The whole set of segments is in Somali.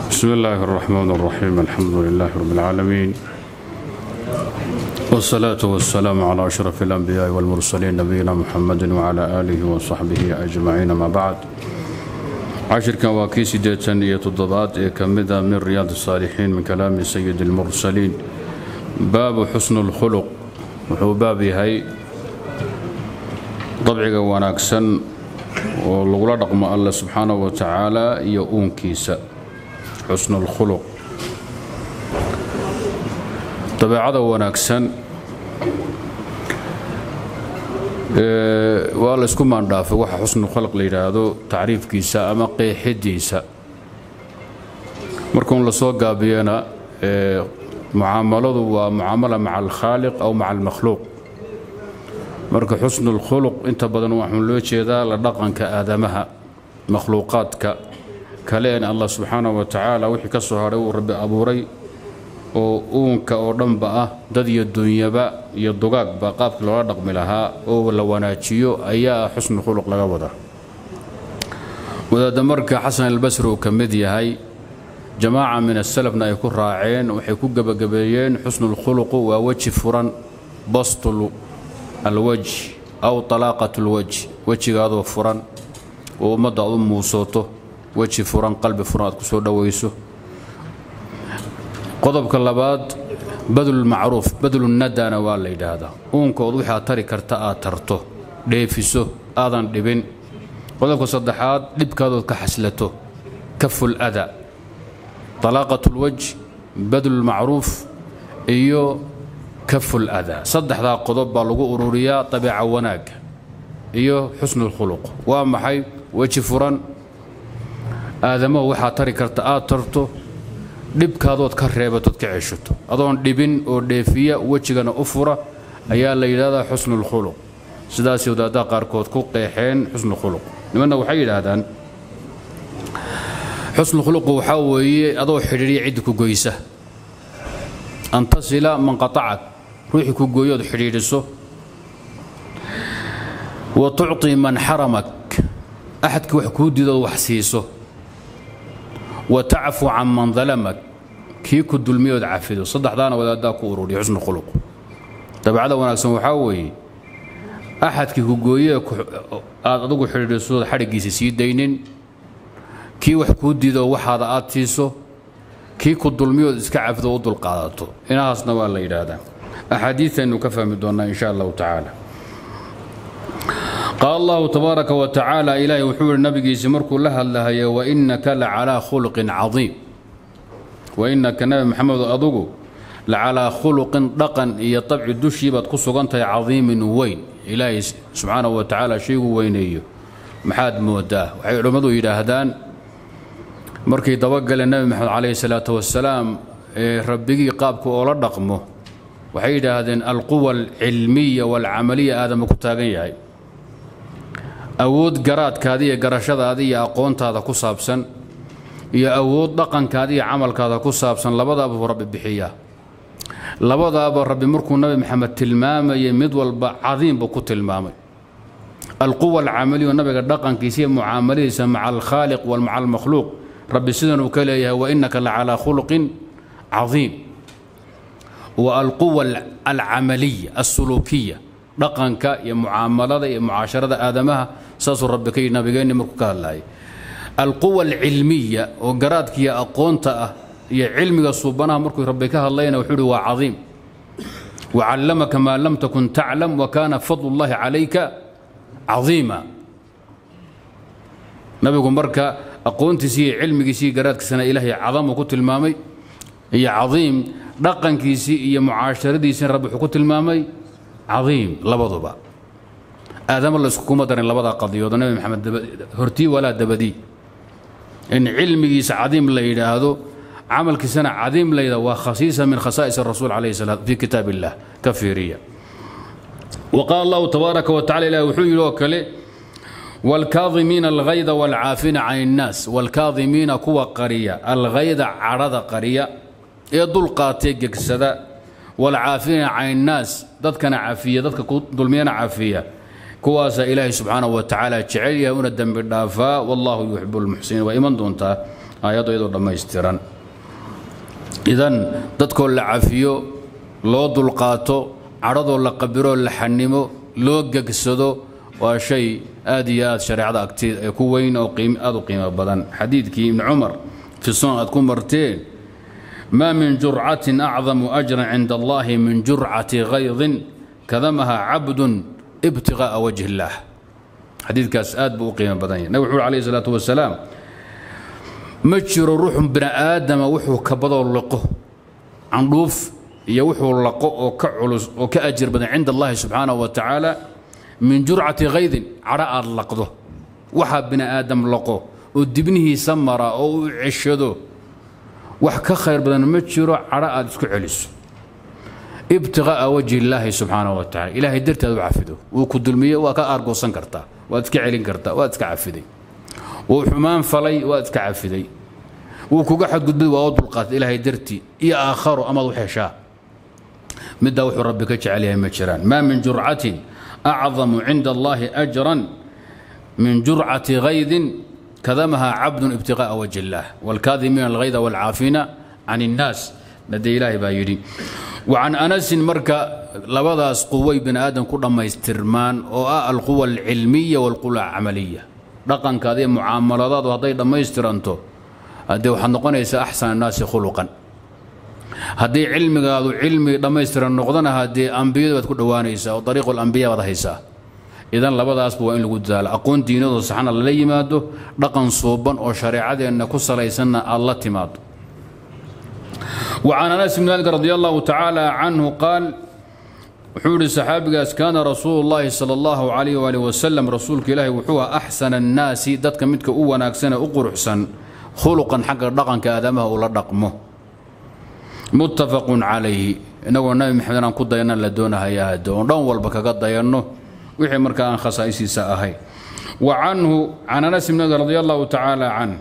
بسم الله الرحمن الرحيم الحمد لله رب العالمين والصلاة والسلام على أشرف الأنبياء والمرسلين نبينا محمد وعلى آله وصحبه أجمعين ما بعد عشركا واكي سيديتان iyo toddobaad ee ka mida min riyaad الصالحين من كلام سيد المرسلين باب حسن الخلق wuxuu baab yahay dabciga wanaagsan oo lagula dhaqmo alla subxaanaه wa tacaala iyo uunkiisa xusnu اlkhuluq dabeecada wanaagsan waa la isku maandhaafay waxa xusnulkhalq la yidhaahdo tacriifkiisa ama qeexidiisa markuun la soo gaabiyana mucaamaladu waa mucaamala maca alkhaaliq aw maca almakhluuq marka xusnulkhuluq inta badan waxaan loo jeedaa la dhaqanka aadamaha makhluuqaadka kale en allah subxaanahu wa tacaala wixii ka soo hadhay uu rabbi abuuray oo uunka oo dhanba ah dad iyo dunyaba iyo dugaagba qaabkii loola dhaqmi lahaa oo la wanaajiyo ayaa xusnu khuluq laga wadaa wadaadda marka xasan albasri uu ka mid yahay jamaaca min asalafna ay ku raaceen waxay ku gebagabeeyeen xusnulkhuluqu waa weji furan bastul alwajh aw talaaqat lwajh wejigaadoo furan oo ummadda aad u muusooto weji furan qalbi furan aad ku soo dhowayso qodobka labaad badlulmacruuf badlunadana waa la yidhaahdaa uunkood waxaad tari karta aad tarto dheefiso aadan dhibin qodobka saddexaad dhibkaadood ka xaslato kaful ada talaaqat lwajh badlulmacruuf iyo kaful ada saddexdaa qodob baa lagu ururiyaa dabeeca wanaagga iyo xusnulkhuluq waa maxay weji furan aadamahu waxaad tari karta aad tarto dhibkaadood ka reebatood ka ceshato adoon dhibin oo dheefiya wejigana u fura ayaa la yidhahdaa xusnulkhuluq sidaasay wadaaddaha qaarkood ku qeexeen xusnukhuluq nimanna waxay yidhaahdaan xusnukhuluqu waxaa weeye adoo xidhiidhiya ciddi ku goysa an tasila man qatacak ruuxii ku gooyood xidhiidhiso wa tucطi man xaramak axadkii wax kuu diidood wax siiso wa tacfu can man dalamak kii ku dulmiyood cafido saddexdaana wadaaddaa ku ururiya xusnu khuluq dabeecada wanaagsan waxaa weeye axadkii ku gooyee aad adugu xidhiidhisood xadhiggiisa sii daynin kii wax kuu diidoo waxaada aad siiso kii ku dulmiyood iska cafido u dulqaadato inahaasna waa la yidhaahdaa axaadiiaynu ka fahmi doonnaa in sha allahu tacaala qaal allahu tabaaraka wa tacaala ilaahay wuxuu yihi nabigiisi markuu la hadlahayo wainaka la calaa khuluqin cadiim wainaka nabi maxamedo adugu la calaa khuluqin dhaqan iyo dabci dushii baad ku sugan tahay cadiimin weyn ilaahay subxaanahu wa tacaala shaygu weyneeyo maxaad moodaa waxay culimmadu yidhaahdaan markay dabagaleen nebi maxamed calayhi salaatu wasalaam ee rabbigii qaabka oola dhaqmo waxay yidhaahdeen alquwa alcilmiya waalcamaliya aadama ku taagan yahay awood garaadkaada iyo garashadaada iyo aqoontaada ku saabsan iyo awood dhaqankaada iyo camalkaada ku saabsan labadaaba buu rabbi bixiyaa labadaaba rabbi markuu nabi maxamed tilmaamayay mid walba cadiim buu ku tilmaamay alquwa alcamaliya nabiga dhaqankiisa iyo mucaamaladiisa maca alkhaaliq wa maca almakhluuq rabbi sidan uu ka leeyahay wainaka la calaa khuluqin cadiim wa alquwa alcamaliya alsuluukiya dhaqanka iyo mucaamalada iyo mucaasharada aadamaha saasuu rabbi ka yidhi nabigeenni markuu ka hadlaayay alquwa alcilmiya oo garaadkiiyo aqoonta ah iyo cilmiga suubanaha markuu rabbi ka hadlayna wuxuu ihi waa cadiim wacallamaka maa lam takun taclam wa kaana fadlu llahi calayka cadiima nabigu marka aqoontiisi iyo cilmigiisi iyo garaadkiisana ilaahay cadamuu ku tilmaamay iyo cadiim dhaqankiisii iyo mucaasharadiisina rabbi wuxuu ku tilmaamay cadiim labaduba aadama la iskukuma darin labadaa qadiyoodo nabi maxamed hortii walaa dabadii in cilmigiisa cadiim la yidhaahdo camalkiisana cadiim la yidhahdo waa khasiisa min khasaa'is rasuul calayhi salaam fi kitaab illah ka fiiriya wa qaala allahu tabaaraka wa tacala ilahi wuxuu yidhi oo kale waalkaadimiina alghayda waalcaafina can innaas waalkaadimiina kuwa qariya alghayda cadhada qariya ee dulqaatee gegsada waalcaafina can innaas dadkana cafiya dadka ku dulmiyana cafiya kuwaasaa ilaahay subxaanahu wa tacaala jecel yahay una dembi dhaafaa wallahu yuxibu lmuxsiniin waa iman doontaa aayaddu iyadoo dhammaystiran idan dadkoo la cafiyo loo dulqaato cadhadoo la qabiroo la xanimo loo gegsado waa shay aad iyo aad shareecada agteed ee ku weyn oo aad u qiimo badan xadiidkii ibni cumar fi sunan aad ku marteen maa min jurcatin acdamu ajran cinda allahi min jurcati kaydin kadamaha cabdun ibtiqaa'a wajhi illaah xadiidkaas aad buu u qiimo badan yahay nabig wuxuu alayhi salaatu wasalaam ma jiro ruuxun bini aadama wuxuu kabadoo liqo candhuuf iyo wuxuu laqo oo ka culus oo ka ajir badan cinda allahi subxaanahu wa tacaala min jurcati kaydin cadho aad laqdo waxaa bini aadam laqo oo dibnihiisa mara oo u ceshado wax ka khayr badan ma jiro cadho aad isku celiso ibtiqaa'a wajhi illaahi subxaanahu wa tacala ilaahay darteed u cafido wuu ku dulmiye waa ka aargoosan kartaa waad iska celin kartaa waad iska cafiday wuu xumaan falay waad iska cafiday wuu kuga xadgudbay waa u dulqaatay ilaahay dartii iyo aakharo amaad u heshaa middaa wuxuu rabbi ka jecel yahay ma jiraan maa min jurcatin acdamu cinda allahi ajran min jurcati kaydin kadamaha cabdun ibtiqaa'a wajhi illaah waalkaadimiina alghayda waalcaafina can innaas nadee ilaahay baa yidhi wacan anasin marka labadaas quway bini aadam ku dhammaystirmaan oo ah alquwa alcilmiya waalquwa alcamaliya dhaqankaada iyo mucaamaladaadu hadday dhammaystiranto haddee waxaad noqonaysaa axsan annaasi khuluqan haddii cilmigaadu cilmi dhammaystiran noqdana haddee ambiyadu baad ku dhowaanaysaa oo dariiqu alambiya baad haysaa idan labadaasba waa in lagu dadaalo aqoon diinadoo saxna lala yimaado dhaqan suuban oo shareecadeenna ku salaysanna aad la timaado وعن أنس بن مالك رضي الله تعالى عنه قال وحول الصحابي كان رسول الله صلى الله عليه وآله وسلم رسولك إلهي وحوها أحسن الناس دتك متك أو ناكسنا أقر حسن خلقا حق رقا كآدمه ولا رقمه متفق عليه إنه النبي محمد أن قد دينا لدونها يا دون دون والبك قد دينه وحي مركان خصائصي ساهي وعنه عن أنس بن مالك رضي الله تعالى عنه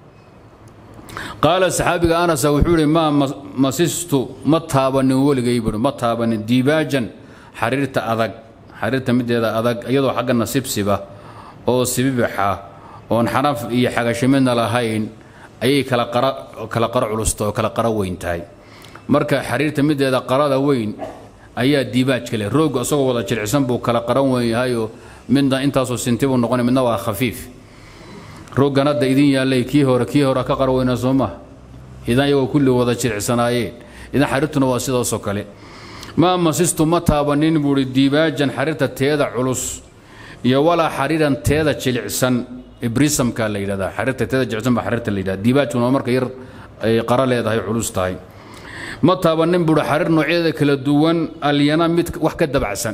qaala saxaabiga anas wuxuu ihi maa masistu ma taabanin weligay buui ma taabanin diibaajan xariirta adag xariirta mideeda adag iyadoo xagga nasibsiba oo sibibixa oon xanaf iyo xagashimidna lahayn ayay kala qaro culusta oo kala qaro weyn tahay marka xariirta mideeda qarada weyn ayaa diibaajka leh rooggu isagoo wada jiricsan buu kala qaran weyn yahayoo midna intaasoo sintibuu noqonay midna waa khafiif rooggan hadda idin yaallay kii hore kii hore ka qarweyna soo maha idan iyagoo kulli wada jiricsanaayeen idan xariirtuna waa sidaasoo kale maa masistu ma taabanin buuhi diibaajan xariirta teeda culus iyo walaa xariiran teeda jilicsan ibrisamka la yidhahdaa xariirta teeda jilicsan baa xariirta la yidhahda diibaajkuna waa marka yar ay qara leedahay culus tahay ma taabanin buuhi xariir noocyadeeda kala duwan alyana mid wax ka dabacsan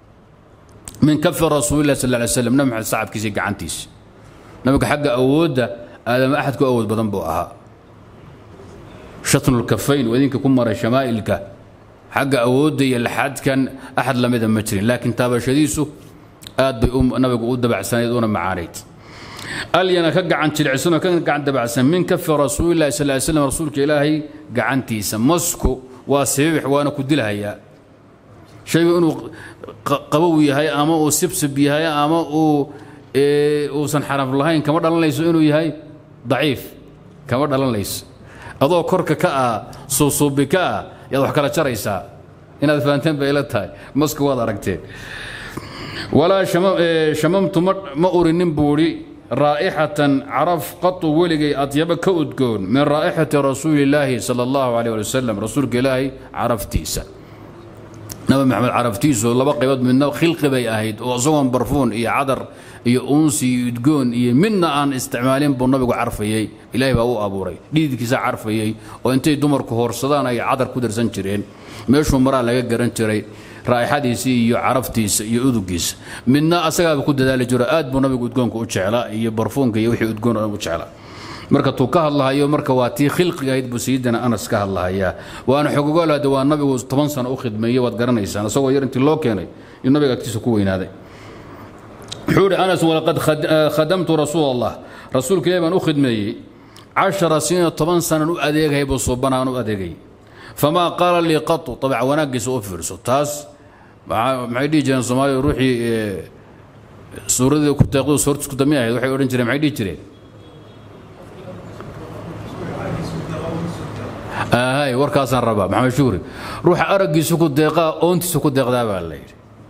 min kafi rasuulilah sal ly slam nabi maxamed sacabkiisii gacantiisa nabiga xagga awoodda aadama axad ku awood badan buu ahaa shatnulkafayn waa idinka ku maray shamaa'ilka xagga awoodda iyo laxadkan axad lamida ma jirin laakiin taabashadiisu aad bay nabigu u dabacsanayd una macaanayd alyana ka gacan jilicsanoo ka gacan dabacsan min kafi rasuulillahi sal ly slam rasuulka ilaahay gacantiisa masku waa sibibix waana ku dilhayaa shaygu inuu qabow yahay ama uu sibsib yahay ama uu uusan xaraf lahayn kama dhalanayso inuu yahay daciif kama dhalanayso adoo korka ka ah suusuubi ka ah yaad wax kala jaraysaa inaad fahanteen bay ila tahay maska waad aragteen walaa shamamtu ma urinin buudhi raa'ixatan caraf qatu weligay adyaba ka udgoon min raa'ixati rasuulillaahi sala allahu caleyh ali wasalam rasuulka ilaahay caraftiisa nabi maxamed caraftiisu laba qaybood midna khilqi bay ahayd oo isagoon barfuun iyo cadar iyo uunsi iyo udgoon iyo midna aan isticmaalin buu nabigu carfayey ilaahay baa u abuuray dhiidkiisa carfayey oo intay dumarku hoorsadaan ay cadar ku darsan jireen meeshuu maraa laga garan jiray raa'ixadiisii iyo caraftiisa iyo udugiisa midna asagaaba ku dadaali jiro aad buu nabigu udgoonka u jeclaa iyo barfuunka iyo wixii udgoon u jeclaa marka tuu ka hadlahayo marka waa tii khilqiga ahayd buu sayidina anas ka hadlahayaa waana xogogaal hadde waa nabigu toban sano u khidmeeyey waad garanaysaan isagoo yar intii loo keenay in nabiga agtiisa ku weynaaday wuxuu ihi anas walaqad khadamtu rasuul allah rasuulka ilahi baan u khidmeeyey cashara siniina toban sanan u adeegahay buu suubanaan u adeegay famaa qaala lii qatu dabeec wanaaggiisa u fiirso taas maxay dhihi jireen soomaaliya ruuxii suuradii ku deeqdu soortis ku dami ahayd waxay odhan jireen maxay dhihi jireen hay warkaasaan rabaa maxamed shuuri ruuxa araggiisu ku deeqaa oontiisu ku deeqdaa baa la yidhi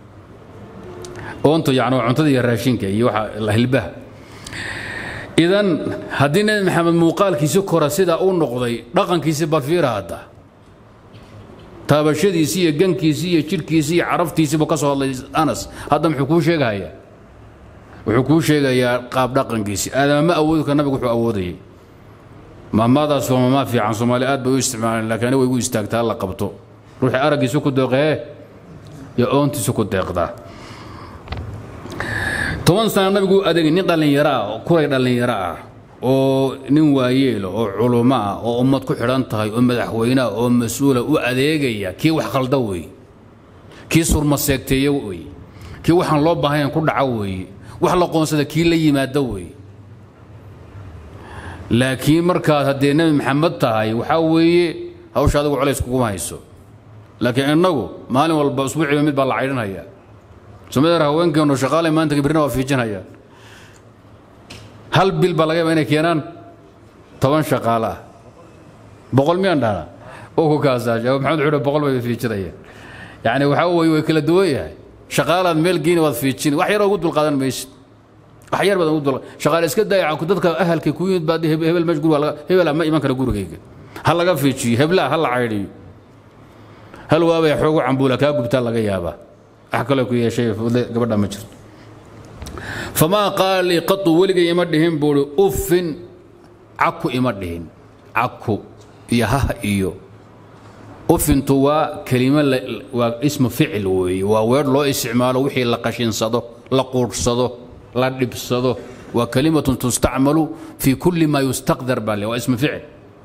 oontu yani waa cuntada iyo raashinka iyo waxa hilbaha idan haddii nebi maxamed muuqaalkiisi kora sidaa u noqday dhaqankiisi balfiira hadda taabashadiisii iyo gankiisii iyo jidhkiisii iyo caraftiisiibuu ka soo hadlay anas hadda muxuu kuu sheegahayaa wuxuu kuu sheegayaa qaab dhaqankiisii aadama ma awoodi kara nabigu wuxuu awoodayay maamaadaas waa maamaa fiican soomaali aad bay u isticmaaleen laakiin ani way igu istaagtaa la qabto ruuxii araggiisu ku deeqee iyo oontiisu ku deeqdaa toban sana nabigu u adeegay nin dhallinyaro ah oo kuray dhallinyaro ah oo nin waayeela oo culummo ah oo ummad ku xidhan tahay oo madaxweyneah oo mas-uula u adeegaya kii wax khalda weeye kii surma seegteeya weeye kii waxaan loo baahnayn ku dhaco weeye wax la qoonsada kii la yimaada weeye laakiin markaad haddee nebi maxamed tahay waxaa weeye hawsha adigu colays kuguma hayso laakiin innagu maalin walba usbuuciiba mid baa la caydhinhayaa somadeer haweenkeennu shaqaalay maanta birna waa fiijinhayaan hal bil baa laga yaaba inay keenaan toban shaqaale ah boqol miyaan dhahnaa oo ku kaasaasha maxamed wuxuu boqol bay fiijinayaan yacni waxaa weeye way kala duwan yahay shaqaalaad meel geeni waad fiijin wax yaroo ugu dulqaadan maysid wax yar baad ugu dul shaqaale iska dayaca dadka ahalka ku yimid baad hebel meesh guriga hebel ma iman kara gurigayga ha laga fiijiyo heblaa ha la caydhiyo hal waabay xoogu cambuula kaa gubtaa laga yaabaa wax kaloo ku yeeshay fudle gabadha ma jirto famaa qaala lii qatu weligay ima dhihin buuhi uffin caku ima dhihin caku iyo hah iyo ufintu waa kelimo waa ismu ficil weeye waa weer loo isticmaalo wixii la qashinsado la quudhsado la dhibsado waa kalimatun tustacmalu fii kulli maa yustaqdar baa le waa ismu ficil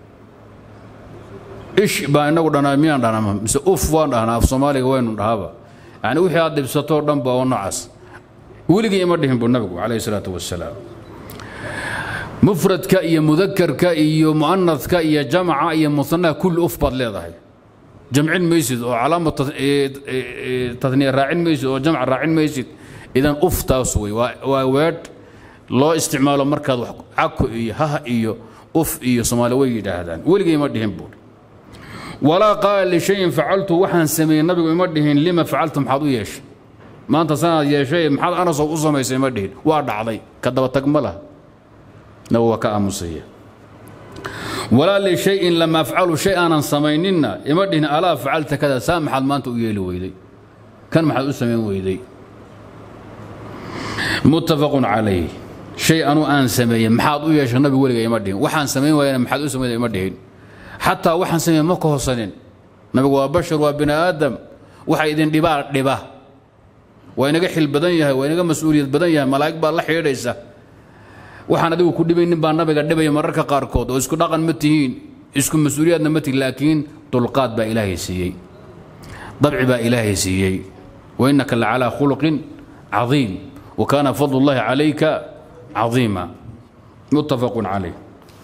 ish baa inagu dhanaa miyaan dhahnaa mise uf waan dhahnaa af soomaaliga waynu dhahaba yani wixii aad dhibsatoo dhan ba oo noocaas weligii ima dhihin buu nabigu calayhi salaatu wasalaam mufradka iyo mudakarka iyo mu'anadka iyo jamaca iyo musanaha kulli uf baad leedahay jamcin maysid oo calaama taniya raacin maysid oo jamc raacin maysid idan uf taas wey waa weedh loo isticmaalo markaad cako iyo hah iyo uf iyo soomaali way yidhaahdaan weligii ima dhihin buuri walaa qaala lishayin facaltu waxaan sameeyey nabigu ima dhihin lima facaltu maxaad u yeeshay maanta sanaad yeeshay maxaad anasow u samaysay ima dhihin waa dhacday ka daba tag ma laha nabigu waa ka aamusaya walaa lishayin lama afcalu shay aanan samayninna ima dhihin alaa facalta kada saa maxaad maanta u yeeli weyday kan maxaad u samayn weyday muttafaqun calayh shay anuu aan sameeyey maxaad u yeeshay nabigu weliga ima dhihin waxaan samayn waayana maxaad u samayn ima dhihin xataa waxaan sameeye ma ka hosanin nabigu waa bashar waa bini aadam waxa idin dhibaa dhiba waa inaga xil badan yahay waa inaga mas-uuliyad badan yahay malaa'ig baa la xidhiidhaysa waxaan adigu ku dhibaynin baa nabiga dhibaya mararka qaarkood oo isku dhaqan ma tihiin isku mas-uuliyaadna ma tihin laakiin dulqaad baa ilaahay siiyey dabci baa ilaahay siiyey wa innaka la calaa khuluqin cadiim wa kaana fadlu llahi calayka cadiima muttafaqun calayh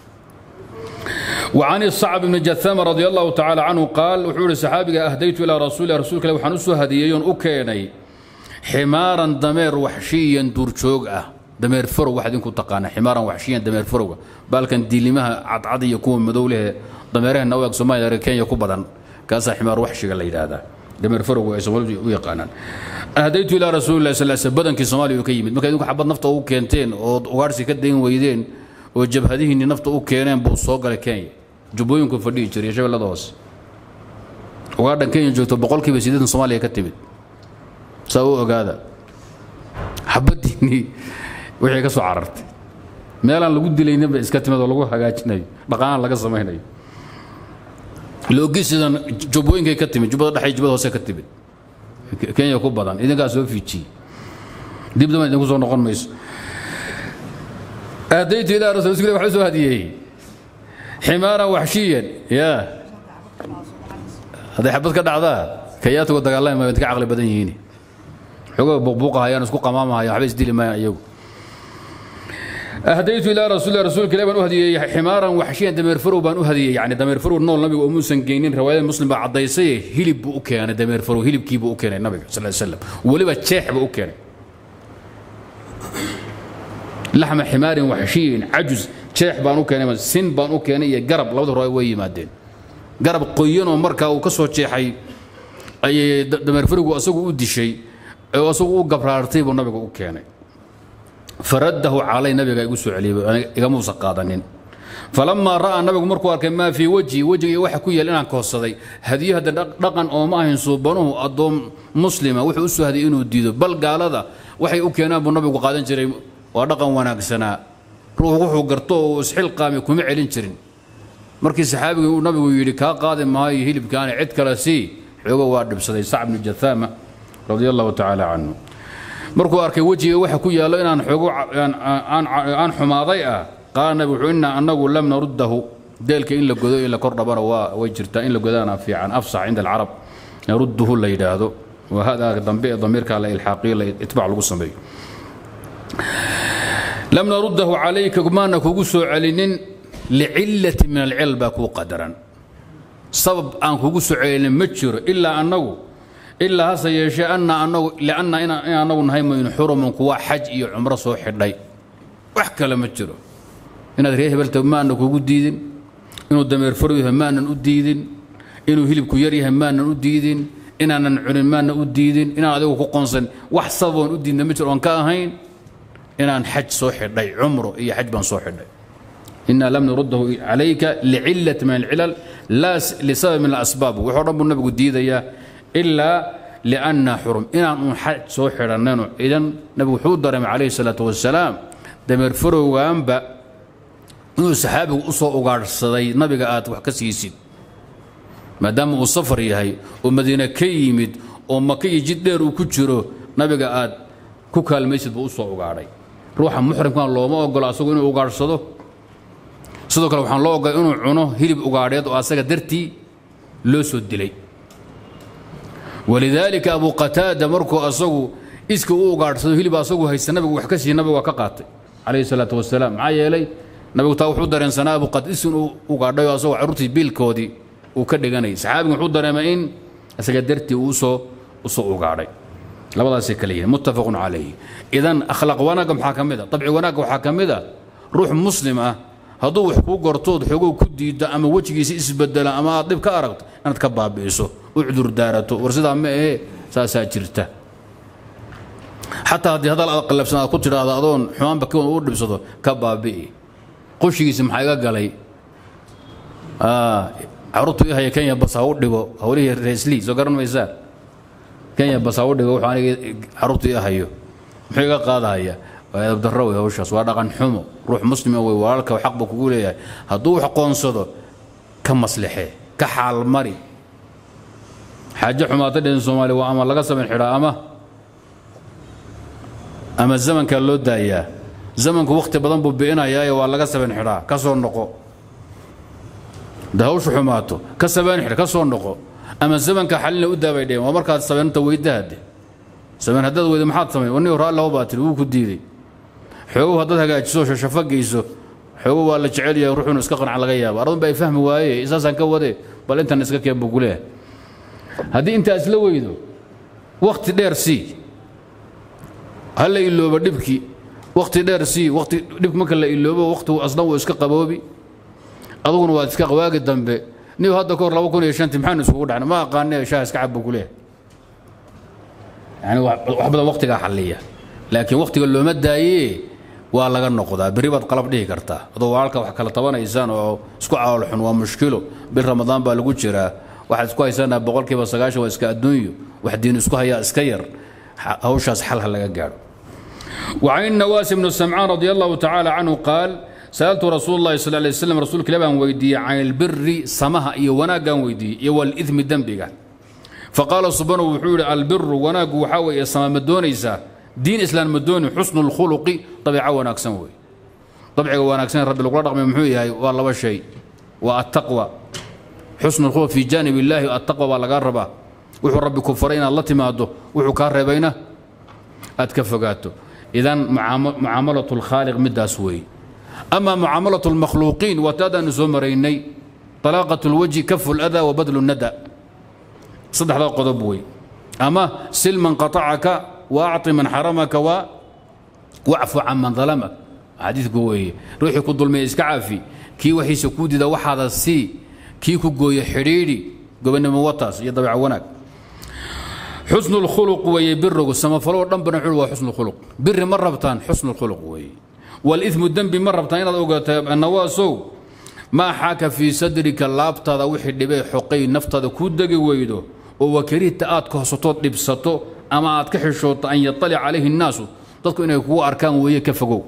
وعن الصعب بن جثامة رضي الله تعالى عنه قال وحول الصحابي أهديت إلى رسول الله رسولك لو حنسو هديون أكيني حمارا دمير وحشيا دورجوغ أه دمير فرو واحد يكون تقانا حمارا وحشيا دمير فرو بالكن دي لمها عضعضي يكون مدوله دميرها نويك سمايا ركين يكون بدن كاسا حمار وحشي قال هذا دمير فرو ويقانان أهديت إلى رسول الله صلى الله عليه وسلم بدن كي سومالي يكيمد ما كان حبط نفطه وكينتين وغارسي كدين ويدين oo jabhadihiinni nafta u keeneen buu soo galay kenya jubbooyinku fadhihi jiray shabeellada hoose ugaadhan kenya joogto boqolkiiba sideetan soomaaliya ka timid saa u ogaada xabaddiinnii wixii ka soo carartay meelaan lagu dilayninba iska timid oo lagu hagaajinayo dhaqaanaan laga samaynayo loogisidan jubbooyinkay ka timid jubbada dhexay jubbada hoose ka timid kenya ku badan idinkaa soo fiijiyey dib dama idinku soo noqon mayso أهديت إلى رسول الله وحسو هديه حمارا وحشيا يا هذا حبت كذا عذا كيات ودق الله ما بنتك عقل بدن يهيني حقوق بقبوقها يا نسكو قمامها يا حبيس ديلي ما يو أهديت إلى رسول الله رسول الله بأن أهدي حمارا وحشيا دمير فرو بأن أهدي يعني دمير فرو النور النبي وموسى جينين رواية مسلم بعد ضيسية هلب بؤكي أنا دمير فرو هلب كي بؤكي النبي صلى الله عليه وسلم ولبا تشيح بؤكي لحم حمار وحشي عجز شيح بانو كان سن بانو كان يا قرب لو رأي وي مادين garab qoyan oo markaa uu ka soo jeexay ayay dameerfarigu asagu u dishay oo asagu u gabraartay buu nabiga u keenay faraddahu calay nabiga igu soo celiyey igamuusan qaadanin falamaa ra'aa nabigu markuu arkay maa fii wejhi wejiga waxa ku yaal inaan koodsaday hadiyo hadda dhaqan ooma ahayn suubanuhu addoon muslima wuxuu u soo hadiyay inuu diido bal gaalada waxay u keenaan buu nabigu qaadan jiray waa dhaqan wanaagsanaa ruux wuxuu garto oo isxilqaami kuma celin jirin markii saxaabigii uu nabigu yidhi kaa qaadi maayo hilibkaani cid kale sii xoogo waa dhibsaday sac bnu jathaama radia allahu tacaala canhu markuu arkay wejiga waxa ku yaallo inaan xoogo aan xumaaday ah qaala nabi wuxuu inaa annagu lam naruddahu deelka in la godo in la kor dhabana waa way jirtaa in la godaana fiican afsax cinda alcarab narudduhu la yidhaahdo waa hadaa dambe ee damiirka la ilxaaqiyo la itbaac lagu sameeyo lam naruddahu calayka maana kugu soo celinin licillati min alcilal baa kuu qadaran sabab aan kugu soo celinin ma jiro ilaa annagu ilaa hase yeeshee anna annagu lianna in annagu nahay maynu xurumun kuwa xaj iyo cumro soo xidhay wax kale ma jiro inaad reer hebelta maanan kugu diidin inuu dameer faru yahay maanan u diidin inuu hilibku yar yahay maanan u diidin inaanan cunin maanan u diidin inaan adigu ku qonsan wax sababoon u diidna ma jiro oon ka ahayn inaan xaj soo xidhay cumro iyo xaj baan soo xidhay inaa lam nuruddahu calayka licillati min alcilal laa lisabab min alasbaab wuxuu dhan buu nabigu diidayaa ilaa lianna xurum inaan uun xaj soo xidhannayno idan nabigu wuxuu dareemay calayhi salaatu wasalaam dameer farowgaanba inuu saxaabigu u soo ugaadhsaday nabiga aad wax ka siisid maadaama uu safar yahay oo madiine ka yimid oo maka iyo jid dheer uu ku jiro nabiga aad ku kaalmaysid buu u soo ugaadhay ruuxa muxrimkan looma ogolo asagu inuu ugaadhsado sidoo kale waxaan loo ogolay inuu cuno hilib ugaadheed oo asaga dartii loo soo dilay walidaalika abu qataada markuu asagu iska u ugaadhsado hilib asagu haysta nabigu wax ka siiye nabigu waa ka qaatay calayhi salaatu wasalaam maxaa yeelay nabigu taa wuxuu dareensanaa abu qataad inuu ugaadhay oo asagoo carruurtii biilkoodii uu ka dhiganayay saxaabigu wuxuu dareemay in isaga dartii uu usoo usoo ugaadhay labadaasay kale yihiin muttafaqun calayhi idan akhlaaq wanaagga maxaa ka mid a dabci wanaagga waxaa ka mid a ruux muslim ah hadduu wax kuu gortood xoogow ku diiddo ama wejigiisa isbedela ama aad dhib ka aragto inaad ka baabi'iso u cudur daarato war sidaa ma ahee saasaa jirta xataa haddii hadal aad qallafsan aad ku tidhaahdo adoon xumaanba kiwan u dhibsado ka baabi'i qushigiisa maxaa iga galay caruurtu i haya kenya bas ha u dhigo hawlihii reeslii soo garan maysaa kenya bas ha u dhigo wuxuu aniga caruurtu i hayo muxuu iga qaadahaya waa edabdarro wey hawshaas waa dhaqan xumo ruux muslima wey walaalka xaq buu kugu leeyahay hadduu wax qoonsado ka maslixee ka xaalmari xaajo xumaata dhehen soomaaliya waa ama laga samayn xidhaa ama ama zamankaa loo daayaa zamanku wakhti badan buu bi'inayaaye waa laga sabayn xidhaa ka soo noqo da hawshu xumaato ka sabayn xidh ka soo noqo ama zamanka xalina u daabay dheheen waa markaad sabaynta weydahade sabayn haddaad weyda maxaad samayn wani hore allaho baa tiri wuu ku diiday xoogow haddaad hagaajiso shashafo geyso xoogow waa la jecel yahay ruuxunu iska qanca laga yaaba ardun baa ay fahmi waaye isaasaan ka wade bal intan iska keen buu kuleeyahay haddii intaas la weydo wakhti dheer sii ha la iloobo dhibkii wakhti dheer sii wakhti dhibk marka la iloobo wakhtigu asna wuu iska qaboobi aduguna waad iska qawaagi dambe niw hadda ka hor laba kun iyo shantii maxaanu isugu dhacna ma aqaane shaah iska cab buu ku leeyahay yani wax badan wakhtigaa xalliya laakiin wakhtiga looma daayee waa laga noqdaa berri baad qalab dhihi kartaa adoo walaalka wax kala tabanaysaan oo isku calool xun waa mushkilo bil ramadaan baa lagu jiraa waxaad isku haysanaa boqolkiiba sagaashan waa iska adduunyo wax diin isku hayaa iska yar hawshaas xal ha laga gaadho وعن النواس بن سمعان رضي الله تعالى عنه قال سألت رسول الله صلى الله عليه وسلم رسول كلابان ويدي عن البر سمها إيو وناقا ويدي إيو الإثم دنبقا فقال سبحانه وحول البر وناق وحاوي يسمى مدونيسا دين إسلام مدوني حسن الخلق طبيعة وناق سنوي طبيعة وناق سنوي رب القرآن رقم محوي والله والشيء والتقوى حسن الخلق في جانب الله التقوى والله قربا وحو ربي كفرين الله تماده وحو كاربينه أتكفقاته إذن معاملة الخالق مداس وي أما معاملة المخلوقين وتادا نسومريني طلاقة الوجه كف الأذى وبذل الندى صدح ذا قضب وي أما سل من قطعك وأعط من حرمك و واعف عن من ظلمك حديث قوي روحي كل ظلمي إسكعافي كي وحي سكودي ذا وحد السي kii ku gooye xidhiidhi gobonimo wataas iyo dabeeca wanaag xusnu lkhuluq weeye birigu samafaloo dhan bana wuxuu waa xusnu khuluq biri ma rabtaan xusnu lkhuluq weeye walimu dembi ma rabtaan inaad ogaato nawaasow maa xaaka fii sadrika laabtaada wixii dhibee xoqay naftaada kuu degi weydo oo wakarihta aad kohsatood dhibsato ama aad ka xishooto an yaطalic calayhi الnaasu dadku inay kugu arkaan weeye ka fogow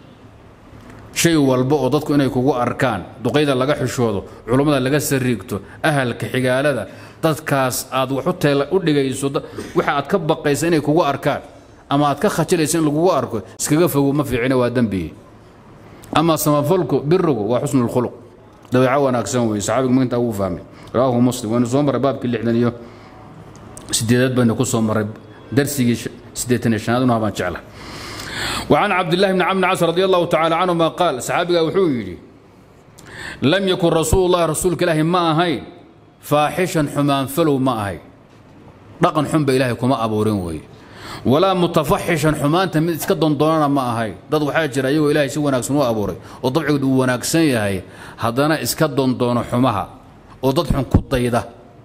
shay walba oo dadku inay kugu arkaan duqayda laga xishoodo culummada laga sariigto ahalka xigaalada dadkaas aad wax u dhigayso waxa aad ka baqaysa inay kugu arkaan ama aad ka khajilaysa in lagugu arko iskaga fogow ma fiicina waa dembiye ama samafalku birigu waa xusnu اlkhuluq dabeeco wanaagsan weye saxaabigu magintaa wuu fahmay rawaahu muslim waynu soo marray baabkii lixdan iyo sideedaad baynu ku soo marray darsigii siddeetan iyo shanaad una baan jecla وعن عبد الله بن عمرو عاص رضي الله تعالى عنهما قال صحابي وحuu yidhi لم يكن رسول الله رسuلka إلahi ma ahayn فاaxشha xumaan falow ma ahayn dhaqan xun ba ilahay kuma abuurin weeye walaa mutafaxishan xumaanta mid iska dondoonana ma ahayn dad waxaa jira iyagoo ilahay si wanaagsan u abuuray oo dabcigood uu wanaagsan yahay haddana iska dondoono xumaha oo dad xun ku dayda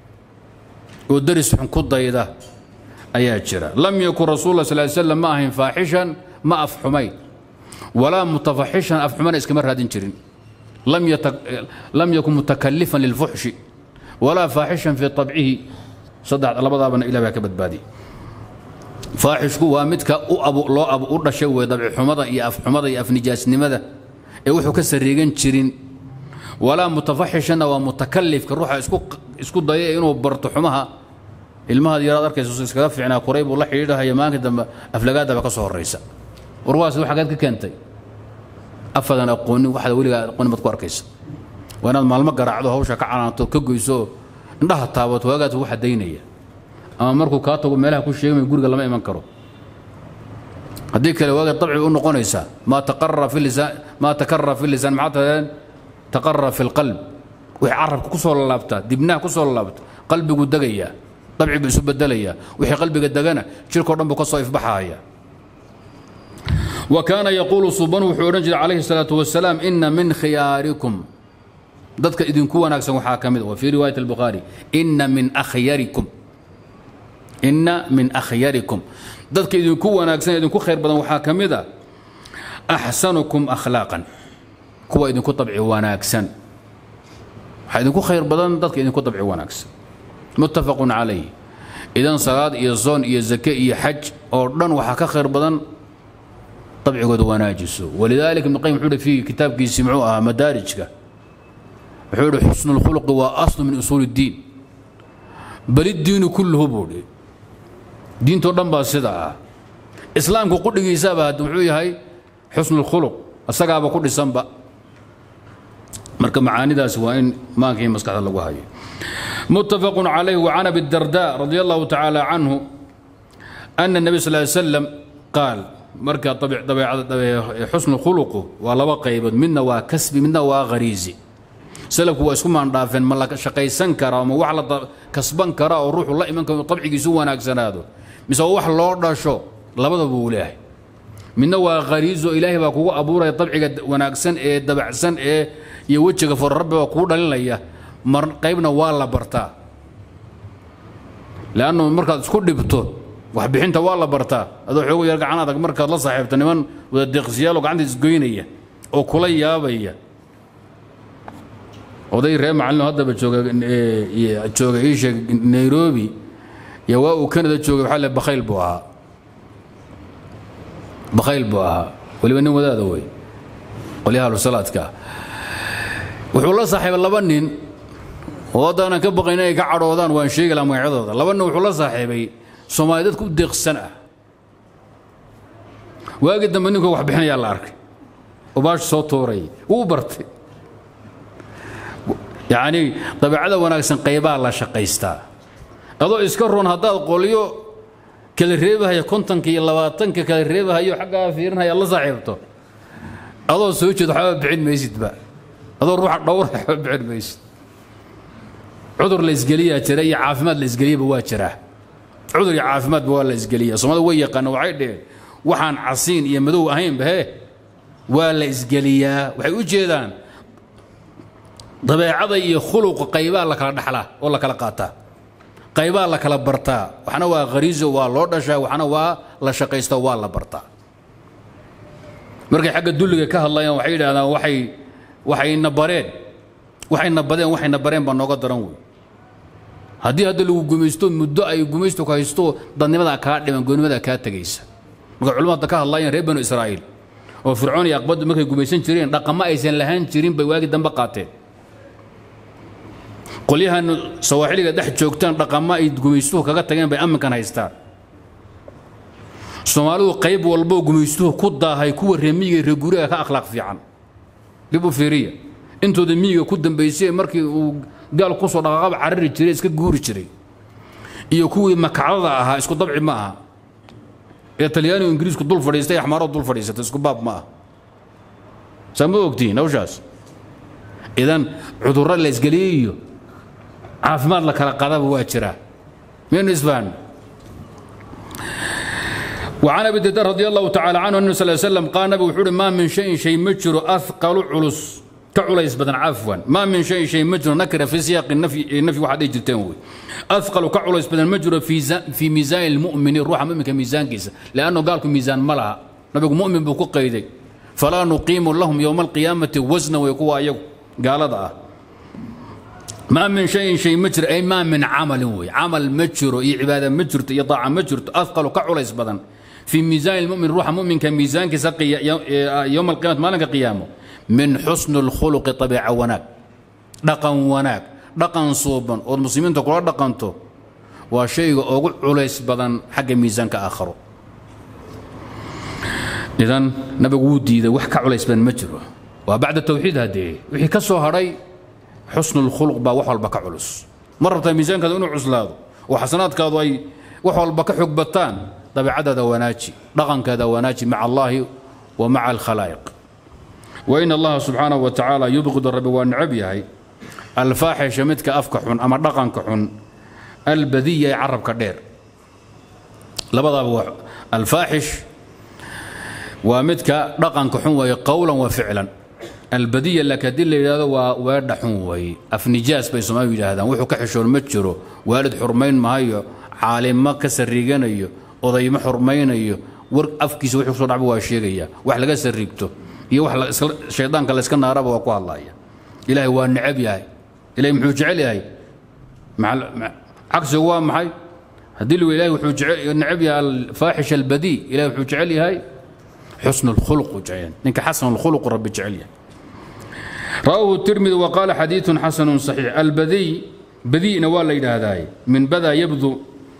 oo daris xun ku dayda ayaa jira lam yakun rasul la sal slam ma ahayn faaxishan ma af xumayn walaa mutafaxishan af xumana iskama raadin jirin lam yakun mutakalifan lilfuxshi walaa faaxishan fii abcihi saddex labadaabana ilah baa ka badbaadi faaxishku waa midka loo u dhashay wey dabcixumada iyo afxumada iyo afnijaasnimada ee wuxuu ka sariigan jirin walaa mutafaxishanna waa mutakalifka ruuxa isku daya inuu barto xumaha ilmahaad yaraad arkaysa iskaga fiicnaa kuray buu la xidhiidhahaya maalinka dambe aflagaadaba ka soo horraysa warwaas waxagaad ka keentay afadan aqoonin waxda weligaa aqoonin baad ku arkaysa waa inaad maalmo garaacdo hawsha ka canaanto ka goyso indhaha taabato waagaas waxa daynaya ama markuu kaa tago meelaha ku sheegmay guriga lama iman karo haddii kale waaga dabci u noqonaysaa maa taqarara fi lisaan maa takarara fi lisaan maxaa tahadeen taqarara fi lqalb wixii carabka ku soo lalaabtaa dibnaha ku soo lalaabta qalbigu degayaa dabci buu isu bedelayaa wixii qalbiga degana jirkao dhan buu ka soo ifbaxaya wa kaana yaquulu suban wuxuu odhan jiray calayhi الsalaaةu wasalaam ina min khiyaarikum dadka idinku wanaagsan waxaa ka mid wa fii riwaayat اlbukhaari ina min akhyarikum ina min akhyarikum dadka idinku wanaagsan idinku khayr badan waxaa ka mid a axsanukum akhlaaqan kuwa idinku dabci wanaagsan waxaa idinku khayr badan dadka idinku dabci wanaagsan muttafaqun calayh idan salaad iyo soon iyo zake iyo xaj oo dhan waxaa ka khayr badan dabcigooda wanaajiso walidaalika ibn qayim wuxuu hi fi kitaabkiisii muxuu ahaa madaarijka wuxuu hi xusnu lkhuluqi waa aslu min usuuli اddiin bal iddiinu kulluhu buu hi diintoo dhan baa sida ah islaamku qudhigiisaaba hadda muxuu yahay xusnu lkhuluq isagaaba ku dhisanba marka macaanidaasi waa in maanka iyo maskaxda lagu hayo متفق عليه وعن ابي الدرداء رضي الله تعالى عنه أن النبي صلى الله عليه وسلم قال marka xusnu khuluqu waa laba qaybood midna waa kasbi midna waa khariisi salafku waa isku maandhaafeen ma la shaqaysan karaa ma wax la kasban karaa oo ruuxu la iman karo tabcigiisu wanaagsanaado mise waa wax loo dhasho labadaba wuu leeyahay midna waa khariiso ilaahay baa kugu abuuraya dabciga wanaagsan ee dabacsan ee iyo wejiga fur rabbi baa kugu dhalinaya mar qaybna waa la bartaa leannu markaad isku dhibto waxbixinta waa la bartaa adoo xoogo yar gacan adag markaad la saaxiibto niman wada deeqsiyaalo gacanta isgoynaya oo kula yaabaya oday reer macallin haddaba jooga jooga ii sheeg nairobi iyo waa uu canada joogay waxaa le bakhayl buu ahaa bakhayl buu ahaa weliba nin wadaada wey qolyaha alusalaadka wuxuu la saaxiibay laba nin oo haddaanan ka baqayn inay ka cadhoodaan waan sheegi laha magacyadooda laba nin wuxuu la saaxiibay soomaali dadku u deeqsan ah waagii dambe ninkoo wax bixinayaa la arkay oo baashu soo tuuray wuu bartay yacnii dabeecada wanaagsan qaybaa la shaqaystaa adoo iska roon haddaad qolyo kala reebahaya kontonka iyo labaatanka kala reebahayo xaggaa fiirinaya la saaxiibto adoo soo jeed waxba bixin maysidba adoo ruuxa dhowra waxba bixin maysid cudur la isgeliyaa jira iyo caafimaad la isgeliyaba waa jiraa cudur iyo caafimaadba waa la isgeliya soomaalida way yaqaana waxay dheheen waxaan casiin iyo madow ahaynba he waa la isgeliyaa waxay u jeedaan dabeecada iyo khuluqa qaybaa la kala dhaxlaa oo la kala qaataa qaybaa la kala bartaa waxna waa khariiso waa loo dhashaa waxna waa la shaqaysta waa la bartaa markay xagga dulliga ka hadlayaan waxay yidhahdaan waxay waxayna bareen waxayna badeen waxayna bareen baa nooga daran wey haddii hadda lagu gumaysto muddo ay gumaysto ku haysto dadnimadaa kaa dhiman goonimadaa kaa tegaysa marka culimmada ka hadlayaan reer banu israa'iil oo fircoon iyo aqbaddu markay gumaysan jireen dhaqamo aysan lahaan jirin bay waagi dambe qaateen qolyahan sawaaxiliga dhex joogtaan dhaqamo ay gumaystuhu kaga tageen bay amminkan haystaan soomaalidu qayb walboo gumaystuhu ku daahay kuwa reer miyiga reer guriga ka akhlaaq fiican dib u fiiriya intooda miyiga ku dambaysay markii uu gaal kusoo dhaqaaqaba carari jiray iska guuri jiray iyo kuwii makacdada ahaa isku dabci ma aha ee talyaanigu ingiriisku dul fadhiistay axmaaradu dul fadhiisatay isku baab ma aha saa ma ogtihiin hawshaas idan cudurro la isgeliyey iyo caafimaad la kala qadaba waa jiraa miyaynu isfahan وعن ابي الدرداء رضي الله تعالى عنه انه صلى الله عليه وسلم قال نبي وحوري ما من شيء شيء مجر اثقل علس كعليس بدن عفوا ما من شيء شيء مجر نكره في سياق النفي النفي واحد يجرتين وي اثقل كعليس بدن مجر في في ميزان المؤمن الروح مؤمن كميزان كيس لانه قال لكم ميزان ملها نبي مؤمن بكو قيدي فلا نقيم لهم يوم القيامه وزنا ويكوا ايو قال هذا ما من شيء شيء مجر اي ما من عمل وي عمل مجر اي عباده مجر اي طاعه مجر اثقل كعليس بدن في ميزان المؤمن روح مؤمن كميزان كسقي يوم القيامة ما لك قيامه من حسن الخلق طبيعة وناك دقن وناك دقن صوبا والمسلمين تقول دقنته وشيء أقول عليس بدن حق ميزان كآخره إذن نبي ودي إذا وحكى عليس بن مجره وبعد التوحيد هذه وحي كسو هري حسن الخلق با وحول بك علس مرة ميزان كذا إنه عزلاده وحسنات كذا وحول بك حقبتان dabeecadaada wanaaji dhaqankaada wanaaji maca allaahi wa maca alkhalaa'iq wain allaha subxaanahu wa tacaala yubqidu rabbi waa necab yahay alfaaxisha midka afka xun ama dhaqanka xun albadiya ee carabka dheer labadaaba waa alfaaxish waa midka dhaqanka xun weeye qowlan wa ficlan albadiya laakiin haddii la yidhahdo waa weedha xun weeye afnijaas bay soomaalidu yidhaahdaan wuxuu ka xishoon ma jiro waalid xurmayn mahayo caalimo ka sarriiganayo odayma xurmaynayo war afkiisa wuxuu soo dhacba waa sheegaya wax laga sarriigto iyo wax shaydaanka layska naaraba waa ku hadlaya ilaahay waa necab yahay ilahay muxuu jecel yahay cagsigu waa maxay haddii lu ilahay wuxuu necab yahay alfaaxish albadii ilahay wuxuu jecel yahay xusn الkhulq jecel ninka xasan الkhulq rabbi jecel yahay رواه الترمذي وقال حديث حسن صحيح البذي بذيء waa la yidhaahdaa من بدا يبدو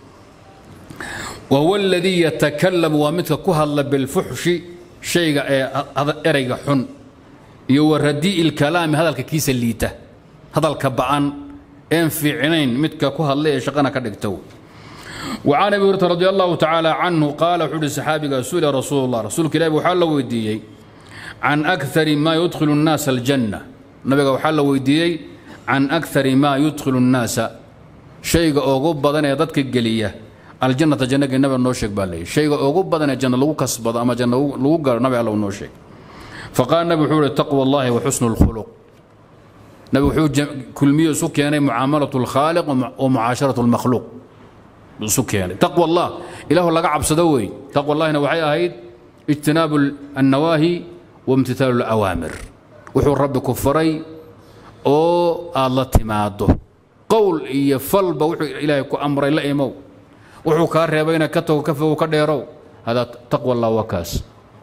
وهو الذي يتكلم ومثل كهل بالفحش شيء erayga xun iyo ورديء الكلام هذا كيس الليته هذا الكبعان ان fiicnayn midka ku hadlay ee shaqana ka dhigto وعن ابي هريره رضي الله تعالى عنه قال حدي صحابي سئل رسول الله رسول الله وحال لو ويديي عن اكثر ما يدخل الناس الجنه نبي وحال لو ويديي عن اكثر ما يدخل الناس شيء اوغو بدن ee dadka geliya aljannata jannada nabi noo sheeg baa leeyahay shayga ugu badan ee janna lagu kasbado ama janna lagu garo nabi alla noo sheeg faqaal nabi wuxuu yidhi taqwa allahi wa xusnu lkhuluq nabi wuxuu kulmiyo isu keenay mucaamalatu lkhaaliq wa mucaasharatu lmakhluuq isu keenay taqwa allah ilaahu laga cabsado wey taqwa allahina waxay ahayd ijtinaabu annawaahi wa imtithaalu lawaamir wuxuu rabbi ku faray oo aad la timaado qowl iyo falba wuxuu ilaahay ku amray la imow wuxuu kaa reebayna ka tago ka fogo ka dheerow hada taqwa allah waa kaas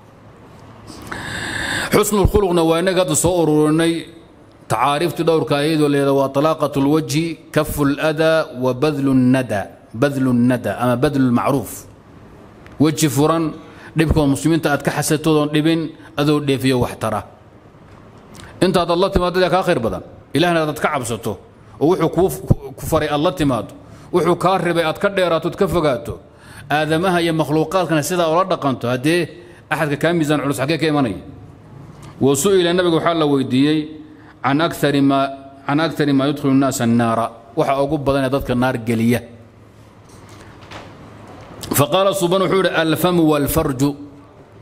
xusnu lkhuluqna waa inaga hadda soo ururinay tacaariiftii dhowrka ayadoo leeda waa talaaqat lwajhi kafu ladaa wa badlu nada badlu nada ama badlu lmacruuf weji furan dhibkood muslimiinta aad ka xasatoodoon dhibin adoo dheefiyo wax tara intaad alla timaado yaa kaa khayr badan ilahna aad ka cabsato oo wuxuu ku faray aad la timaado wuxuu kaa ribay aad ka dheeraatood ka fogaato aadamaha iyo makhluuqaadkana sidaa ula dhaqanto haddee axadka kaa miisaan culus xaggee ka imanaya wa su'ila nabiga waxaa la weydiiyey can akari maa can akari maa yudkhilu nnaasa annaara waxa ugu badan ee dadka naar geliya faqaala suban wuxuu yidhi alfamu walfarju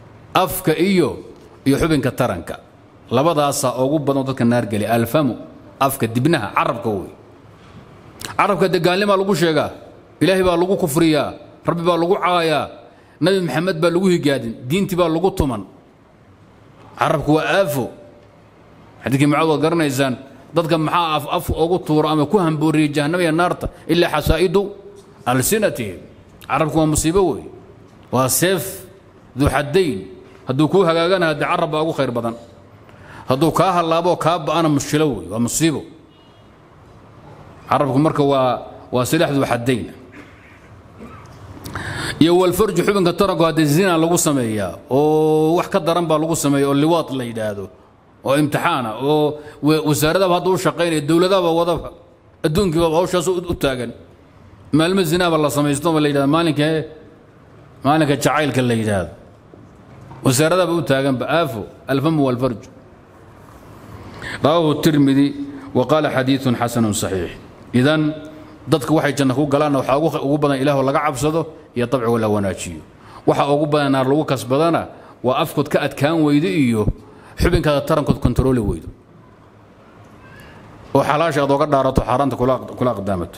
afka iyo iyo xubinka taranka labadaasaa ugu badan oo dadka naar geliya alfamu afka dibnaha carabka wey carabka dee gaalnimaa lagu sheegaa ilaahay baa lagu kufriyaa rabbi baa lagu caayaa nabi maxamed baa lagu higaadin diintii baa lagu tuman carabku waa aafo xadiidkii macaad waad garanaysaan dadka maxaa af af ugu tuuro ama ku hambooriyey jahannama iyo naarta ilaa xasaa'idu alsinatihim carabku waa musiibo wey waa seef duu xadayn hadduu kuu hagaagana haddee carab baa ugu khayr badan hadduu kaa hallaaboo kaa ba'ana mushkilo wey waa musiibo carabku marka waa waa silaax duu xadayn iyo walfarju xubinka taranku haddee zina lagu sameeyaa oo wax ka daran baa lagu sameeya oo liwaad la yidhaahdo oo imtixaana oo wasaaradaba hadda u shaqaynaya dowladaba wadaba adduunkiiba hawshaas u taagan maalmo zinaaba la samaysto ba la yidhahdo maalinka maalinka jacaylka la yidhaahdo wasaaradaba u taaganba aafo alfamu walfarju rawaahu tirmidi wa qaala xadiidun xasanun saxiix idan dadka waxay janna ku galaanna waxaa ugu badan ilaah laga cabsado iyo dabcigo la wanaajiyo waxa ugu badan naar lagu kasbadana waa afkood ka adkaan weydo iyo xubinkaada tarankood kontarooli weydo oo xalaasha aad oga dhaarato xaaraanta kula aqdaamato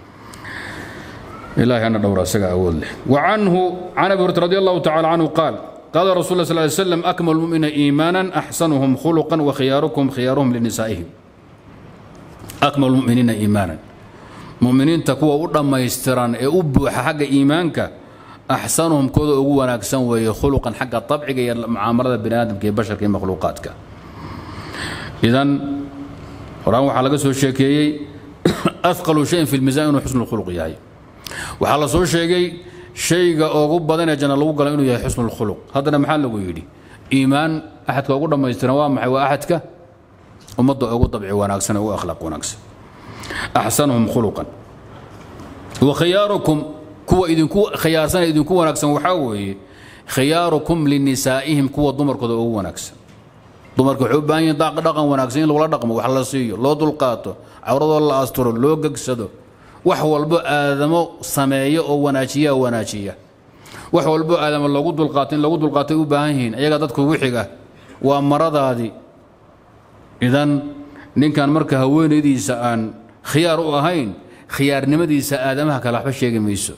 ilahay ana dhowra isaga awood leh وعنه عن أبي هريرة رضي الله تعالى عنه قال قال رسول الله صلى الله عليه وسلم أكمل المؤمنين إيمانا أحسنهم خلقا وخياركم خيارهم لنسائهم أكمل المؤمنين إيمانا مؤمنين تكوى أولا يستران أبو حق إيمانك أحسنهم كذا أقوى ناكسن وهي خلقا حق الطبع معاملة بني آدم كي بشر كي مخلوقاتك إذن وراه حلقة سو شيكي أثقل شيء في الميزان حسن الخلق يعني waxaa la soo sheegay shayga ugu badan ee janna lagu galo inuu yahay xusnu lkhuluq haddana maxaa lagu yidhi iimaan axadka ugu dhammaystiran waa maxay waa axadka ummadda ugu dabci wanaagsan ugu akhlaaq wanaagsan axsanuhum khuluqan wa khiyaarukum kuwa idinku khiyaarsan idinku wanaagsan waxaa weeye khiyaarukum linisaa'ihim kuwa dumarkooda ugu wanaagsan dumarka waxay u baahan yihin dhaqan wanaagsan in lagula dhaqmo wax la siiyo loo dulqaato cawradoo la asturo loo gegsado wax walbo aadamo sameeyo oo wanaajiya wanaajiya wax walbo aadamo lagu dulqaato in lagu dulqaatay u baahan yihiin ayaga dadku ugu xiga waa maradaadii idan ninkan marka haweenaydiisa aan khiyaar u ahayn khiyaarnimadiisa aadamaha kale waxba sheegi mayso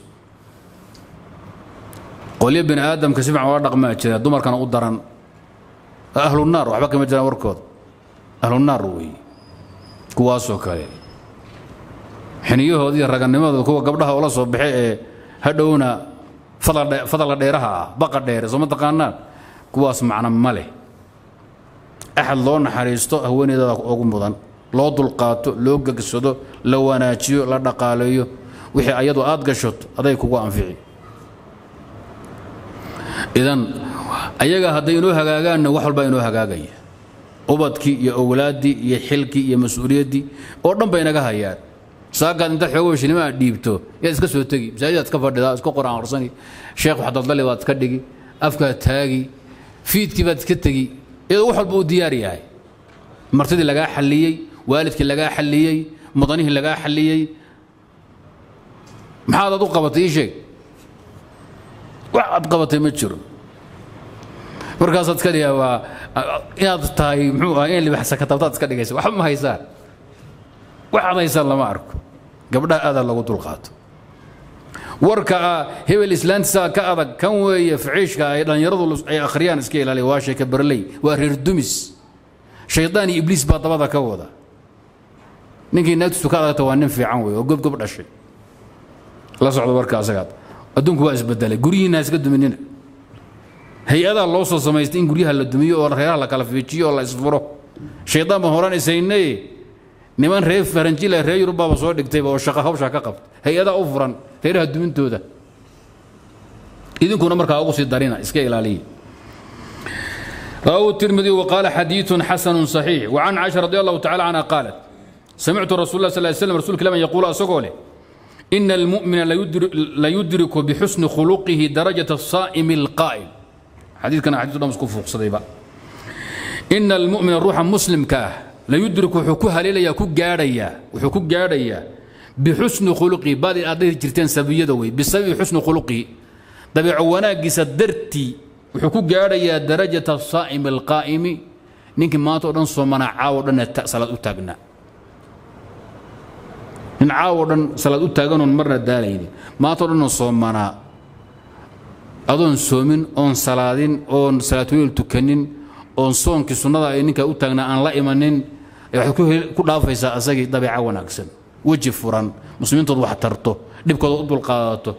qolyo bini aadamka si fiican ola dhaqmaa jira dumarkana u daran ahlunaar waxba kama jiraan warkooda ahlunaar weeye kuwaasoo kale xiniyahoodii ragannimadooda kuwa gabdhaha ula soo baxe ee hadhowna fadalka dheeraha ah baqa dheere soo ma taqaanaan kuwaas macno ma leh axad loo naxariisto haweeneydada ugu mudan loo dulqaato loo gegsado la wanaajiyo la dhaqaaleeyo wixii ayadu aad gashoto aday kugu anfici idan ayaga hadday inoo hagaagaanna wax walbaa inoo hagaagaya ubadkii iyo owlaaddii iyo xilkii iyo mas-uuliyaddii oo dhan bay inaga hayaan saagaad intaad xoogo shinimo aad dhiibto yaad iska soo tegi masaajidaad iska fadhidaa iska qor-aan arsani sheekh wax daldali baad iska dhigi afkaad taagi fiidkii baad iska tegi iyadoo wax walba uu diyaar yahay martidii lagaa xalliyey waalidkii lagaa xalliyey mudanihii lagaa xalliyey maxaad aad u qabatay ii sheeg wax aad qabatay ma jiro markaasaad iska dhigaa waa inaad tahay muxuu ahaa in libaxsa katabtaad iska dhigaysa waxba ma haysaan wax aad haysaan lama arko gabdhaha aadaa lagu dulqaato warka ah hebel islaantiisaa ka adag kan weeye ficiishka ay dhallinyaradu ay akhriyaan iska ilaaliya waa sheeka barley waa reer dumis shaydaan iyo ibliis baa dabada ka wada ninkii naagtiisu ka adagta waa nin fiican wey oo gobgob dhashay la socdo warka asagaad adduunku waa isbedelay guryihiina iska duminina hay-adaa loo soo samaystay in guryaha la dumiyo oo reeraha la kala fiijiyo oo la isfuro shaydaan baan horaan isaynaye niman reer faranjila reer yurubbaaba soo dhigtayba oo shaqa hawshaa ka qabta hay-adaa u furan reeraha dumintooda idinkuna markaa ugu sii darina iska ilaaliya رواه الترمذي وقال حديث حسن صحيح وعن عائشة رضي الله تعالى عنها قالت سمعت رسول الله صلى الله عليه وسلم رسول كلام يقول أسقوله إن المؤمن لا يدرك بحسن خلقه درجة الصائم القائم حديث كان حديث الله مسكوف صديبا إن المؤمن الروح مسلم كاه لا يدرك حكوها ليلة يكو جاريا وحكو جاريا بحسن خلقه بعد أديه جرتين سبية دوي بسبب حسن خلقه طبيع وناقص درتي wuxuu ku gaadhayaa darajata asaa'imi alqaa'imi ninkii maanta o dhan soo manacaawo dhan salaad u taagnaa nin caawo dhan salaad u taaganoon marna daalayni maantao dhanoo soomanaa adoon soomin oon salaadin oon salaatuleel tukanin oon soonkii sunnada ay ninkaa u taagnaa aan la imanin waxaad ku dhaafaysaa asagii dabeeca wanaagsan weji furan muslimiintood wax tarto dhibkooda u dulqaadato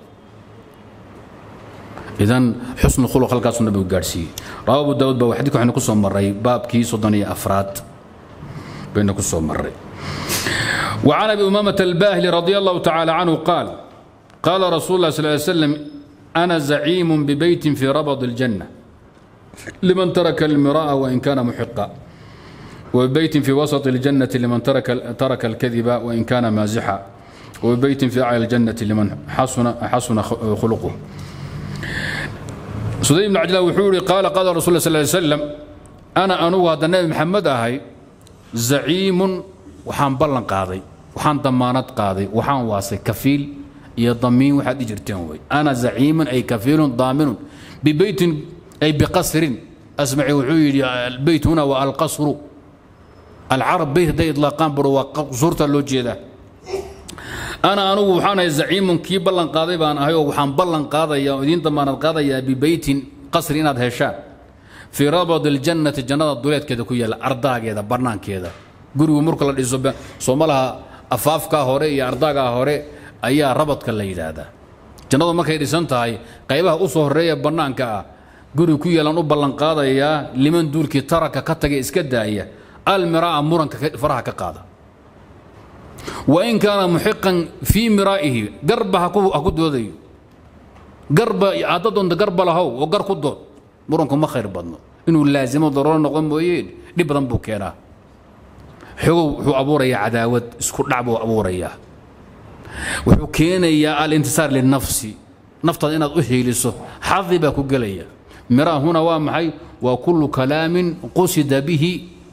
idan xusnu khuluq halkaasuu nabigu gaadhsiiyey rawa abu daawud baa xadidka waxaynu ku soo marray baabkii soddon iyo afraad baynu ku soo marray وعن ابي امامه الباهلي رضي الله تعالى عنه قال قال رسول الله صلى الله عليه وسلم انا زعيم ببيت في ربض الجنه لمن ترك المراء وان كان محقا وبيت في وسط الجنه لمن ترك ترك الكذب وان كان مازحا وبيت في اعلى الجنه لمن حسن حسن خلقه سدي بن عجلان وحوري قال قال رسول الله صلى الله عليه وسلم انا انو هذا النبي محمد اهي زعيم waxaan ballan qaaday waxaan damaanad qaaday waxaan waasay kafiil iyo damiin waxaad i jirteen wey ana zaciimun ay kafiilun daaminun bibeytin ay biqasrin asmaci wuxuu yidhi albeyt huna waa alqasru alcarab beyt hadday idlaaqaan baro waa qsurta loo jeedaa ana anugu waxaan ahay zaciimun kii ballan qaaday baan ahay oo waxaan ballan qaadaya oo idiin damaanad qaadayaa bibeytin qasri inaad heshaan fii rabad aljannati jannada duleedkeeda ku yaalla ardaageeda bannaankeeda gurigu marka la dhiso soomalaha afaafkaa hore iyo ardaagaa hore ayaa rabadka la yidhaahdaa jannadu markay dhisan tahay qaybaha u soo horreeya bannaanka ah guriga ku yeelan u ballanqaadayaa liman duulkii taraka ka taga iska daaya almiraa muranka faraha ka qaada wain kaana muxiqan fii miraa'ihi garba ha ku doodayo garba hadda doonta garba lahow oo gar ku dood muranku ma khayr badno inuu laasimo darooro noqon mooyeen dhib badan buu keenaa xogow wuxuu abuurayaa cadaawad isku dhac buu abuurayaa wuxuu keenayaa alintisaar linafsi naftaada inaad u hiiliso xadi baa ku gelaya miraa huna waa maxay waa kullu kalaamin qusida bihi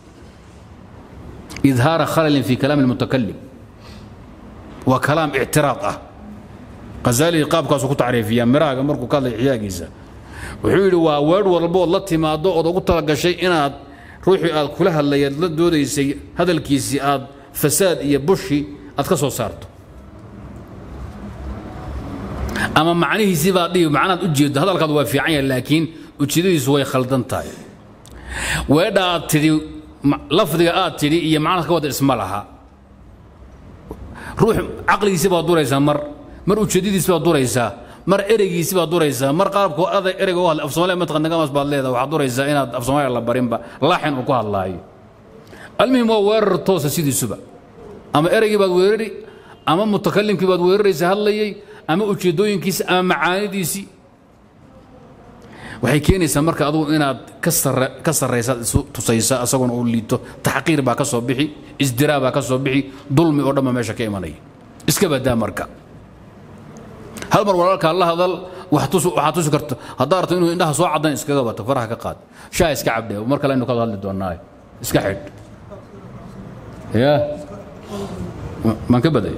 idhaara khalalin fi kalaami almutakalim waa kalaam ictiraad ah khazali qaabkaasuu ku tacriifiyaa miraaga markuu ka hadlay xiyaagiisa wuxuu yidhi waa weedh walbood la timaado ood ugu talagashay inaad ruuxii aad kula hadlayaad la doodaysay hadalkiisii aad fasaad iyo bushi aad ka soo saarto ama macnihiisii baad dhihi macnaad u jeedo hadalkaad waa fiican yahay laakiin ujeedadiisu way khaldan tahay weedha aad tidhi lafdiga aad tidhi iyo macnaad ka wada isma laha ruux caqligiisii baad duraysaa mar mar ujeedadiisi baad duraysaa mar ereygiisi baad duraysaa mar qaabku aday ereyga u hadlay af soomaaliya mataqan nagamas baad leedahay waxaad duraysaa inaad af soomaaliya la barinba laaxin uu ku hadlaayo almuhim waa weerar toosa sidiisuba ama ereygii baad weerari ama mutakalimkii baad weeraraysa hadlayay ama ujeedooyinkiisi ama macaanidiisii waxay keenaysaa marka adugu inaad ka sarraysaad isu tusaysa asaguna uu liito taxqiir baa ka soo bixi isdiraa baa ka soo bixi dulmi oo dhan baa meesha ka imanaya iska badaa marka hal mar walaalkaa la hadal waxaa tusi karta haddaa arto inuu indhaha soo caddan iskaga bato faraha ka qaad shaa iska cabdhe mar kale aynu ka hadli doonaa iska xidh ya maan ka baday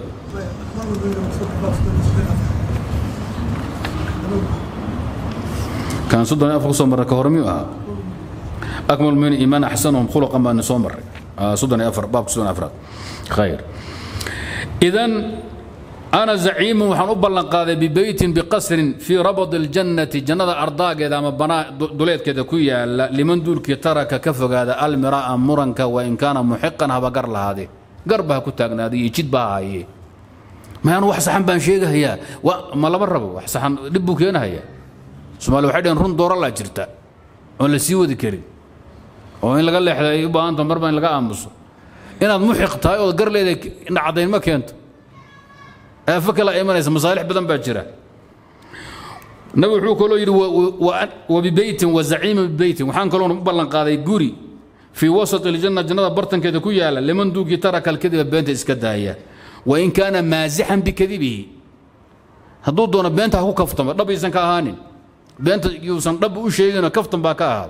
كان صدنا أفق صمر كهرمي أها أكمل من إيمان أحسنهم خلقا ما نصمر صدنا أفر باب صدنا أفراد خير إذن أنا زعيم وحن أبلن قاذي ببيت بقصر في ربض الجنة جنة أرضاق إذا ما بنا دوليت كذا كويا لمن دول كي ترك كفق هذا المراء مرنك وإن كان محقا هذا قر هذه قربها كتاقنا هذه يجد بها هي ما أنا وحسحن بان شيء هي وما لا بربو وحسحن لبو كينا هي soomaali waxay dhaheen run doora laa jirta oon la sii wadi karin oo in laga leexda ay u baahanta marba in laga aamuso inaad muxiq tahay ood gar leedahay dhacdayn ma keento aafo kale imanaysa masaalix badan baa jira nabi wuxuu kaloo yidhi wabibeytin wazaciima bibeytin waxaan kaloon u ballan qaaday guri fii wasat iljanna jannada bartankeeda ku yaala liman duugii taraka alkadiba beenta iska daaya wain kaana maasixan bikadibihi hadduu doono beenta ha ku kaftamo dhab aysan ka ahaanin beenta yuusan dhab u sheegino kaftan baa ka ahaada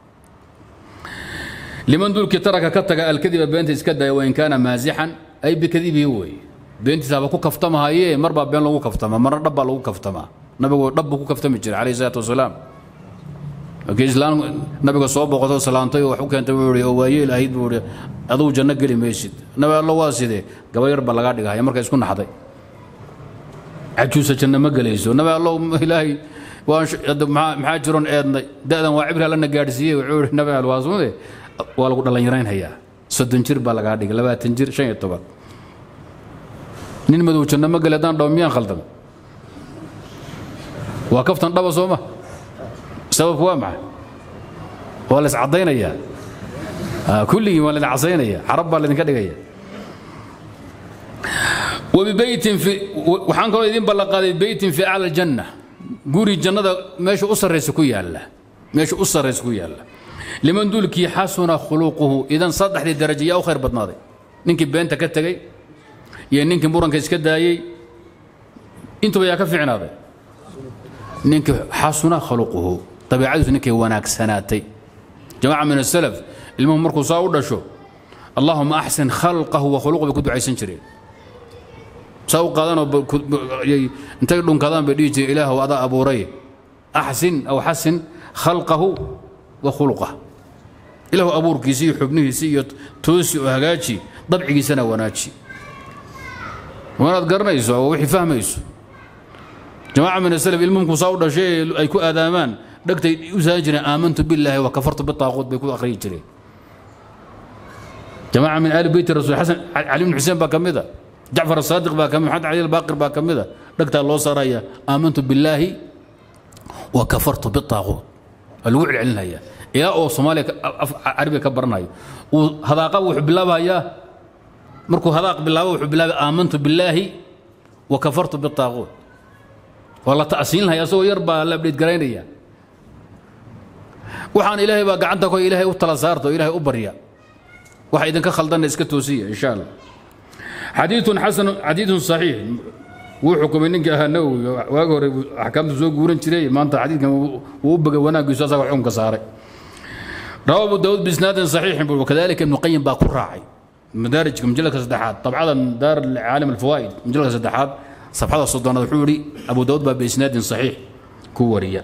liman dulkii taraka ka taga alkadiba beenta iska daya wain kaana maasixan ay bikadibihi weeye beentiisa haba ku kaftamahayee mar baa been lagu kaftama marna dhab baa lagu kaftamaa nabigu dhab buu ku kaftami jiray calayhi salaatu wasalaam markii islaam nabiga soo boqoto salaantay oo wax u keentay buu ihi oo waayeel ahayd buu ihi adugu janno geli maysid nabi allo waa sidee gaba yar baa lagaa dhigahaya marka isku naxday cajuusa janno ma gelayso nabi allo ilaahay maxaa jiroon eednay da'dan waa cibri allana gaadhsiiyey wuxuu ihi nabi al waa suude waa lagu dhallinyaraynhayaa soddon jir baa lagaa dhigay labaatan jir shan iyo toban nin madow janno ma geli haddaan dhawo miyaan khaldamay waa kaftan dhaba soo ma sababku waa maxay waa la iscaddaynayaa kulligii waa laydin casaynaya carab baa laydinka dhigaya wabibeytin fi waxaan kaloo idin ballanqaaday beytin fi acla aljanna guri jannada meesha u sarraysa ku yaalla meesha u sarraysa ku yaalla liman dulkii xasuna khuluquhu idan saddexdii darajo yaa u khayr badnaaday ninkii beenta ka tegey iyo ninkii muranka iska daayey intuba yaa ka fiicnaaday ninkii xasuna khuluquhu dabiicadiisu ninkay wanaagsanaatay jamaca min asalaf ilmuhu markuu saa u dhasho allahuma axsin khalqahu wa khuluqu bay ku ducaysan jireen saa u qaadanoo intay dhunkadaan bay dhihi jireen ilaahu adaa abuuray axsin aw xasin khalqahu wa khuluqah ilaahu abuurkiisi iyo xubnihiisi iyo toosi oo hagaaji dabcigiisana wanaaji wanaad garanayso oo wixii fahmayso jamaaca min asalaf ilmuhumku saa u dhashay ay ku aadaamaan dhegtay u saaran jireen aamantu billaahi wa kafartu bitaaquut bay ku akhriyi jireen jamaaca min aali beyti rasul xasan cali bn xuseen baa ka mid a jacfar asaadiq baa ka mid maxamed cali albaaqir baa ka mid a dhegtaa loo saaraya aamantu billaahi wa kafartu bitaaquut waa lagu celcelinaya ilaa oo soomaaliya carabiga ka baranayo uu hadaaqa wuxuu bilaabayaa markuu hadaaq bilaabo wuxuu bilaabay aamantu billaahi wa kafartu bitaaquut waa la ta'siinlahaya asagoo yar baa la abdheedgaraynaya waxaan ilaahay baa gacanta ko ilaahay u tala saarta oo ilaahay u barya waxa idinka khaldanna iska toosiya insha allah xadiidun xasan xadiidun saxiix wuu xukumay ninkii ahaa nawowi waagi hore axkaamtu soo guuran jiray maanta xadiidkan wuu u bagay wanaaggiisu asaga xukunka saaray rawa abu daawud biisnaadin saxiixin buu kadalika ibnu qayim baa ku raacay madaarijka majaladka saddexaad dabcada daar caalim alfawaa'id majaladka saddexaad صفحة الصدانة الحوري أبو داود باب بإسناد صحيح كوريا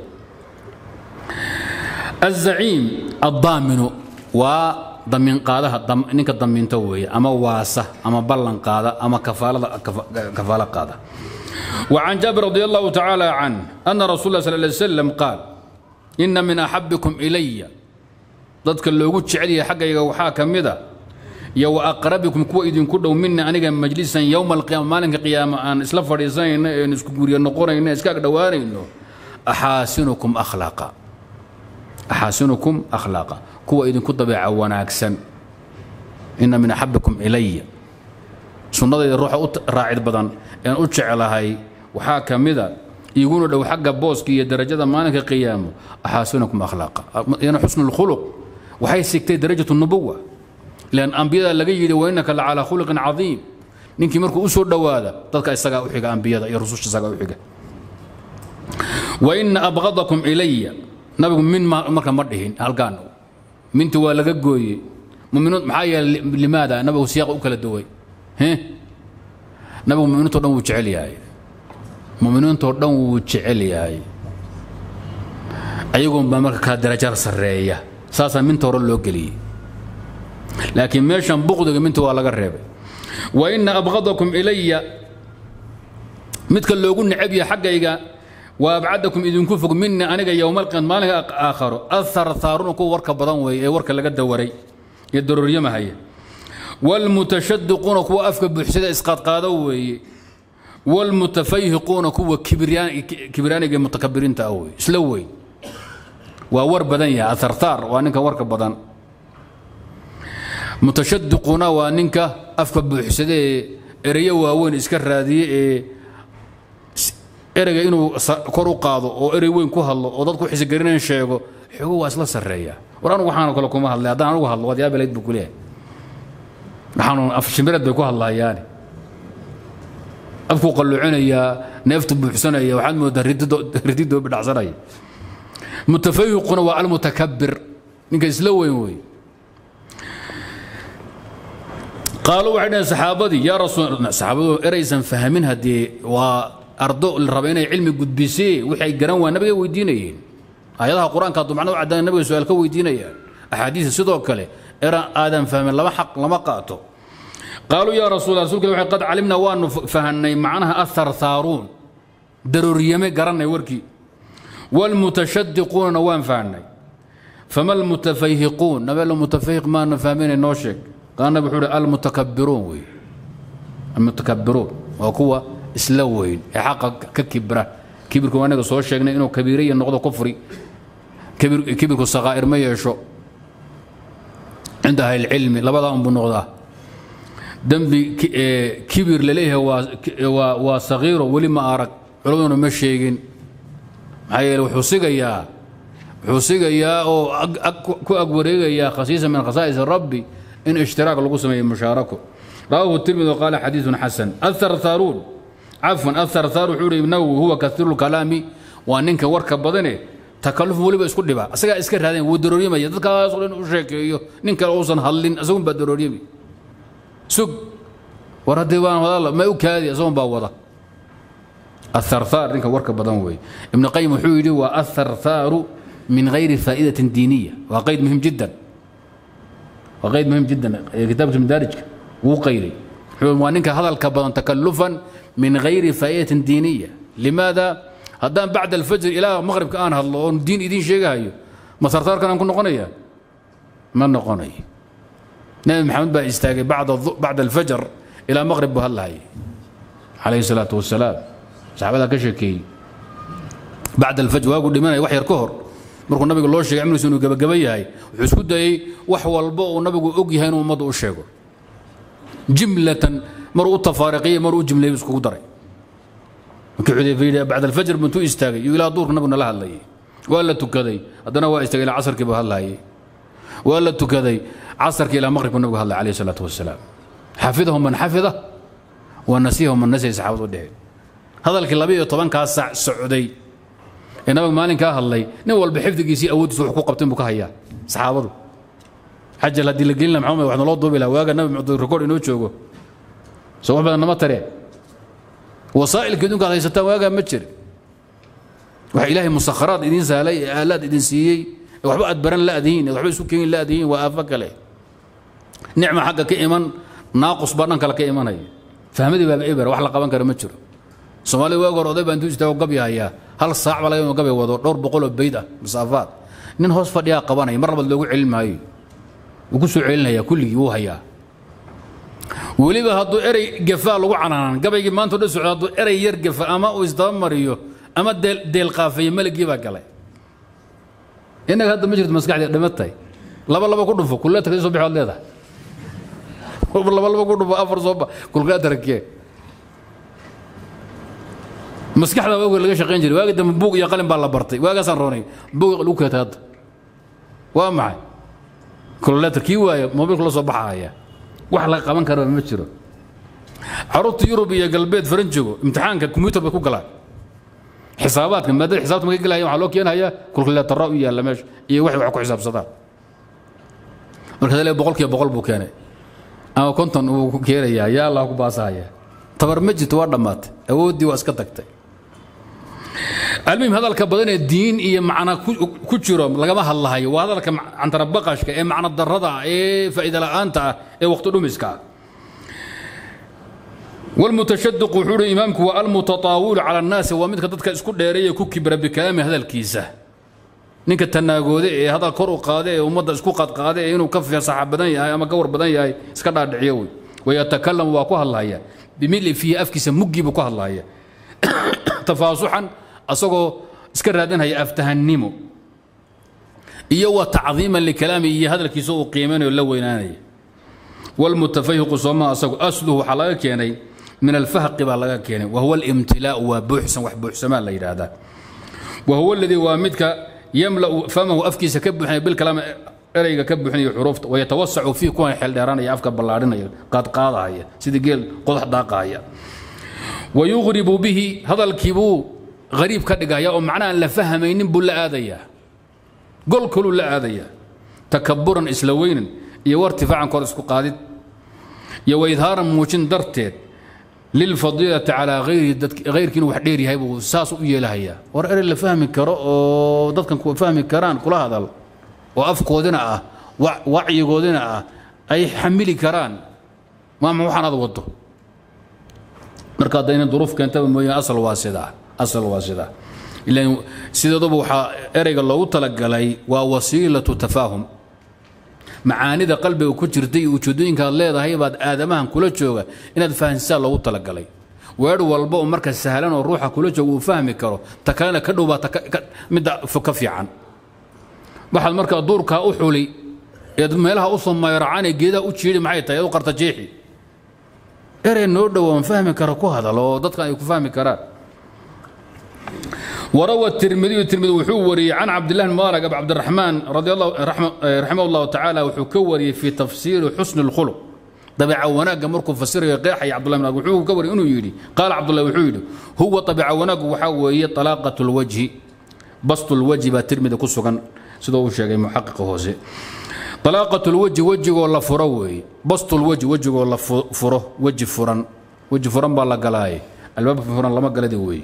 الزعيم الضامن وضمن قادها ضم إنك ضمن توي أما واسة أما بلن قادة أما كفالة كفالة قادة وعن جابر رضي الله تعالى عنه أن رسول الله صلى الله عليه وسلم قال إن من أحبكم إلي ضدك اللي قلت شعري حقا يوحا كمذا iyo wa aqrabikum kuwa idinku dhow mina aniga majlisan yowma alqiyaama maalinka qiyaama aan isla fadhiisanayno een isku guryo noqonayno iska agdhowaanayno axaasinukum akhlaaqa axaasinukum akhlaaqa kuwa idinku dabeeca wanaagsan ina min axabikum ilaya sunnadayda ruuxa u raacid badan een u jeclahay waxaa ka mida iguna dhow xagga booska iyo darajada maalinka qiyaamo axaasinukum akhlaaqa yana xusnu lkhuluq waxay sigtay darajatu nubuwa lan ambiyada laga yidhi wainaka la calaa khuluqin cadiim ninkii markuu u soo dhowaada dadka isagaa u xiga ambiyada iyo rususha isagaa u xiga waina abqadakum ilaya nabigu min marka ma dhihin halkaan minti waa laga gooyey muminiin maxaa yeelay limaada nabigu siyaaqa u kala duway nabigu muminiintoo dhan wuu jecel yahay muminiintoo dhan wuu jecel yahay ayagoon baa marka kala darajar sarreeya saasaa minta hore loo geliyey laakiin meeshan buqdiga minta waa laga reebay wa ina abqadakum ilaya midka loogu necab yahay xaggayga wa abcadakum idinku fog mina aniga yowmalqiyam maalinka aakharo atharthaaruna kuwa warka badan weeye ee warka laga dawaray ee darooryamahaya waalmutashadiquuna kuwa afka buuxsada isqaadqaado weeye waalmutafayhiquuna kuwa kibraaniga mutakabiriinta ah weye isla weyn waa war badan yahay atharthaar waa ninka warka badan mutashadiquna waa ninka afka buuxsada ee ereyo waaweyn iska raadiye ee ereyga inuu kor u qaado oo erey weyn ku hadlo oo dadku xisigarinayn sheego xogo waa isla sarreeya war anugu waxaanoo kale kuma hadlay haddaan anugu hadlo waad yaabelayd buu kuleeyahay waxaanu afshimbireed bay ku hadlayaani afkuu qalluucinayaa neeftu buuxsanaya waxaad moodaa rididoo bidhacsanaya mutafayiquna waa almutakabir ninka isla weyn wey qaaluu waxay dhaheen saxaabadii yaa rasuul saxaabadu eraysan fahmin haddii waa ardo la raba inay cilmi gudbisee wixii ay garan waa nabiga weydiinayeen aayadaha qur-aanka hadduu macno u caddaana nabiga su-aal ka weydiinayaan axaadiisa sidoo kale eran aadan fahmin lama xaq lama qaato qaaluu yaa rasuul rasulka waxay qad calimnaa waanu fahanay macnaha atharthaaruun darooryame garanay warkii waalmutashadiquunana waan fahanay fama almutafayhiquun nabeel mutafayhiq maana fahminay noo sheeg qaala nabi wuxuu uhi almutakabbiruun wey almutakabbiruun waa kuwa isla weyn ee xaqa ka kibra kibirku waa inaga soo sheegnay inuu kabiiraya noqdo kufri kibirku sakaa'ir ma yeesho cinda ahli lcilmi labadaa unbuu noqdaa dembi kibir laleeyahay waa sagiiro weli ma arag culammaduna ma sheegin maxaa yeele wuxuu sigayaa wuxuu sigayaa oo ku ag wareegayaa khasiisa min khasaa'is rabbi in ishtiraak lagu sameeyo mushaarako rawaahu tirmidi qaala xadiiثun xasan atharthaaruun cafwan atharthaar wuxuu ihi nawowi huwa kaiiru lkalaami waa ninka warka badane takaluf weliba isku dhiba asagaa iska raadeen wuu darooryamaya dadkaasoo dhan u sheekeeyo nin kale uusan hadlin isagun baa darooryami sug war haddii waan wadaala ma u kaadi isagun baa wada atharthaar ninka warka badan weeye ibnu qayim wuxuu yidhi waa atharthaaru min gayri faa'idatin diiniya waa qayd muhim jiddan waa qayd muhim jiddan kitaabka madaarijka wuu qayday waa ninka hadalka badan takalufan min gayri faa'idatin diiniya limaada haddaan bacda alfajr ilaa maqribka aan hadlo oon diin idiin sheegahayo ma sartaarkan aan ku noqonaya ma noqonayo nabi maxamed baa istaagay bacda alfajr ilaa maqrib buu hadlahayay calayhi salaatu wasalaam saxaabadaa ka sheekeeyey bacda alfajr waagu dhimanaya wax yar ka hor markuu nabiga loo sheegay cimrigiisu inuu gabagaba yahay wuxuu isku dayey wax walba uu nabigu og yahay inuu ummadda u sheego jimlatan maruu u tafaariqiyey maruu u jimleeyey iskugu daray markii xudayfa yidhi bacda alfajr buntuu istaagay iyo ilaa duurka nabiguna la hadlayay waa la tukaday haddana waa istaagay ilaa casarkii buu hadlayay waa la tukaday casarkii ilaa maqribku nabigu hadlay calayhi salaatu wasalaam xafidahu man xafida wa nasiyahu man nasiya saxaabadu dheheen hadalkii laba iyo tobankaa saac socday ee nabiga maalinkaa hadlay nin walba xifdigiisii awooddiisa wax ku qabtay buu ka hayaa saxaabadu xajal haddii la gelin laha maxamed wax naloo duubi laha waaga nabi muxuu rikood inoo joogo soo wax badan nama tareen wasaa'ilka idinku aad haysataan waagaa ma jira waxa ilaahay musakharaad idiin sahlay ee aalaad idin siiyey ee waxba aad baran la'dihiin ee waxba isu keenin la'dihiin waa aafo kale nicma xagga ka iman naaqus baa dhan kale ka imanaya fahmadii baaba eber wax la qaban kara ma jiro soomaalida waag hore oday baa intuu istaago gabya hayaa hal saac baa laga inuu gabya wado dhowr boqol oo bayd ah masaafaad nin hoos fadhiyaa qabanaya mar labaad loogu celin maayo wuu ku soo celinaya kulligii wuu hayaa weliba hadduu erey gafaa lagu canaanan gabaygii maanta o dhan socda hadduu erey yar gafa ama uu isdabamariyo ama deelqaafeeye meligii baa galay innaga hadda ma jirto maskaxdii dhimatay laba laba ku dhufo kulleetar soo bixi waad leedahay laba laba ku dhufo afar soo ba kulleetarkee maskaxda waagi laga shaqayn jiray waagi dambe buug iyo qalin baa la bartay waagaasaan roonay buug lagu keetay hadda waa maxay kulleetar kii waaya mobilka la soo baxahaya wax la qaban kara ma jiro caruurta yurub iyo galbeed faranjigo imtixaanka kombiyuutar bay ku galaan xisaabaadka maadada xisaabta markay galaya waxaa loo keenayaa kulkuleetara u yaalla meesha iyo waxay wax ku xisaabsadaan markaas le boqolkiiba boqol buu keenay ama konton uu keenayaa yaa allah ku baasahaya tabar ma jirto waa dhammaatay awooddii waa iska tagtay almuhim hadalka badan ee diin iyo macna ku jiro lagama hadlahayo waa hadalka cantarabaqashka ee macno darrada ah ee faa'iida la'aanta ah ee waqti dhumiska ah والمتشدق وحور إمامك والمتطاول على الناس ومدك dadka isku dheereeya ku kibra bikalaami hadalkiisa ninka tanaagoode ee hadal kor u qaade ee ummadda isku qadqaade ee inuu ka fasaxa badan yahay ama ka war badan yahay iska dhaadhiciyo wey wayatakalam waa ku hadlaya bimili fiihi afkiisa muggiibu ku hadlaya tafaasuxan asagoo iska raadinaya aftahannimo iyo wa tacdiiman likalaami iyo hadalkiisa uu qiimanayo la weynaanaya والمتفيق صوما أسلو أصله حلاقة كيني من الفهق بلغا كيني وهو الامتلاء وبحسن وحبحسن ما لا هذا وهو الذي وامدك يملأ فمه أفكيس كبحني بالكلام ereyga ka buuxinayo xuruufta wayatawasacu fii kuwan xeeldheeraanaya afka ballaarinaya qaadqaadahaya sidii geel qodax daaqahaya wayuqribu bihi hadalkiibuu hariib ka dhigaya oo macnaha aan la fahmaynin buu la aadayaa gol kaluu la aadayaa takaburan isla weynan iyo wartifaacan kor isku qaadid iyo waidhaaran muujin darteed lilfadiilati calaa hayrihi hayrkii inuu wax dheer yahay buu saas u yeelahayaa war erey la fahmi karo oo dadkan ku fahmi karaan kula hadal oo afkoodina ah wacyigoodina ah ay xamili karaan maama waxaan aad wado marka hadda inay duruuf keentaba mooyaan asal waa sidaa asal waa sidaa ilan sideeduba waxaa ereyga loogu talagalay waa wasiilatu tafaahum macaanida qalbiga ku jirta iyo ujeedooyinka aad leedahay baad aadamahan kula jooga inaad fahansisaa loogu talagalay weer walba oo marka sahlan oo ruuxa kula jooga uu fahmi karo ta kalena ka dhow baa midda ka fiican waxaad markaa duurkaa u xuli eed meelaha u soo mayracaan ee geedaha u jiidhi maxay tahay eed u qarta jeexi erey noo dhowaan fahmi kara ku hadal oo dadkan ay ku fahmi karaan وروى الترمذي الترمذي وحو وري عن عبد الله بن مبارك ابو عبد الرحمن رضي الله رحمه, رحمه الله تعالى وحو كوري في تفسير حسن الخلق طبيعة وناق مركو فسر قيح يا عبد الله بن وحو كوري انه يدي قال عبد الله وحو يدي هو طبيعة وناق وحاوي طلاقة الوجه بسط الوجه بالترمذي كسوغان سيدو شيغي محقق هوسي طلاقة الوجه وجه ولا فروي بسط الوجه وجه ولا فره وجه فرن وجه فرن بالله قلاي الباب فرن لما قال وي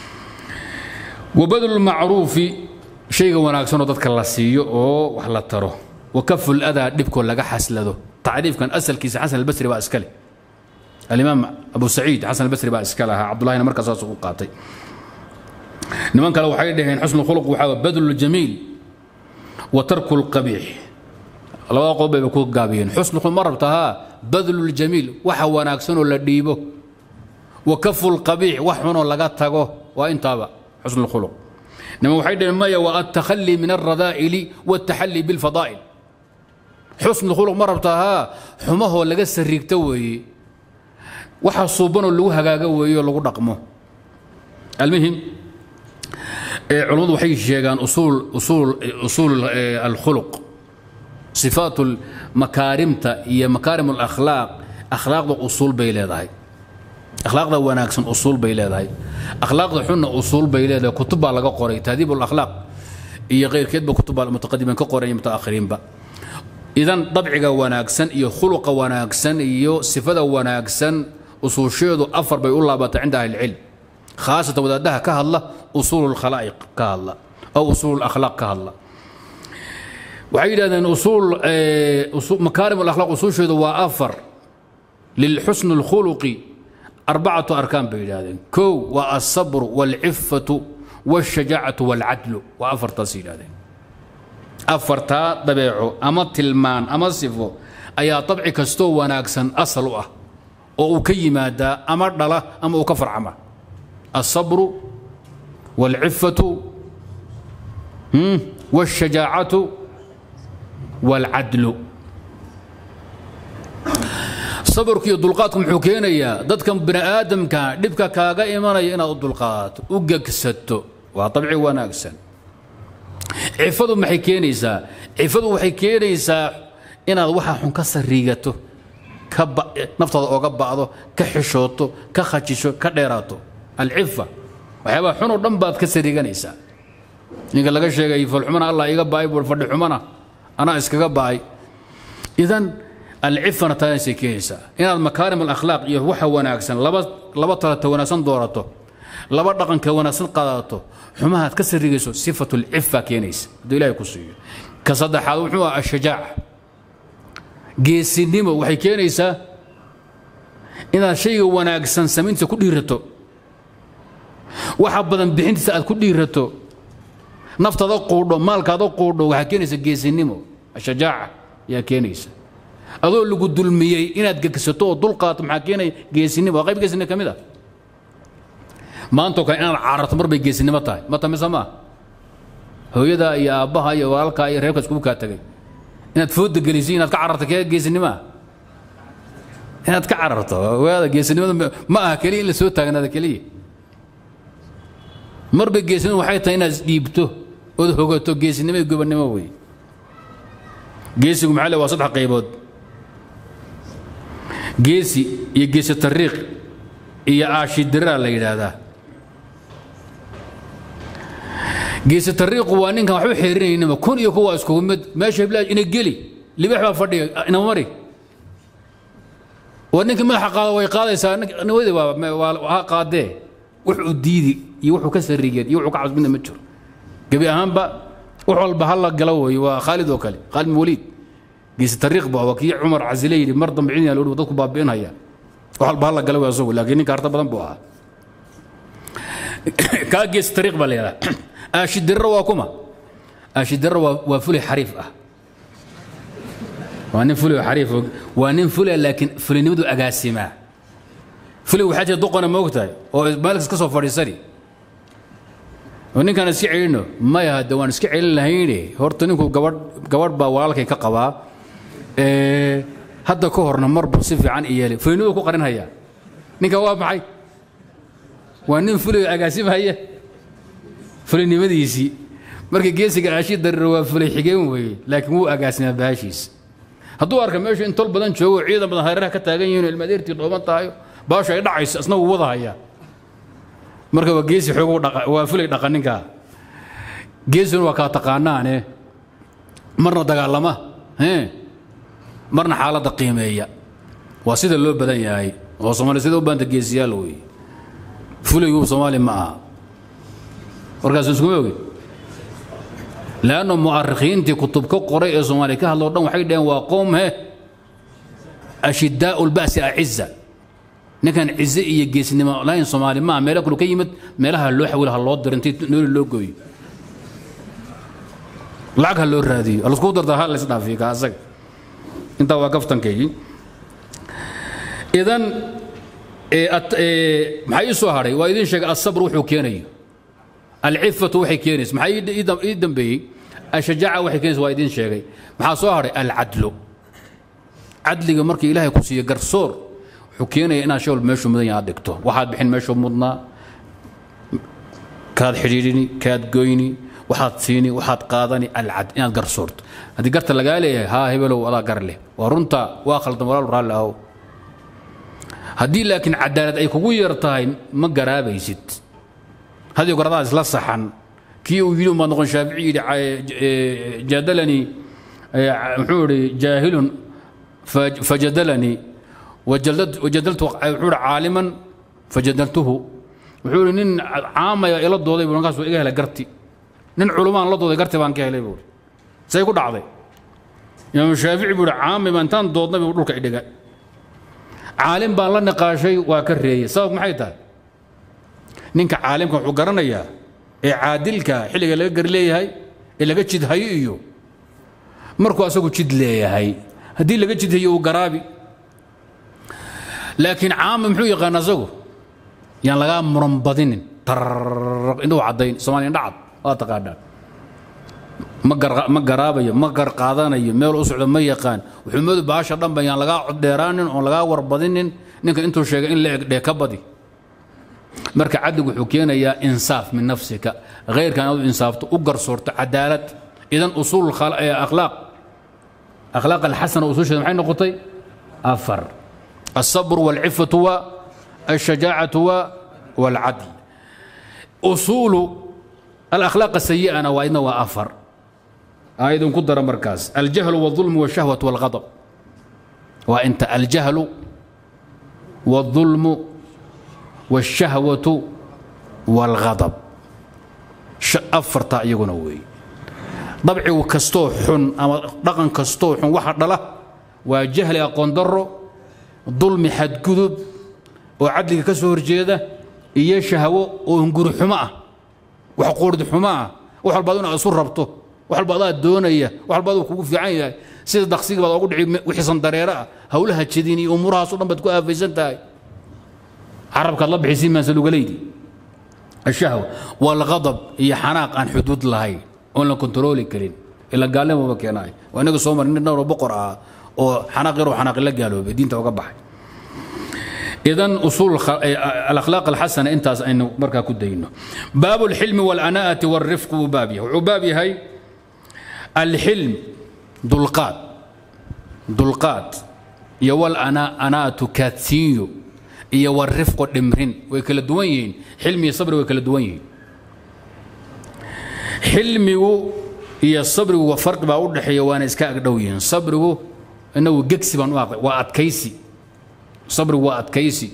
وبذل المعروف شيء wanaagsan oo dadka la siiyo oo wax la taro وكف الأذى dhibko laga xaslado تعريف كان أسلkiisa حسن البصري baa iskale الإمام أبو سعيد حسن البصري baa iska lahaa عبد الله markaas saas u qaatay niman kale waxay dhaheen xusn الخلق waxaa بدل الجميل وترك القبيح labada qodob bay ku gaabiyeen xusn الخلق ma rabtahaa بدل الجميل waxa wanaagsan oo la dhiibo وكف القبيح wax xun oo laga tago waa intaaba حسن الخلق نما وحيد المية والتخلي من الرذائل والتحلي بالفضائل حسن الخلق مربتها حماه ولا قس الريكتوي waxa suuban oo lagu hagaaga weeyo lagu dhaqmo المهم علمadu waxay sheegaan usuul usuul usuul الخلق صفات المكارمta iyo مكارم الأخلاق أخلاaqda usuul bay leedahay akhlaaqda wanaagsan usuul bay leedahay akhlaaqda xunna usuul bay leedahay kutub baa laga qoray tahdiib alakhlaaq iyo keyrkeedba kutub baa mutaqadimiin ka qoray mutaakhiriinba idan dabciga wanaagsan iyo khuluqa wanaagsan iyo sifada wanaagsan usuusheedu afar bay u laabatay cinda ahli ilcilm khaasatan wadaadaha ka hadla usuul lkhalaa'iq ka hadla aw usuul akhlaaq ka hadla waxay yidhahdeen usuul makaarim alakhlaaq usuusheedu waa afar lilxusn alkhuluqi أربعة أركان بيلادين كو والصبر والعفة والشجاعة والعدل وأفر تصيل هذين أفرتا طبيعه أما تلمان أما صفو أيا طبعي كستو وناكسن أصل أه أو كي مادا أما دلا أما أكفر عما الصبر والعفة والشجاعة والعدل sabarku iyo dulqaadku muxuu keenayaa dadkan bini aadamka dhibka kaaga imanaya inaad u dulqaato u gegsato waa dabci wanaagsan cifadu maxay keenaysaa cifadu waxay keenaysaa inaad waxa xun ka sariigato ka naftaada ooga ba'do ka xishooto ka khajisho ka dheeraato alcifa waxyaabaha xun oo dhan baad ka sariiganaysaa ninka laga sheegay falxumana allah iga ba'ay buu fadhi xumana anaa iskaga ba'ay idan العفة تاسي كيسا إن المكارم الأخلاق يوحى وناكسن لبا لبا تلات وناسن دورته لبا دقن كوناسن قادته حماها تكسر رجسو صفة العفة كينيس دو إلهي كسوية كصدح هذا الشجاعة جيسي نيمو وحي كينيسا إن شيء وناكسن سمينت كل يرتو waxa badan bixintiisa aad ku dhiirato naftada quudho maalkaada quudho waxaa keenaysa geesinimo shajaaca yaa keenaysa adoo lagu dulmiyey inaad gegsato oo dulqaato maxaa keenaya geesinimo waa qayb geesinimo ka mid ah maantoo kale inaad cararto mar bay geesinimo tahay ma tamise maa hooyada iyo aabbaha iyo walaalkaa iyo reerka iskugu kaa tegay inaad fooda geliso inaad ka cararto kee geesinimoa inaad ka cararto waada geesinimada ma aha keliya in la soo taagnaada keliya marba geesinimo waxay tahay inaad isdhiibto ood hogato geesinimo iyo gobannimo wey geesigu maxaa le waa saddex qaybood geesi iyo geesi tariiq iyo aashidira la yidhaahdaa geesi tariiqu waa ninkan waxba xeerinaynaba kun iyo kuwa iskugu mid meesha hiblaa ina geli libax baa fadhiga ina mari waa ninkii madaxa qaada way qaadaysaa nawadi waa ha qaadee wuxuu diidi iyo wuxuu ka sarigeed iyo wuxuu ka cabs midna ma jiro gebi ahaanba wax walba ha la gala weeye waa khaalid oo kale khaalid bin waliid geesi tariiq ba waa kii cumar casile yidhi mar dambe cidina loo dadku baabi'inaya wax walba ha la gala wey asagu laakiin ninka harta badan buu ahaa kaa geesi tariiq baa la yidhaha aashidirra waa kuma aashidirra waa waa fulay xariif ah waa nin fulay oo xariif waa nin fulay laakiin fulinimadu agaasimaa fulay waxaa jira doqona ma ogtahay oo maalkas ka soo fadhiisani oo ninkaan iska celino maya hadde waan iska celin lahayne horta ninku gabadh gabadh baa walaalkay ka qabaa hadda ka horna marbu si fiican iyeelay fulinimadu ku qarinhayaa ninka waa maxay waa nin fulay oo agaasimhaya fulinimadiisii marka geesiga aashi darira waa fulay xigeen weeye laakiin wuu agaasimaa baashiisa hadduu arka meeshu in tol badan joogo ciidan badan hareeraha ka taagan yihiin ilmadeertii dhooban tahayo baashu ay dhacayso isna wuu wada hayaa marka waa geesi xoog waa fulay dhaqa ninkaa geesina waa kaa taqaanaane marna dagaalama marna xaaladda qiimeeya waa sida loo badan yahay oo soomaali sida u baanta geesiyaal weeye fulaygu soomaali ma aha warkaas iskuma ogi lanno mu'arikhiintii kutub ka qoray ee soomaaliya ka hadloo dhan waxay dhaheen waa qoom he ashidaau lba'si aciza ninkan cize iyo geesnimo lahayn soomaali maaha meelo kale ka yimid meelaha loo xawila ha loo diro intii nooli loo gooyo lacag ha loo raadiyo halasku darta ha lays dhaafiyo ka asaga intaa waa kaftankaygii idan maxaa ii soo hadhay waa idin sheegay asabr wuxuu keenayo alcifatu waxay keenaysa maxaa ii dambeeyey ashajaaca waxay keenaysa waa idin sheegay maxaa soo hadhay alcadlu cadliga markii ilaahay ku siiyo garsoor wuxuu keenaya inaad shay walba meeshuu mudan yahay aad dhigto waxaad bixin meeshuu mudnaa kaad xidhiidhini kaad goyni waxaad siini waxaad qaadani alcad inaad garsoorto haddii garta lagaa leeyahay haa hebelow adaa gar leh waa runta waa khaldan walaal raalli ahow haddii laakiin cadaalad ay kugu yar tahay ma garaabaysid hadii goradaa isla saxan kii uu yidhi umaad noqon shaafici yidhi jadalanii muxuu idhi jaahilun fajadalanii wajadaltu wuxuu idhi caaliman fajadaltuhu wuxuu idhi nin caamaya ila dooday buu markaas iga helay garti nin culumaan la dooday garti baan ka helay buu say ku dhacday imaamu shaafici buu idhi caamay baa intaan doodnay buu dhulka idhiga caalim baan la niqaashay waa ka reeyey sabab maxay tahay ninka caalimka wuxuu garanayaa ee caadilka xilliga laga gar leeyahay ee laga jidhayo iyo markuu asagu jid leeyahay haddii laga jidhayo uu garaabi laakiin caama muxuu yaqaan asagu yaan lagaa muran badinin indhuu caddayn soomaaliya indhacad waa taqaanaa ma garaabayo ma gar qaadanayo meel u socdo ma yaqaan wuxuu moodu baasha dhanba yaan lagaa coddheeraanin oon lagaa warbadinin ninka intuu sheegay in la eg dhee ka badi marka cadligu wuxuu keenayaa insaaf min nafsika khayrka inaad u insaafto u garsoorto cadaalad idan usuul akhlaaq akhlaaq alxasana usuusheeda maxay noqotay afar الصبر والعفة والشجاعة والعدل أصول الأخلاق السيئة أنا وإن وأفر أيضا قدر مركز الجهل والظلم والشهوة والغضب وأنت الجهل والظلم والشهوة والغضب أفرتا يقولون وي ضبعي وكستو حن أما رقم كستو حن واحد له وجهل أقون دره ظلم حد كذب وعدل كسور جيدة إيه شهوة وهنقر حماء وحقور حماء وحال بعضنا أصور ربطه وحال بعضها الدونية وحال بعضها كوكو في عين سيد دقسيق بعض أقول وحسن دريرة هولها تشديني أمورها صورا بتكون أفيسان تاي عربك الله بحسين ما سلوك ليدي الشهوة والغضب هي حناق عن حدود لهي ولا كنترولي كلين إلا قال لهم بكيناي وأنا صومر إن النور بقرة أو حناق غير حناق إلا قالوا بدين توقع إذن أصول الأخلاق الحسنة أنت إنه بركة كدينه باب الحلم والأناءة والرفق وبابها وبابي هاي الحلم دلقات دلقات يوال أنا أناءة كاتسيو iyo warifqo dhimrin way kala duwan yihiin xilmi iyo sabri way kala duwan yihiin xilmigu iyo sabrigu waa farqi baa u dhexeeya waana iska agdhow yihiin sabrigu inagu gegsi baan u aqday waa adkaysi sabrigu waa adkaysi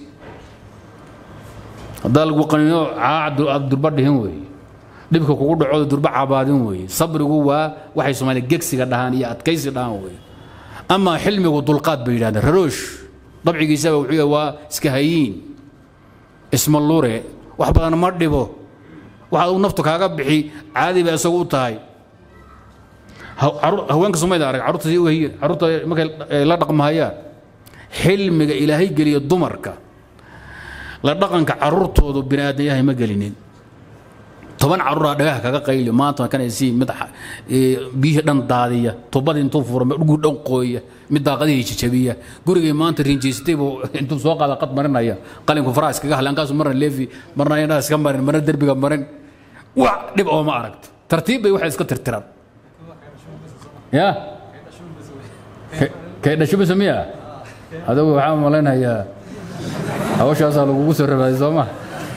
haddaa lagu qaniino caac aad durba dhihin weeye dhibka kugu dhacooda durba cabaadin weeye sabrigu waa waxay soomaaliya gegsiga dhahaan iyo adkaysi dhahaan weeye amaa xilmigu dulqaad bay yidhahdeen raroosh dabcigiisaba wuxuu yahay waa iska hayiin isma lure wax badan ma dhibo waxaad u naftu kaaga bixi caadi bay isagu u tahay haweenka somayda arag carruurta si uhayiin carruurta markay la dhaqmahayaan xilmiga ilaahay geliya dumarka la dhaqanka carruurtoodu bini aadan yahay ma gelinin toban carruuraa dhagaha kaga qayli maanta kanaysi mid biyihii dhan daadiya tubadii intuu furo dhuguu dhan qooya mid daaqadihii jajabiya gurigay maanta rinjaystay buu intuu soo qaada qad marinaya qalinku faraha iskaga halaankaasu marna leefi marna indhaha iska marin marna derbiga marin wax dhib oo ma aragto tartiib bay waxay iska tirtiraan ya kay dhasho bise miya adigu waxaan malaynayaa hawshaasaa lagugu soo rabaaday soo ma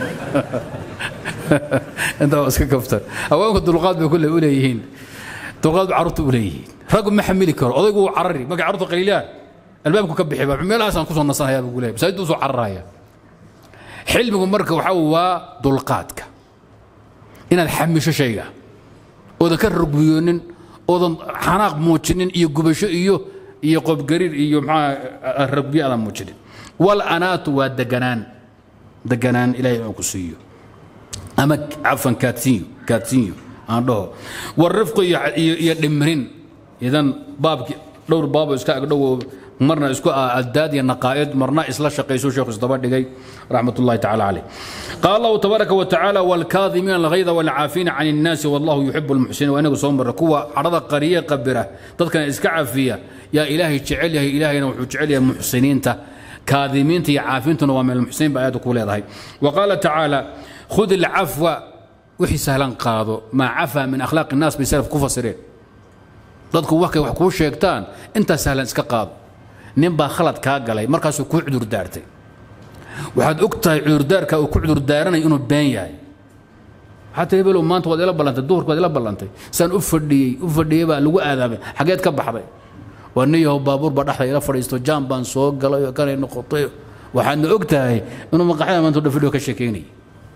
intaa iska kaftan haweenku dulqaad bay kulle u leeyihiin dulqaad bay carruurta u leeyihiin raggu ma xamili karo odaygu wuu carari markay carruurta qaliilaan albaabku ka bixi meelahaasaan kusoo nasanhayaa buu leeyahay masaajiddu usoo cararaya xilmigu marka waxaa waa dulqaadka inaad xamisho shayga oodan ka rugbiyoonin oodan xanaaq muujinin iyo gubasho iyo iyo qobgariir iyo maxaa rugbiyo aadan muujinin wal anaatu waa deganaan deganaan ilaahay inuu ku siiyo ama cafan kaadsiinyo kaadsiinyo aan dhaho warifqu iyo dhimrin idan baabki dhowr baabo iska agdhowo marna isku addaad iyo naqaa'id marna isla shaqayso sheekhu isdaba dhigay raxmat ullahi tacala caleyh qaala allahu tabaaraka wa tacaala waalkaadimiina alghayda waalcaafiina can innaasi wallahu yuxibu almuxsiniin waa inagu soo marra kuwa cadhada qariye qabira dadkana iska cafiya yaa ilaahay jecel yahay ilaahayna wuxuu jecel yahay muxsiniinta kaadimiinta iyo caafintuna waa min almuxsiniin ba aayadda ku leedahay wa qaala tacaala khud ilcafwa wixii sahlan qaado maa cafaa min akhlaaqi innaas bay salaf ku fasireen dadku waxkay wax kuu sheegtaan intaa sahlan iska qaado nin baa khalad kaa galay markaasuu kuu cudurdaartay waxaad og tahay cudurdaarka uu ku cudurdaaranay inuu been yahay xataa hebelow maanta waad ila ballantay duhurka waad ila ballantay saan u fadhiyey u fadhiyey baa lagu aadaamay xageed ka baxday waa nin yahow baabuur baa dhexda ila fadhiisto jaan baan soo galay oo kanay noqotay waxaadna og tahay inuu maqaxyada maanta dhafidho ka sheekaynayay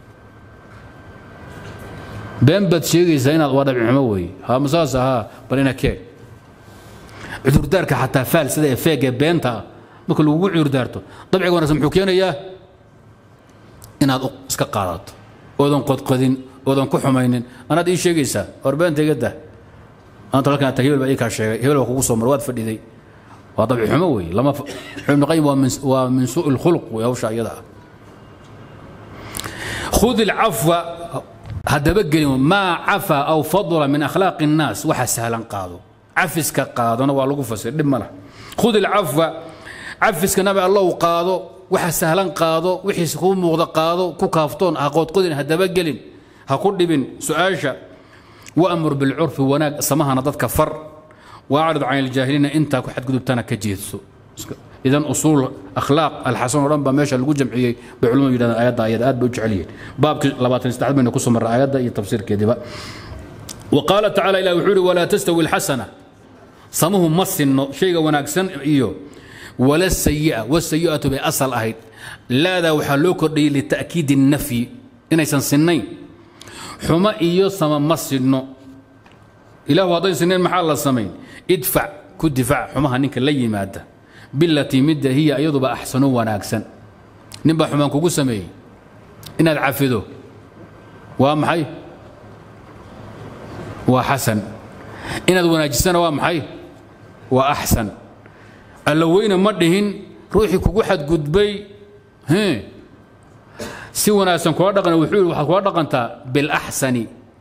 been baad sheegaysaa inaad waa dhabcixumo weeye haa masaas ahaa bal ina kee cudurdaarka xataa faalsida ee feeg ee beenta ah marka lagugu cudurdaarto dabciga wanaagsan muxuu keenayaa inaad iska qaadato oodan qodqodin oodan ku xumaynin anaad ii sheegaysaa war beenta iga dah maanta halkan ata hebel baa ii kaa sheegay hebel baa kugu soo mar waad fadhiday waa dabci xumo weeye lama ibnu qayim waa min waa min suu'i lkhuluq wey hawsha iyada ah khud ilcafwa haddaba gelin maa cafa aw fadla min akhlaaqi الnaas waxa sahlan qaado cafiska qaadona waa lagu fasir dhib ma lah khud ilcafwa cafiska nabi allow qaado waxa sahlan qaado wixiis kuu muuqda qaado ku kaaftoon ha qoodqodin haddaba gelin ha ku dhibin su-aasha waamur bilcurfi wanaag samahana dadka far waacrid can iljaahiliina intaa ku xadgudubtana ka jeedso idan usuul akhlaaq alxasan oo dhan baa meesha lagu jamciyey bay culimadu yidhahdeen ayadda ayada aad bay u jecel yihiin baabkii labaatan saddexaad bayna ku soo marray ayadda iyo tafsiirkeediba wa qaala tacala ilah wuxuu yidhi walaa tastawi alxasana samuhu ma sinno shayga wanaagsan iyo wala sayi'a wasayi'atu bay asal ahayd laadaa waxaa loo kordhiyey lita'kiidi الnafyi inaysan sinnayn xumo iyo sama ma sinno ilahu hadday sinnayn maxaa la samayn idfac ku difac xumaha ninka la yimaada bilatii midda hiya iyaduba axsanu wanaagsan nin baa xumaan kugu sameeyey inaad cafido waa maxay waa xasan inaad wanaajisana waa maxay waa axsan alla weyne ma dhihin ruuxii kugu xadgudbay si wanaagsan kula dhaqan wuxuu yidhi waxaad kula dhaqantaa bilaxsani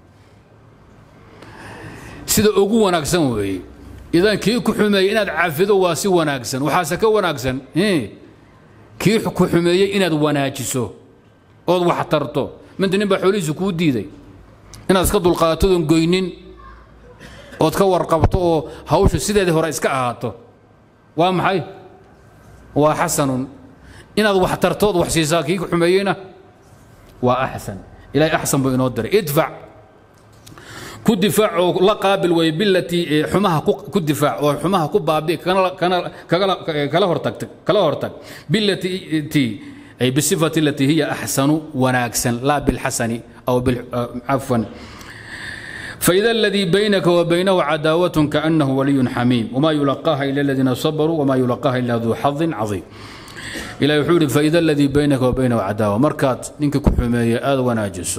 sida ugu wanaagsan weeye idan kii ku xumeeyey inaad cafido waa si wanaagsan waxaase ka wanaagsan kii ku xumeeyey inaad wanaajiso ood wax tarto minta nin baa xoolihiisu kuu diiday inaad iska dulqaatoodon goynin ood ka warqabto oo hawsha sideedii hore iska ahaato waa maxay waa xasanun inaad wax tartood wax siisaa kii ku xumeeyeyna waa axsan ilahay axsan buu inoo diray idfac ku difaac oo la qaabil way bilatii xumaha ku difaac oo xumaha ku baabi kala hortag kala hortag bilatii ay bisifati alatii hiya axsanu wanaagsan laa bilxasani aw cafwan فإذا الذي بينك وبينه عداوة كأنه ولي حميم وما يلقاها إلا الذين صبروا وما يلقاها إلا ذو حظ عظيم إلى يحول فإذا الذي بينك وبينه عداوة مركات نينك كحمية آذ وناجسه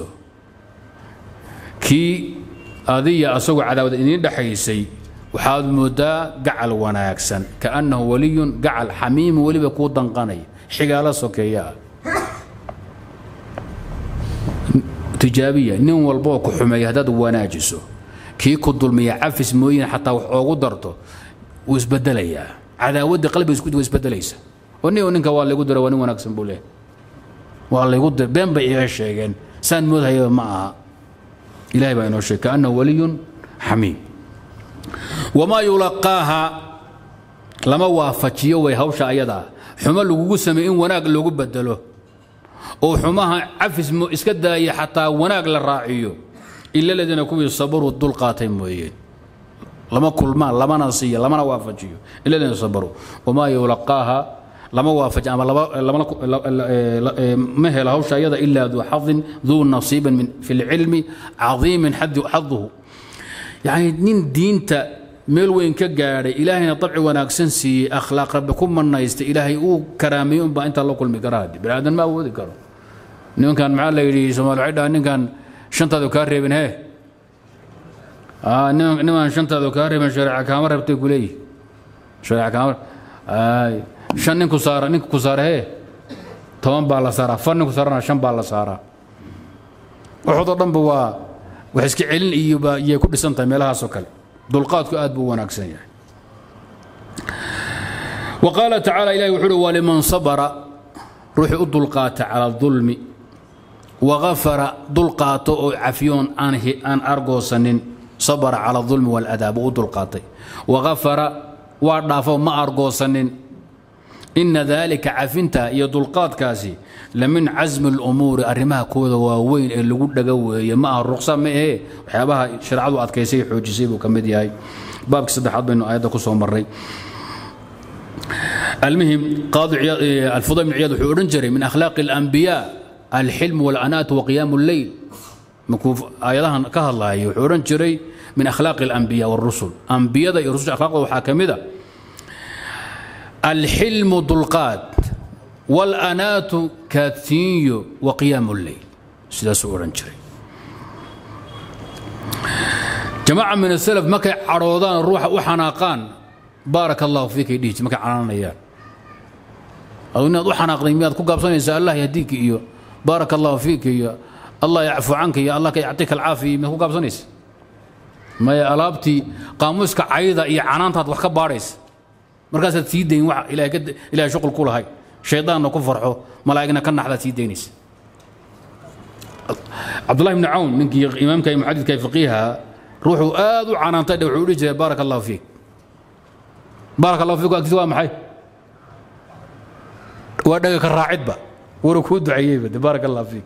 كي هذه أسوق عداوة إنين دحيسي وحاد مدى قعل وناكسن كأنه ولي قعل حميم ولي بكود دنقاني حقالة سكيا tijaabiya nin walboo ku xumeeya haddaad wanaajiso kii ku dulmiya cafis mooyin xataa wax oogu darto wuu isbedelayaa cadaawadda qalbiga isku waa isbedelaysa oo nin ninka waa laygu dira waa nin wanaagsan buu leeyahay waa laygu dira been bay iga sheegeen saan moodhayaba ma aha ilahay baa inoo sheegay kaannahu waliyun xamiim wamaa yulaqaaha lama waafajiyo way hawsha ayadaa xumo lagugu sameey in wanaag loogu bedelo oo xumaha cafis iska daaya xataa wanaag la raaciyo ila ladiina kuwii sabaruu dul qaatay mooyeen lama kulmaan lamana siiya lamana waafajiyo ila ladiina sabaruu wamaa yulaqaaha lama waafaji ama ma hela hawsha ayada ilaa duu xadin duu nasiibin min fi lcilmi cadiimin xaduhu yani nin diinta meel weyn ka gaadhay ilaahayna dabci wanaagsan siiyey akhlaaq rabbi ku manaysta ilaahay uu karaameeyey unbaa intaa la kulmi kara haddi bini aadan ma awoodi karo nimankan maxaa la yidhi soomaali waxay dhaha ninkan shantaadu kaa reebin hee niman shantaadu kaa reebin shareeca kaama reebtay ku leeyihi shareeca kaama shan ninku saara ninka ku saara hee toban baa la saaraa far ninku saarana shan baa la saaraa waxoodoo dhanba waa wax iska celin iyo baa iyay ku dhisan tahay meelahaasoo kale dulqaadku aad buu wanaagsan yahay wa qaala tacaala ilahi wuxuu uhi waliman sabara ruuxii u dulqaata cala dulmi wagafara dulqaato oo cafiyoon aan argoosanin sabara cala dulmi waaladaa buu u dulqaatay wagafara waa dhaafo ma argoosanin ina dalika cafinta iyo dulqaadkaasi lamin casmi lumuuri arrimaha kooda waaweyn ee lagu dhaga weeye ma aha ruqsa ma ahee waxyaabaha shareecadu adkaysay xoojisay buu ka mid yahay baabkii saddexaad baynu aayadda ku soo marray المهم قاضي الفضيل بن عياض وحورن جري من اخلاق الانبياء الحلم والانات وقيام الليل مكوف ايضا كهالله وحورن جري من اخلاق الانبياء والرسل انبياء الرسل اخلاق وحاكمه الحلم ضلقات والانات كاثيو وقيام الليل سداس اورن جري جماعه من السلف ما كي عروضان الروح وحناقان بارك الله فيك يديك ما كعنانيان أو إن أضحى ناقضي مياد كوكا بصنيسا الله يهديك إيو بارك الله فيك إيو الله يعفو عنك يا الله يعطيك العافية ما كوكا بصنيس ما يا ألابتي قاموسك عيدة إيا عنانتها وحكا باريس مركز تسيدين وح إلى قد إلى شغل كل هاي شيطان نكفرحه ملائكنا كنا حدا تسيدينيس عبد الله بن عون منك إمامك محدث كيف فقيها روحوا آذوا عنانتها وحولي بارك الله فيك بارك الله فيك أكتوا محي ودقك الراعدبة وركود عيبة بارك الله فيك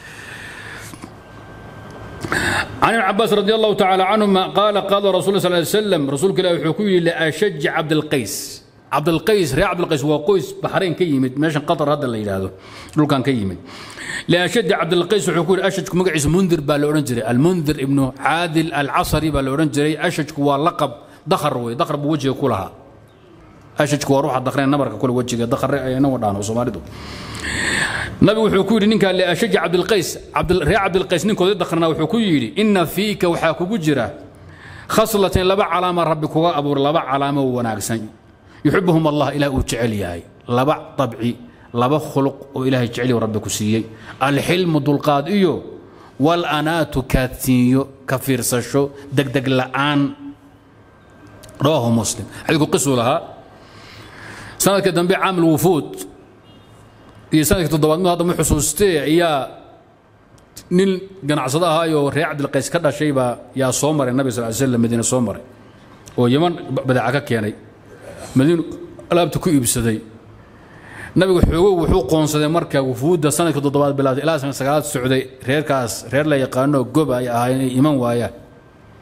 عن ابن عباس رضي الله تعالى عنهما قال قال رسول الله صلى الله عليه وسلم رسول الله يحكي لأشج عبد القيس عبد القيس ريا عبد القيس وقيس بحرين كيمد ماشي قطر هذا اللي هذا دول كان كيمد لأشد عبد القيس وحكي أشج مقعس منذر بالأورنجري المنذر ابن عادل العصري بالأورنجري أشج هو لقب دخر وي دخر بوجهه كلها ashajku waa ruuxa dakreen nabarka kule wejiga dakare ayna wadhaan soomaalidu nabigu wuxuu ku yidhi ninkaa liashaji cabdilqays ree cabdilqays ninkoodii dakrana wuxuu ku yidhi inna fiika waxaa kugu jira khaslatin laba calaama rabbi kuga abuur laba calaamo wanaagsan yuxibuhum allah ilaah uu jecel yahay laba dabci laba khuluq oo ilaahay jecel rabbi ku siiyey alxilmu dulqaad iyo walanaatu kaadsiinyo ka fiirsasho degdeg la'aan rawaahu muslim xadiidku qisuu lahaa sanadka dambe caamil wufuud iyo sanadka toddobaadmid hadda ma xusuustee ayaa nin ganacsado ahaayoo reer cabdilqays ka dhashay baa yaa soo maray nabi sal slam madiine soo maray oo yaman badeeca ka keenay madiinu alaabta ku iibsaday nabigu xoogow wuxuu qoonsaday marka wufuudda sanadka toddobaad bilaatay ilaa sanad sagaalaad socday reerkaas reer la yaqaano goba ay ahaayeen inay iman waayaan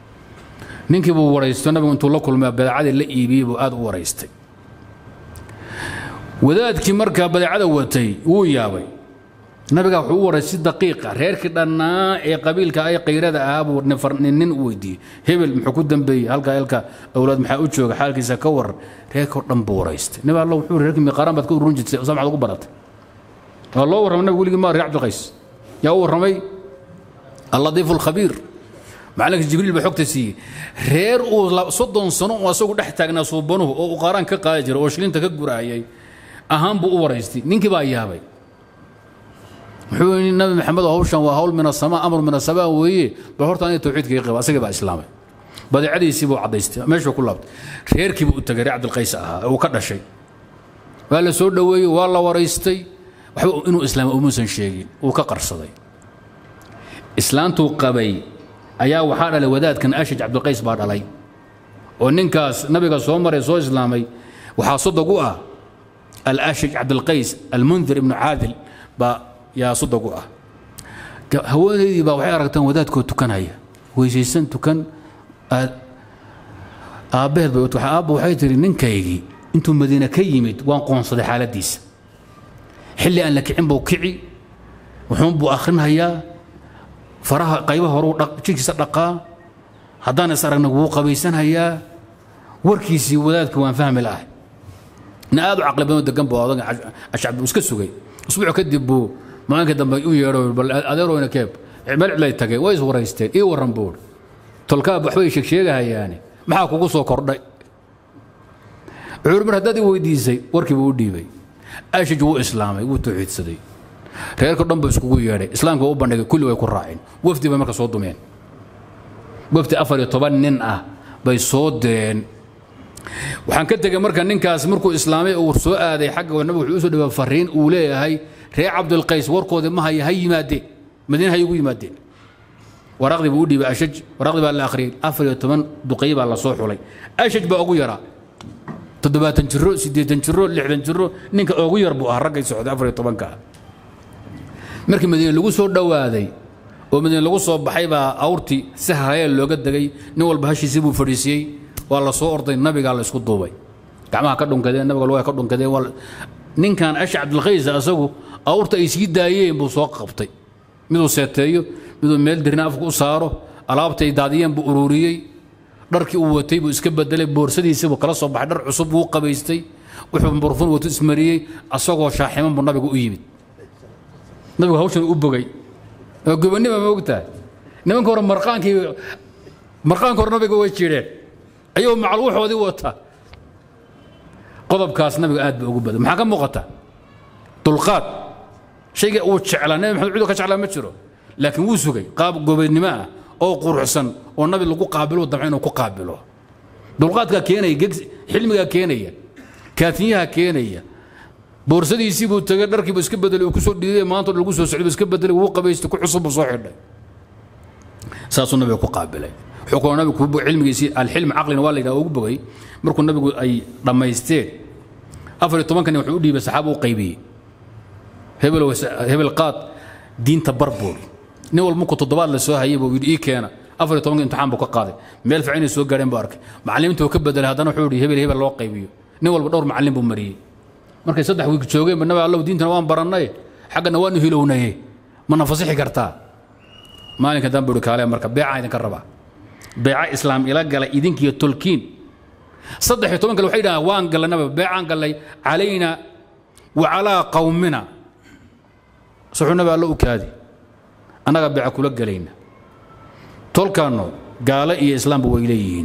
ninkii buu waraysto nabigu intuu la kulmay badeecadii la iibiyey buu aad u waraystay wadaadkii markaa badeecada watay wuu yaabay nabigaa wuxuu u waray si daqiiqa reerkii dhannaa ee qabiilka ay qayrada ahaa buu nin u weydiiyey hebel muxuu ku dambeeyey halkaa halka awlaad maxaa u jooga xaalkiisa ka waran reerkoo dhan buu waraystay nabi alla wuxuu reerkii miqaaraan baad ka urun jirtay saa maxaad ugu baratay waa loo warramay nabigu weligii maa reer cabdilqays yaa u warramay alladiifu alkhabiir macalinka jibriil baa xogta siiyey reer uu soddon sano uu asagu dhex taagnaa suubanuhu oo uu qaaraan ka qaadi jiray oo shilinta ka guraayay ahaan buu u waraystay ninkii baa yaabay wuxuu yidhi nabi maxamed oo hawshan waa hawl min asamaa amr min asamaa weeye bal horta aniga tawxiidka iga qaba asagii baa islaamay badeecadiisii buu caddaystay meeshuu ku laabtay reerkii buu u tagay reer cabdilqays ahaa uu ka dhashay waa la soo dhoweeyey waa la waraystay waxba inuu islaamay umuusan sheegin uu ka qarsaday islaantuu qabay ayaa waxaa dhalay wadaadkan ashaj cabdilqays baa dhalay oo ninkaas nabiga soo maray soo islaamay waxaa sodog u ah alashaj cabdilqays almundir ibnu caadil baa yaa sodog u ah haweenaydii baa waxay aragtaan wadaadkoo tukanaya weysaysan tukan aabbaheed bay aabba waxay tihi ninkaygii intuu madiine ka yimid waan qoonsaday xaaladdiisa xilli aan la kicin buu kici wuxuun buu akhrinhayaa faraha qaybaha horuu jidhkiisa dhaqaa haddaan is aragna wuu qabaysanhayaa warkiisii wadaadka waan fahmi lahay na aad u caqli badan degan buu odaga ashcab iska sugay usbuuc kadib buu maalinka dambe u yeedho bal adeerowna keeb meel cidlay tageen way is waraysteen ii warran buur tolkaab waxbay sheegsheegahayaane maxaa kugu soo kordhay wuxuu mar haddaad i weydiisay warkii buu u dhiibay ashaj wuu islaamay wuu tawxiidsaday reerka dhan buu iskugu yeedhay islaamka u bandhigay kulli way ku raaceen wafdi bay marka soo dumeen wafdi afar iyo toban nin ah bay soo direen waxaan ka tegey marka ninkaas markuu islaamay uu soo aaday xagga nabigu wuxuu usoo dhawaa fariin uu leeyahay reer cabdilqays warkoodii ma haya ha yimaadeen madiina ha igu yimaadeen waraaqdii buu u dhiibay ashaj waraaqdii baa la akhriyey afar iyo toban duqeey baa la soo xulay ashaj baa ugu yaraa toddobaatan jiro siddeetan jiro lixdan jiro ninka ugu yar buu ahaa raggay socday afar iyo tobanka markii madiine lagu soo dhowaaday oo madiine lagu soo baxay baa awrtii si harayeel looga degay nin walba hashiisii buu fadhiisiyey waa la soo orday nabigaa la isku duubay gacmaha ka dhunkadeen nabiga lugaha ka dhunkadeen ninkan ash cabdilkhays asagu awrta ay sii daayeen buu soo qabtay miduu seeteeyo miduu meel dirina afka u saaro alaabta ay daadiyeen buu ururiyey dharkii uu watay buu iska bedelay boorsadiisii buu kala soo baxay dhar cusub buu qabaystay wuxuu burfun wato ismariyey asagoo shaaximan buu nabiga u yimid nabigu hawshan u bogay oo gobonnima ma ogtahay nimanka hore marqaankii marqaanka hore nabiga way jireen ayuu macluuxoodii wata qodobkaas nabiga aad ba ugu badan maxaa ka muuqata dulqaad shayga uu jeclaa nabi maxamed cuduu ka jeclaa ma jiro laakiin wuu sugay qaab gobonnimo ah oo quruxsan oo nabi lagu qaabilo damca inuu ku qaabilo dulqaadkaa keenaya xilmigaa keenaya kaatinyaha keenaya boorsadiisii buu tagay dharkiibu iska bedelay uu kusoo dhiiday maanta lagu soo socday iska bedelay wuu qabaystay ku cusub buu soo xidhay saasuu nabiga ku qaabilay wuxuu kaloo nabigu cilmigiisii alxilm caqlina waa la yidhaha ugu bogay markuu nabigu ay dhammaysteen afar iyo tobankan wuxuu u dhiibay saxaaba u qaybiyey hebel hebel qaad diinta barbuuri nin walba markuu toddobaad la soo hayay buu yidhi ii keena afar iyo tobanka imtixaan buu ka qaaday meel fiican inay soo gaadheen buu arkay macallimiinta uu ka bedelay haddana wuxuu yidhi hebel hebel loo qaybiyo nin walba dhowr macallin buu mariyey markay saddex wiig joogeen ba nabi allow diintana waan barannay xaggana waanu hilownaye mana fasixi kartaa maalinka dan buu kaale marka beecaa idinka rabaa beeca islaam ila galay idinkiyo tolkiin saddex iyo toban kale waxay dhahaan waan gallanaba beecaan gallay calayna wa calaa qawmina suxuu nabi allo u kaadi annaga beeca kula gelayna tolkaanno gaalo iyo islaamba way leeyihiin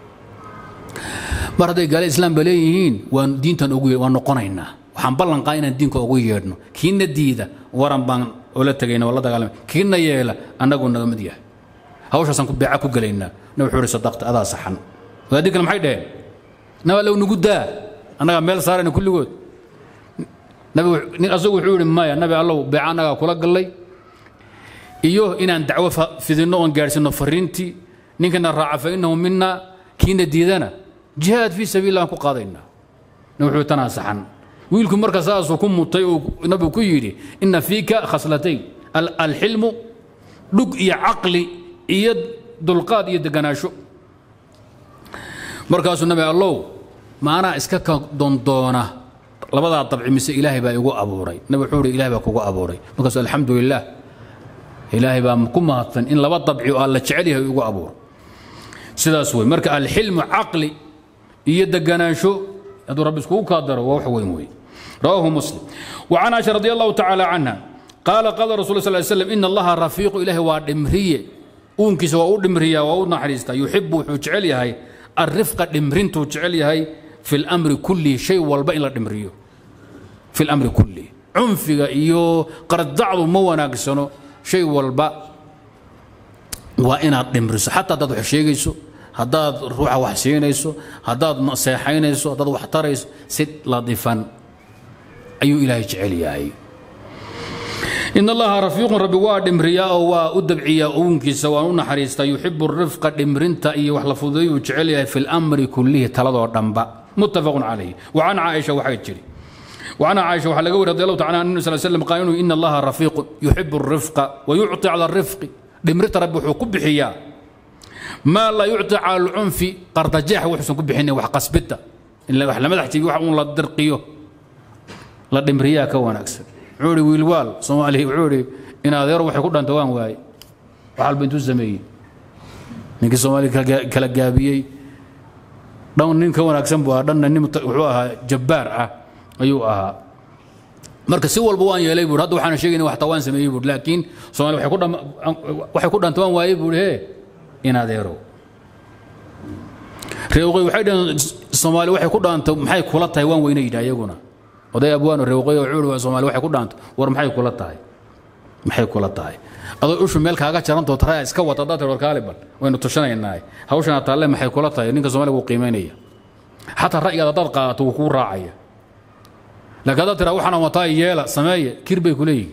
mar hadday gaale islaamba leeyihiin waan diintan ugu waan noqonaynaa waxaan ballan qaa inaan diinka ugu yeedhno kiina diida waran baan ola tegayna oo la dagaalamay kiina yeela annagu naga mid yahay hawshaasaan beeca ku gelaynaa nabi wuxuu ihi sadaqta adaa saxan wadaadii kale maxay dhaheen nabi allow nugu daa annagaa meel saarayna kulligood nabi asagu wuxuu yidhi maya nabi allow beeca annagaa kula gallay iyo inaan dacwo fidinno oon gaadhsiinno fariintii ninkana raaca fa innahu mina kiina diidana jihaad fii sabiil aan ku qaadaynaa wuxuu tanaa saxan wiilku marka saasuu ku mutay uu nabigu ku yidhi inna fiika khaslatayn alxilmu dhug iyo caqli iyo dulqaad iyo deganaasho markaasuu nabi allow maanaa iska ka dondoona labadaa dabci mise ilaahay baa igu abuuray nabi wuxuu ihi ilahay baa kugu abuuray markaasuu alxamdu lilah ilaahay baa ku mahadsan in laba dabci oo alla jecel yahay igu abuuro sidaas wey marka alxilmu caqli iyo deganaansho hadduu rabbi iskugu kaadaro waa wax weyn wey rawaahu muslim وعن عائشة رضي الله تعالى عنها قال قال رسول الله صلى الله عليه وسلم إن الله رفيق إله ودمرية uunkiisa waa u dhimriyaa waa u naxariistaa yuxibu wuxuu jecel yahay alrifqa dhimrintuu jecel yahay fi lamri kullihi shay walba in la dhimriyo fi lamri kullihi cunfiga iyo qardacdu ma wanaagsano shay walba waa inaad dhimriso xataa haddaad wax sheegayso haddaad ruuxa wax siinayso haddaad seexaynayso haddaad wax tarayso si ladifan ayuu ilaahay jecel yahay in allaha rafiiqun rabbi waa dhimriyaa oo waa u dabciyaa uunkiisa waan u naxariistaa yuxibu rifqa dhimrinta iyo wax la fududeeyuu jecel yahay fi lamri kullihi taladoo dhanba muttafaqun calayh wacan caaisha waxay jiri وعن عائشة وحل قول رضي الله تعالى عنه صلى الله عليه وسلم قال إن الله رفيق يحب الرفق ويعطي على الرفق دمرت رب حكم بحيا ما لا يعطي على العنف قرطجاح وحسن كبحني وحقصبته إلا وحلا مدح تبي وحلا لا درقيه لا دمريا كون أكثر عوري ويلوال صومالي عوري إن هذا يروح يقول أنت وين واي وحال بنتو الزمي نيك صومالي كلا جابيي دون نين كون أكثر بوا دون نين وحوها جبار أه ayuu ahaa marka si walba waan yeelay buur hadda waxaan sheegayna wax tawaan sameeyey buur laakiin soomaali waxay ku dham waxay ku dhantawaan waayey buur hee in adeero reewqay waxay dhaheen soomaali waxay ku dhaanto maxay kula tahay waan weyna yidhaa iyaguna oday abwaano reewqay oo cuuri soomaali waxay ku dhaanto war maxay kula tahay maxay kula tahay adoo ushu meel kaaga jarantoo taraya iska wata haddaad tir warkaali bal waynu tushanaynaa hawshana taalle maxay kula tahay ninka soomaaliga wuu qiimaynaya xataa ra'yigaad haddaad qaadato wuu kuu raacaya laakiin haddaad tiraa waxaan wataa yeela sameeye kir bay ku leeyihin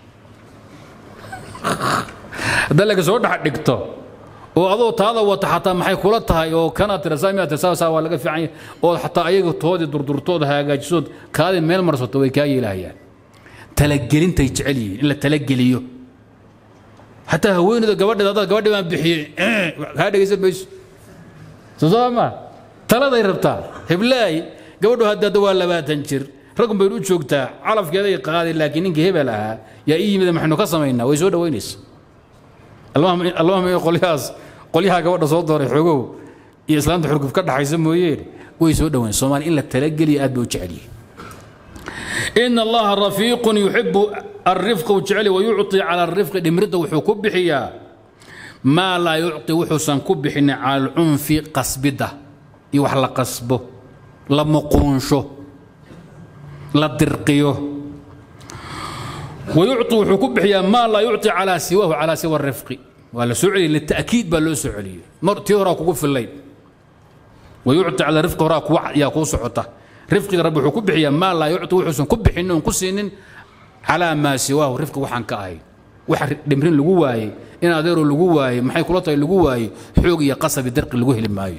haddaad laakiin soo dhex dhigto oo adoo taada wata xataa maxay kula tahay oo kana tira saamiyaa tira saa waa laga fiican yahay oo xataa ayaga toodii durdurtooda hagaajisood kaadii meel marsato way kaa yeelahayaan talagelintay jecel yihiin in la talageliyo xataa haweeneyda gabadheeda haddaad gabadhi baan bixiyey kaa dhegaysan mayso soo soo ma taladay rabtaa heblaay gabadhu hadda waa labaatan jir raggun baynu u joogtaa calafkeeday qaaday laakiin ninkii hebel ahaa yaa ii yimid maxaynu ka samaynaa way soo dhowaynaysa allahuma qolyahaas qolyaha gabadha soo dooray xogow iyo islaamta xurguf ka dhaxaysa mooyeen way soo dhowayn soomaali in la talageliya aad bay u jecel yihin إن الله رفيق يحب الرفق وجعله ويعطي على الرفق دمرته وحكو بحيا ما لا يعطي وحسن كبحنا على العنف قصبده يوحل قصبه لمقونشه la dirqiyo wayucطi wuxuu ku bixiyaa maa laa yucطi calaa siwaahu calaa siwa rifqi waa la soo celiyey lita'kiid baa loo soo celiyey mar tii horaa kugu fillayn wayucطi calaa rifqi horaa kuwa yaa kuu socota rifqiga rabbi wuxuu ku bixiyaa maa laa yucطi wuxuusan ku bixinin oon ku siinin calaa maa siwaahu rifqi waxaan ka ahay wax dhimrin lagu waayey in adeero lagu waayey maxay kula tahay lagu waayey xoog iyo qasabi dirqi lagu heli maayo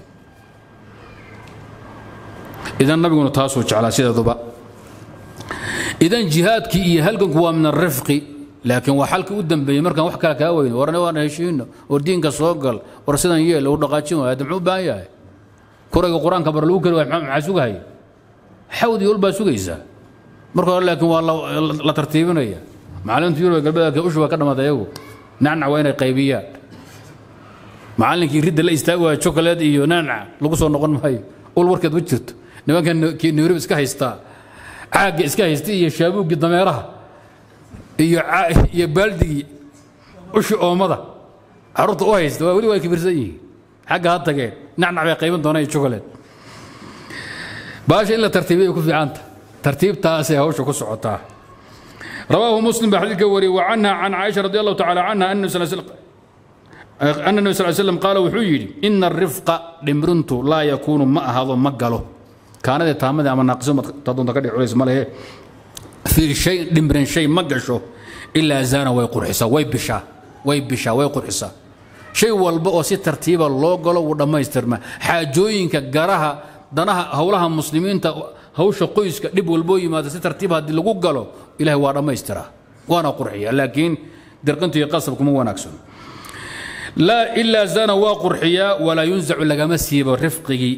idan nabiguna taasuu jeclaa sideeduba idan jihaadkii iyo halganku waa min arifqi laakiin waa xalkii u dambeeyey markaan wax kale kaa weyno warna waan heshiino war diinka soo gal war sidan yeel uu dhaqaajin waaya muxuu u baahan yahay kurayga qur-aanka bar lagu kari waaya maxaa sugahaya xawd iyo ul baa sugaysaa marka hore laakiin waa la tartiibinaya macalimiinta yurub galbeedka ushu waa ka dhamaatay ayagu nacnac waa inay qaybiyaan macallinkii ridda la istaagi waaya chocolate iyo nacnac lagu soo noqon maayo ul warkeed ma jirto nimankan nairobi iska haystaa caagga iska haystay iyo shaabuuggii dameeraha iyo iyo baaldigii ushi oomada carruurta u haysta waa weli waa kibirsan yihiin xagga ha tageen nacnac bay qayban doonaan iyo chocolate baasha in la tartiibiyay ku fiicanta tartiibtaasay hawsha ku socotaa رواه مسلم بحديث وري وعنها عن عائشة رضي الله تعالى عنها أن النبي صلى الله عليه وسلم أن النبي صلى الله عليه وسلم قال وحيي إن الرفق لمرنت لا يكون ما هذا مقاله كانت تامد أما ناقصه تظن تقدر عليه ماله في شيء دمرن شيء ما قشو إلا زان ويقرحسا ويبشا ويبشا ويقرحسا شيء والبا وسي ترتيب الله قالوا ودما يسترما حاجوينك قراها دناها هولها مسلمين hawsha qoyska dhib walboo yimaada si tartiib haddii lagu galo ilahay waa dhammaystiraa waana qurxiya laakiin dirqintu iyo qasab kuma wanaagsan laa ilaa zana waa qurxiyaa walaa yunzacu lagama siibo rifqigii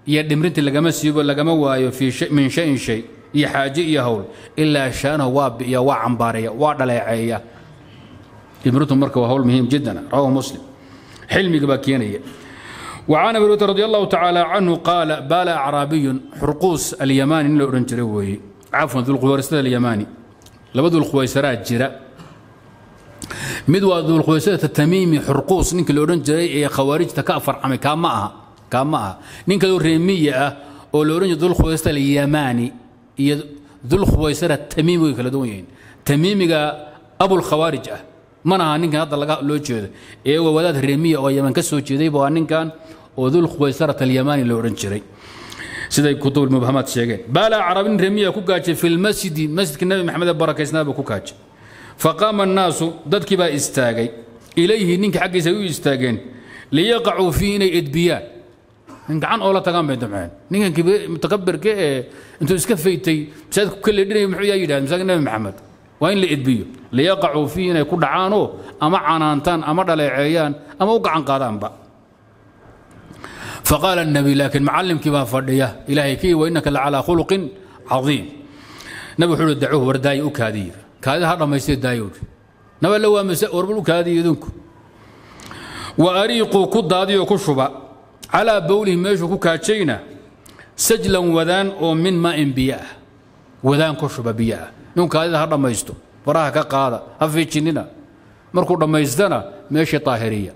iyo dhimrinti lagama siibo lagama waayo min shayin shay iyo xaaje iyo hawl ilaa shaanahu waa bi'iya waa cambaareeya waa dhaleeceeya dhimrintu marka waa hawl muhiim jiddan rawahu muslim xilmiga baa keenaya وعن ابي هريره رضي الله تعالى عنه قال بال اعرابي حرقوس اليماني لو اورن جري وي عفوا ذو القويسره اليماني لبدو القويسرات جرا mid waa dulquwaysada tamiimi xurquus ninka la odhan jiray ee khawaarijta ka afarcamay kaa ma aha kaa ma aha nin kaloo reemiya ah oo la odhan jiray dulquwaysada alyamaani iyo dulquwaysada tamiimi way kala duwan yihiin tamiimiga abulkhawaarij ah mana aha ninkan hadda laga loo jeedo ee waa wadaad reemiya oo yaman ka soo jeedayba waa ninkan oo dulquwaysarat alyamaani la odhan jiray siday kutub mubhamaad sheegeen baala carabin reemiya ku gaajay fi lmasjidi masjidka nabi maxamed ee barakaysnaaba ku gaajay faqaama annaasu dadkii baa istaagay ilayhi ninka xaggiisa ay u istaageen liyaqacuu fii inay edbiyaan nin gacan oo la tagaan bay damceen ninkan mutakabirka ee intuu iska faytay masaajidku ka leedhinaya muxuu yaa yidhahda masaajidka nabi maxamed waa in la edbiyo liyaqacuu fii inay ku dhacaanoo ama canaantaan ama dhaleeceeyaan ama u gacan qaadaanba faqaala الnabi laakiin macallimkii baa fadhiya ilaahay kii wa innaka lacalaa khuluqin cadiim nabi wuxuu uhi dacuuhu wardaaya u kaadiya kaadida ha dhammaystee daayowdhi naba la waamase warbal u kaadiya idinku wa ariiquu ku daadiyoo ku shuba calaa bowlihi meeshuu ku kaajayna sajlan wadaan oo min maa'in biyo ah wadaan ku shuba biyo ah ninku kaadida ha dhammaysto faraha ka qaada ha fiijinnina markuu dhammaystana meeshii taahiriya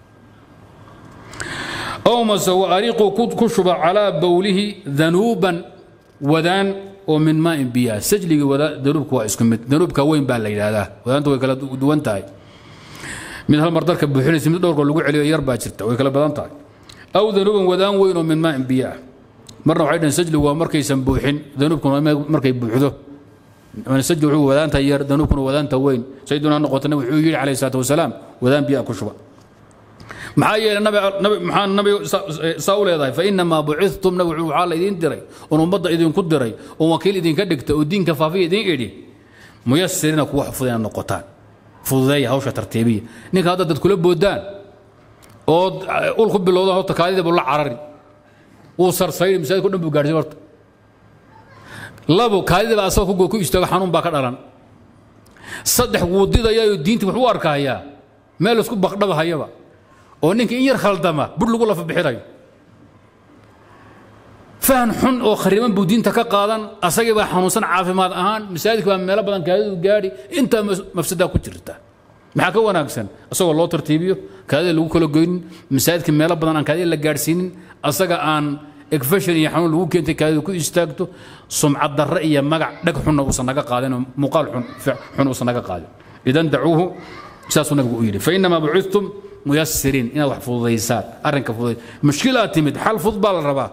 ow mase wa ariiquu ku shuba calaa bowlihi danuuban wadaan oo min maain biyaha sajligii danuubka waa isku mid danuubka weyn baa la yidhaahdaa wadaanta way kala duwan tahay mid hal mar darka buuxinaysa mid dhowrka lagu celiyo yar baa jirta way kala badan tahay aw danuuban wadaan weyn oo min maain biyo ah marna waxay dhaheen sajligu waa markaysan buuxin danuubkuna markay buuxdo sajli wuxuu wadaanta yar danuubkuna wadaanta weyn sayiduna noqotana wuxuu yidhi calayhi salaatu wasalaam wadaan biyo ah ku shuba maxaa yeelay maxaa nabiga saa u leedahay fainamaa bucidtum nabi waxaa la idiin diray oon ummadda idinku diray oon wakiil idinka dhigta oo diinka faafiya idiin idhi muyasirina kuwa fududeena noqotaan fududeeya hawsha tartiibiya ninka hadda dad kula boodaan ood ul ku bilowdaan horta kaadida buu la carari wuu sarsayni masaajidka dhan buu gaadhsiin horta labo kaadida baa asagoo ku istaago xanuun baa ka dhalan saddex wuu didayaayoo diintii wax u arkahayaa meel isku baqdhabahayaba oo ninka in yar khaldama bur lagu lafa bixinayo fahan xun oo khariban buu diinta ka qaadan asagii baa xanuunsan caafimaad ahaan masaajidka baa meelo badan kaadidu gaadhi intaa mafsadaa ku jirta maxaa ka wanaagsan asagoo loo tartiibiyo kaadida lagu kala goynin masaajidka meelo badan aan kaadida la gaadhsiinin asaga aan egfashan iyo xanuun lagu keentay kaadidu ku istaagto sumcad darre iyo magac dhag xunna uusan naga qaadin oo muuqaal xun uusan naga qaadin idan dacuuhu saasuu nabigu u yidhi fainamaa bucidtum muyasiriin inaad wax fududaysaan arrinka fududay mushkilaa timid xal fudud baa la rabaa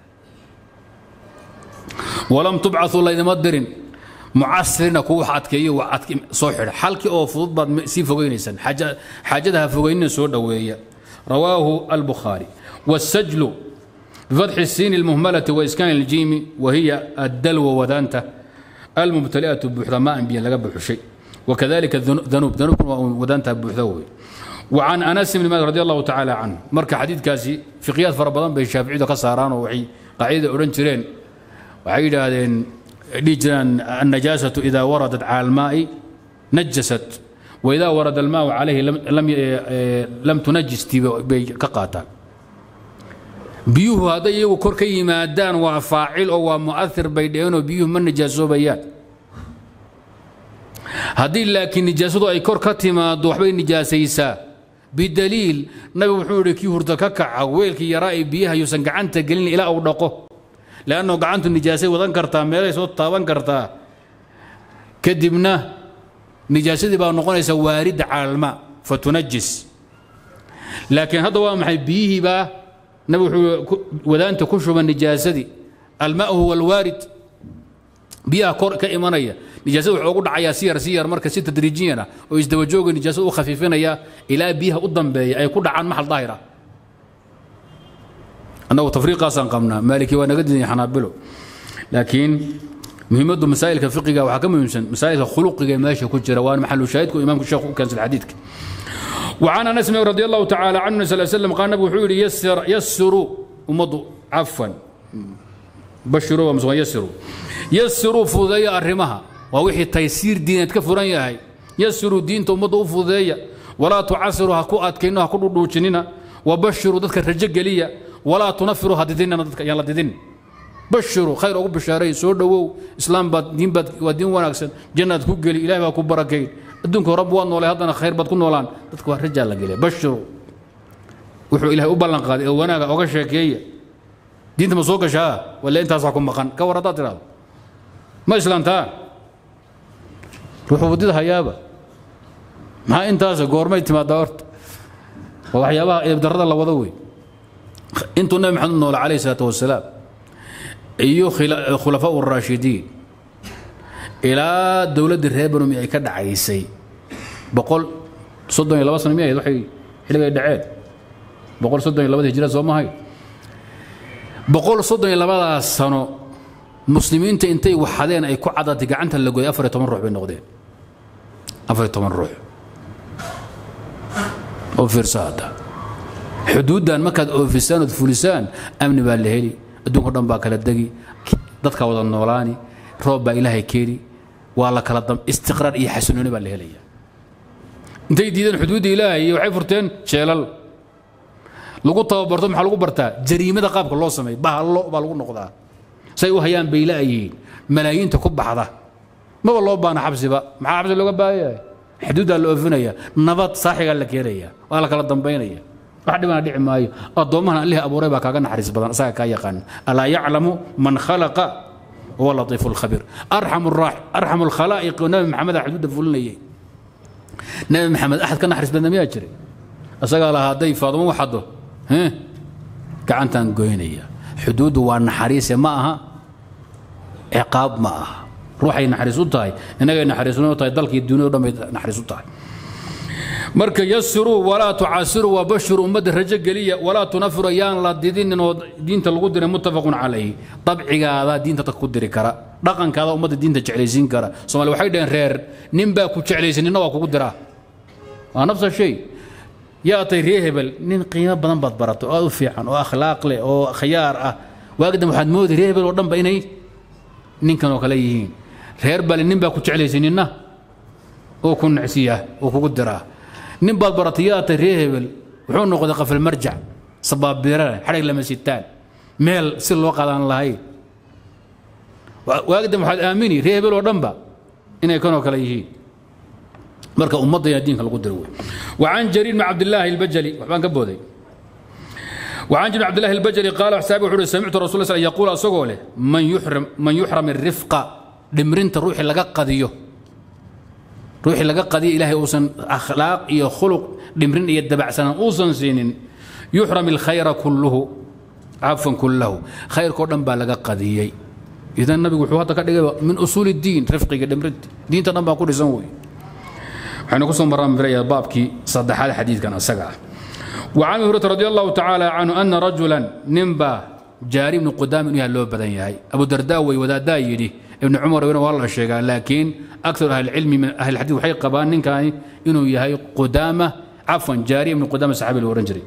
walam tubcau laydima dirin mucasirina kuwa wax adkeeyo wax soo xidha xalkii oo fudud baad sii fogaynaysaan xaajada ha fogaynina soo dhoweeya rawaahu albukhaari والسجل بفتح السين المهملة وإسكان الجيم وهي الدلو وذانته الممتلئة بحرماء بين لقب شيء وكذلك الذنوب ذنوب وذانته بحذوي وعن انس بن مالك رضي الله تعالى عنه مركا حديث كاسي في قياس فربضان بين الشافعي كساران وحي قاعده اورن جيرين waxay yidhaahdeen dhihi jiraan النجاسة إذا وردت على الماء نجست وإذا ورد الماء عليه لم لم لم تنجس bay ka qaataan biyuhu hadday iyagu kor ka yimaadaan waa faacil oo waa mu'athir bay dheheenoo biyuhu ma nijaasoobaya haddii laakiin nijaasadu ay kor ka timaado waxbay nijaasaysaa bidaliil nabigu wuxuu yidhi kii hurda ka kaca weelkii yaraa ee biyaha yuusan gacanta gelin ilaa uu dhaqo leanno gacantu nijaasay wadan kartaa meelay soo taaban kartaa kadibna nijaasadii baa noqonaysa waaridda caalma fatunajis laakiin hadda waa maxay biyihii baa nabigu wuxuu wadaanta ku shuba nijaasadii almaa huwa alwaarid biyaha kor ka imanaya nijaasada wuxuu ugu dhacayaa si yar si yar marka si tadriijiyan ah oo isdabajooga nijaasada u khafiifinaya ilaa biyaha u dambeeya ay ku dhacaan maxal daahir ah annagu tafriiqaasaan qabnaa maaliki waa naga diiday xanaabilo laakiin muhiimaddu masaa'ilka fiqiga waxaa ka muhiimsan masaa'ilka khuluqiga ee meesha ku jira waana maxalu shaahidku imaamku sheekhu u keensan xadiidka وعن انس رضي الله تعالى عنه صلى الله عليه وسلم قال النبي وحuu يسر يسروا امضوا عفوا bashiruu waa yasiru yasiruu fududeeya arrimaha waa wixii taysiir diineed ka furan yahay yasiruu diinta ummadda u fududeeya walaa tucasiruu ha ku adkayno ha ku dhudhuujinina wabashiruu dadka rajo geliya walaa tunafiruu ha didinina dadka yaan la didin bashiruu khayr ugu bishaaray soo dhowow islaam baad diin baad waa diin wanaagsan jannaad ku geli ilahay baa ku barakeyn adduunka rabbi waad noolay haddana khayr baad ku noolaan dadka waa rajaa la geliya bashiruu wuxuu ilahay u ballan qaaday oo wanaaga oga sheekeeya diinta ma soo gashaa wala intaasaa ku maqan ka war haddaad tidhahdo ma islaantaa ruuxuu waddida hayaaba maxaa intaas goormay timaadaa horta waa waxyaabaha eebdarrada la wado wey intuu nabi maxamed u noola calayhi salaatu wasalaam iyo khulafaa uraashidiin ilaa dowladdii reer banumi ay ka dhacaysay boqol soddon iyo laba sano mi ahayd waxay xilligay dhaceen boqol soddon iyo labada hijira soo mahay boqol soddon iyo labadaas sano muslimiinta intay waxadeen ay ku cadatay gacanta la gooyay afar iyo toban ruux bay noqdeen afar iyo toban ruux oo fiirsa hadda xuduuddan markaad oofisaan ood fulisaan amni baa la heli adduunko dhan baa kala degi dadka wada noolaani roob baa ilaahay keeni waa la kala dam istiqraar iyo xasilooni baa la helaya intay diideen xuduudda ilaahay iyo waxay furteen jeelal lagu tababarto maxaa lagu bartaa jariimada qaabka loo sameeyo bahallo baa lagu noqdaa say u hayaan bay la'yihiin malaayiinta ku baxda maba loo baana xabsiba maxaa xabsi looga baahanyahay xuduuddaa la oofinaya nabad saaxigaa la keenaya waa la kala dambaynaya wax dhibana dhici maayo addoommahan allihii abuuray baa kaaga naxariis badan asaga kaa yaqaan alaa yaclamu man khalaqa huwa latiifu lkhabiir arxamu alkhalaa'iq nabi maxamedaa xuduudda fulinayay nabi maxamed axad ka naxariis badna miyaa jiray asagaa lahaa hadday faadumo waxaddo gacantaan goynaya xuduuddu waa naxariise ma aha ciqaab ma aha ruuxay naxariis u tahay innagay naxariisnoo tahay dalkii duuniya o dhan bay naxariis u tahay marka yasiruu walaa tucasiruu wabashiruu ummadda rajo geliya walaa tunafiru yaan la didinin oo diinta lagu diray muttafaqun calayhi dabcigaada diinta dadka ku diri kara dhaqankaada ummadda diinta jeclaysiin kara somaali waxay dhaheen reer nin baa ku jeclaysin ninna waa kugu diraa waa nafsa shay yaa tay ree hebel nin qiimo badan baad barato oo aad u fiican oo akhlaaq leh oo khiyaar ah waagdan waxaad moodi ree hebel oo dhanba inay ninkan oo kale yihiin reer bale nin baa ku jeclaysay ninna oo ku necsiya oo kugu diraa nin baad baratay yaa tay ree hebel wuxuu noqday qafal marjac sabaabiirane xadhig lama sitaan meel si loo qaadaan lahayn waagdan waxaad aamini ree hebel oo dhanba inay kanoo kale yihiin marka ummadda yaa diinka lagu diro wey وعن جرير بن عبد الله البجلي وحبان كبودي وعن جرير بن عبد الله البجلي قال حسابي وحوري سمعت رسول الله صلى الله عليه وسلم يقول أسوغوله من يحرم من يحرم الرفقة دمرنت الروح لقى قضيه روحي لقى قضيه إلهي أوسن أخلاق إيا خلق دمرن إيا الدبع سنة أوسن سنين يحرم الخير كله عفوا كله خير كودن با لقى قضيه إذا النبي وحواتك من أصول الدين رفقي دمرنت دين تنبا كل سنوي waxaynu ku soo maraan miraya baabkii saddexaad xadiidkan asaga ah وعن هريرة رضي الله تعالى عنه أن رجلا نمبا جاري بن قدام إنها لو بدن ياهي أبو درداء ويودا يدي ابن عمر وين والله الشيخ لكن أكثر أهل العلم من أهل الحديث وحي قبان كان إنه ياهي قدامة عفوا جاري بن قدامة صحابي الورنجري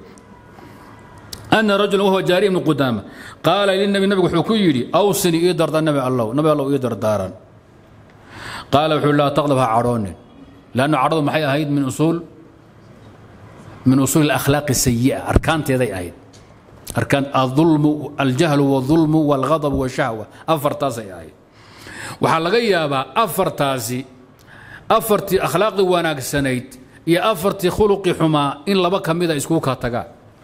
أن رجلا وهو جاري بن قدامة قال للنبي النبي حكي يدي أوصني إيدر النبي الله نبي الله إيدر دارا قال وحول لا تغلبها عرون لأنه عرض محي أهيد من أصول من أصول الأخلاق السيئة أركان تيدي أهيد أركان الظلم الجهل والظلم والغضب والشهوة أفر تاسي أهيد waxaa laga yaabaa afartaasi afartii akhlaaqdii wanaagsanayd iyo afartii khuluqii xumaa in laba ka mida iskugu kaa tagaan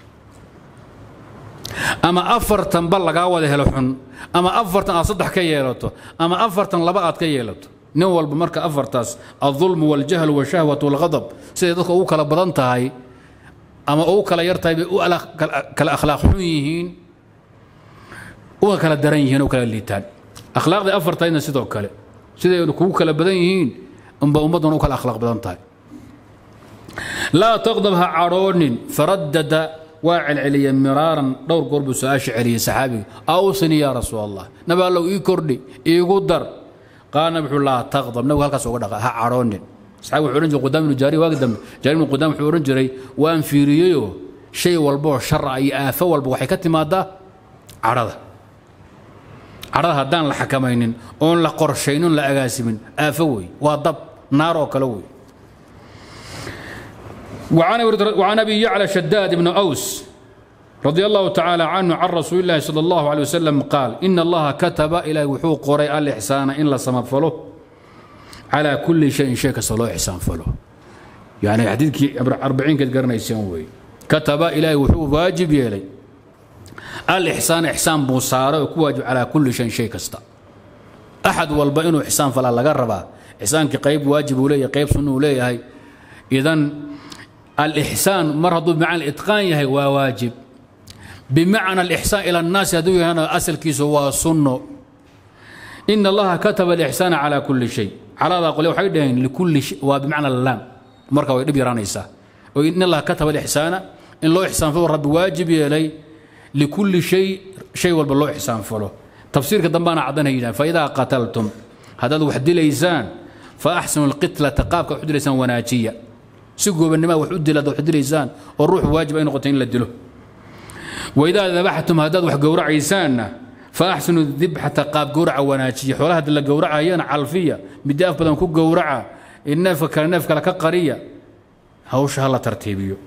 ama afartanba lagaa wada helo xun ama afartan aad saddex ka yeelato ama afartan laba aad ka yeelato nin walba marka afartaas alظulm wاljahل wالshahwaة wاlغadab siday dadka ugu kala badan tahay ama ugu kala yar tahay bay u kala akhlaaq xun yihiin uga kala daran yihiin u kala liitaan akhlaaqdii afartaydna sidoo kale siday kugu kala badan yihiin unba ummadduna u kala akhlaaq badan tahay laa taqdab ha cadhoonin faradada waa celceliya miraaran dhowr goor buu su-aasha celiyey saxaabiga awsini yaa rasuul allah nabi allow ii kordhi iigu dar qaal nabi wuxuu laa taqdab nabigu halkaas uga dhaqa ha cadhoonin saxaabi wuxuu odhan jiray qudaam ibnu jaari waagi dambe jaari ibnu qudaam wuxuu odhan jiray waan fiiriyeyoo shay walboo shara iyo aafo walba waxay ka timaadaa cadhada cadhada haddaan la xakamaynin oon la qorshaynin la agaasimin aafo wey waa dab naar oo kale wey وعن أبي يعلى شداد بن أوس رضي الله تعالى عنه عن رسول الله صلى الله عليه وسلم قال إن الله كتب إلى وحوق قري الإحسان إن لا سمفله على كل شيء شيء كسلو إحسان فله يعني حديثك أربعين كد قرن يسوي كتب إلى وحوق واجب يلي الإحسان إحسان بوصارة وكواجب على كل شيء شيء كستا أحد والبئن إحسان فلا لقربا إحسان كقيب واجب ولي قيب سنة ولي هاي إذن الإحسان مر هدو بمعنى الإتقان يهي وواجب بمعنى الإحسان إلى الناس هدو هنا أصل كيس هو سنة إن الله كتب الإحسان على كل شيء على هذا قول وحيدين لكل شيء وبمعنى اللام مركا ويدبي رانيسا وإن الله كتب الإحسان إن الله إحسان فهو رب واجب يلي لكل شيء شيء والبالله إحسان فله تفسير كدنبانا عدنا هيدا فإذا قتلتم هذا وحد ليسان فأحسنوا القتلة تقابك وحد ليسان وناجية si goobannima wax u dilad wax dilaysaan oo ruux waajib ay noqotay in la dilo waidaa dabaxtum haddaad wax gowracaysaanna fa axsinu dibxata qaab gowraca wanaajiya xoolaha hadii la gowracayana calfiya middi af badan ku gowraca neefka kale neef kale ka qariya hawsha ha la tartiibiyo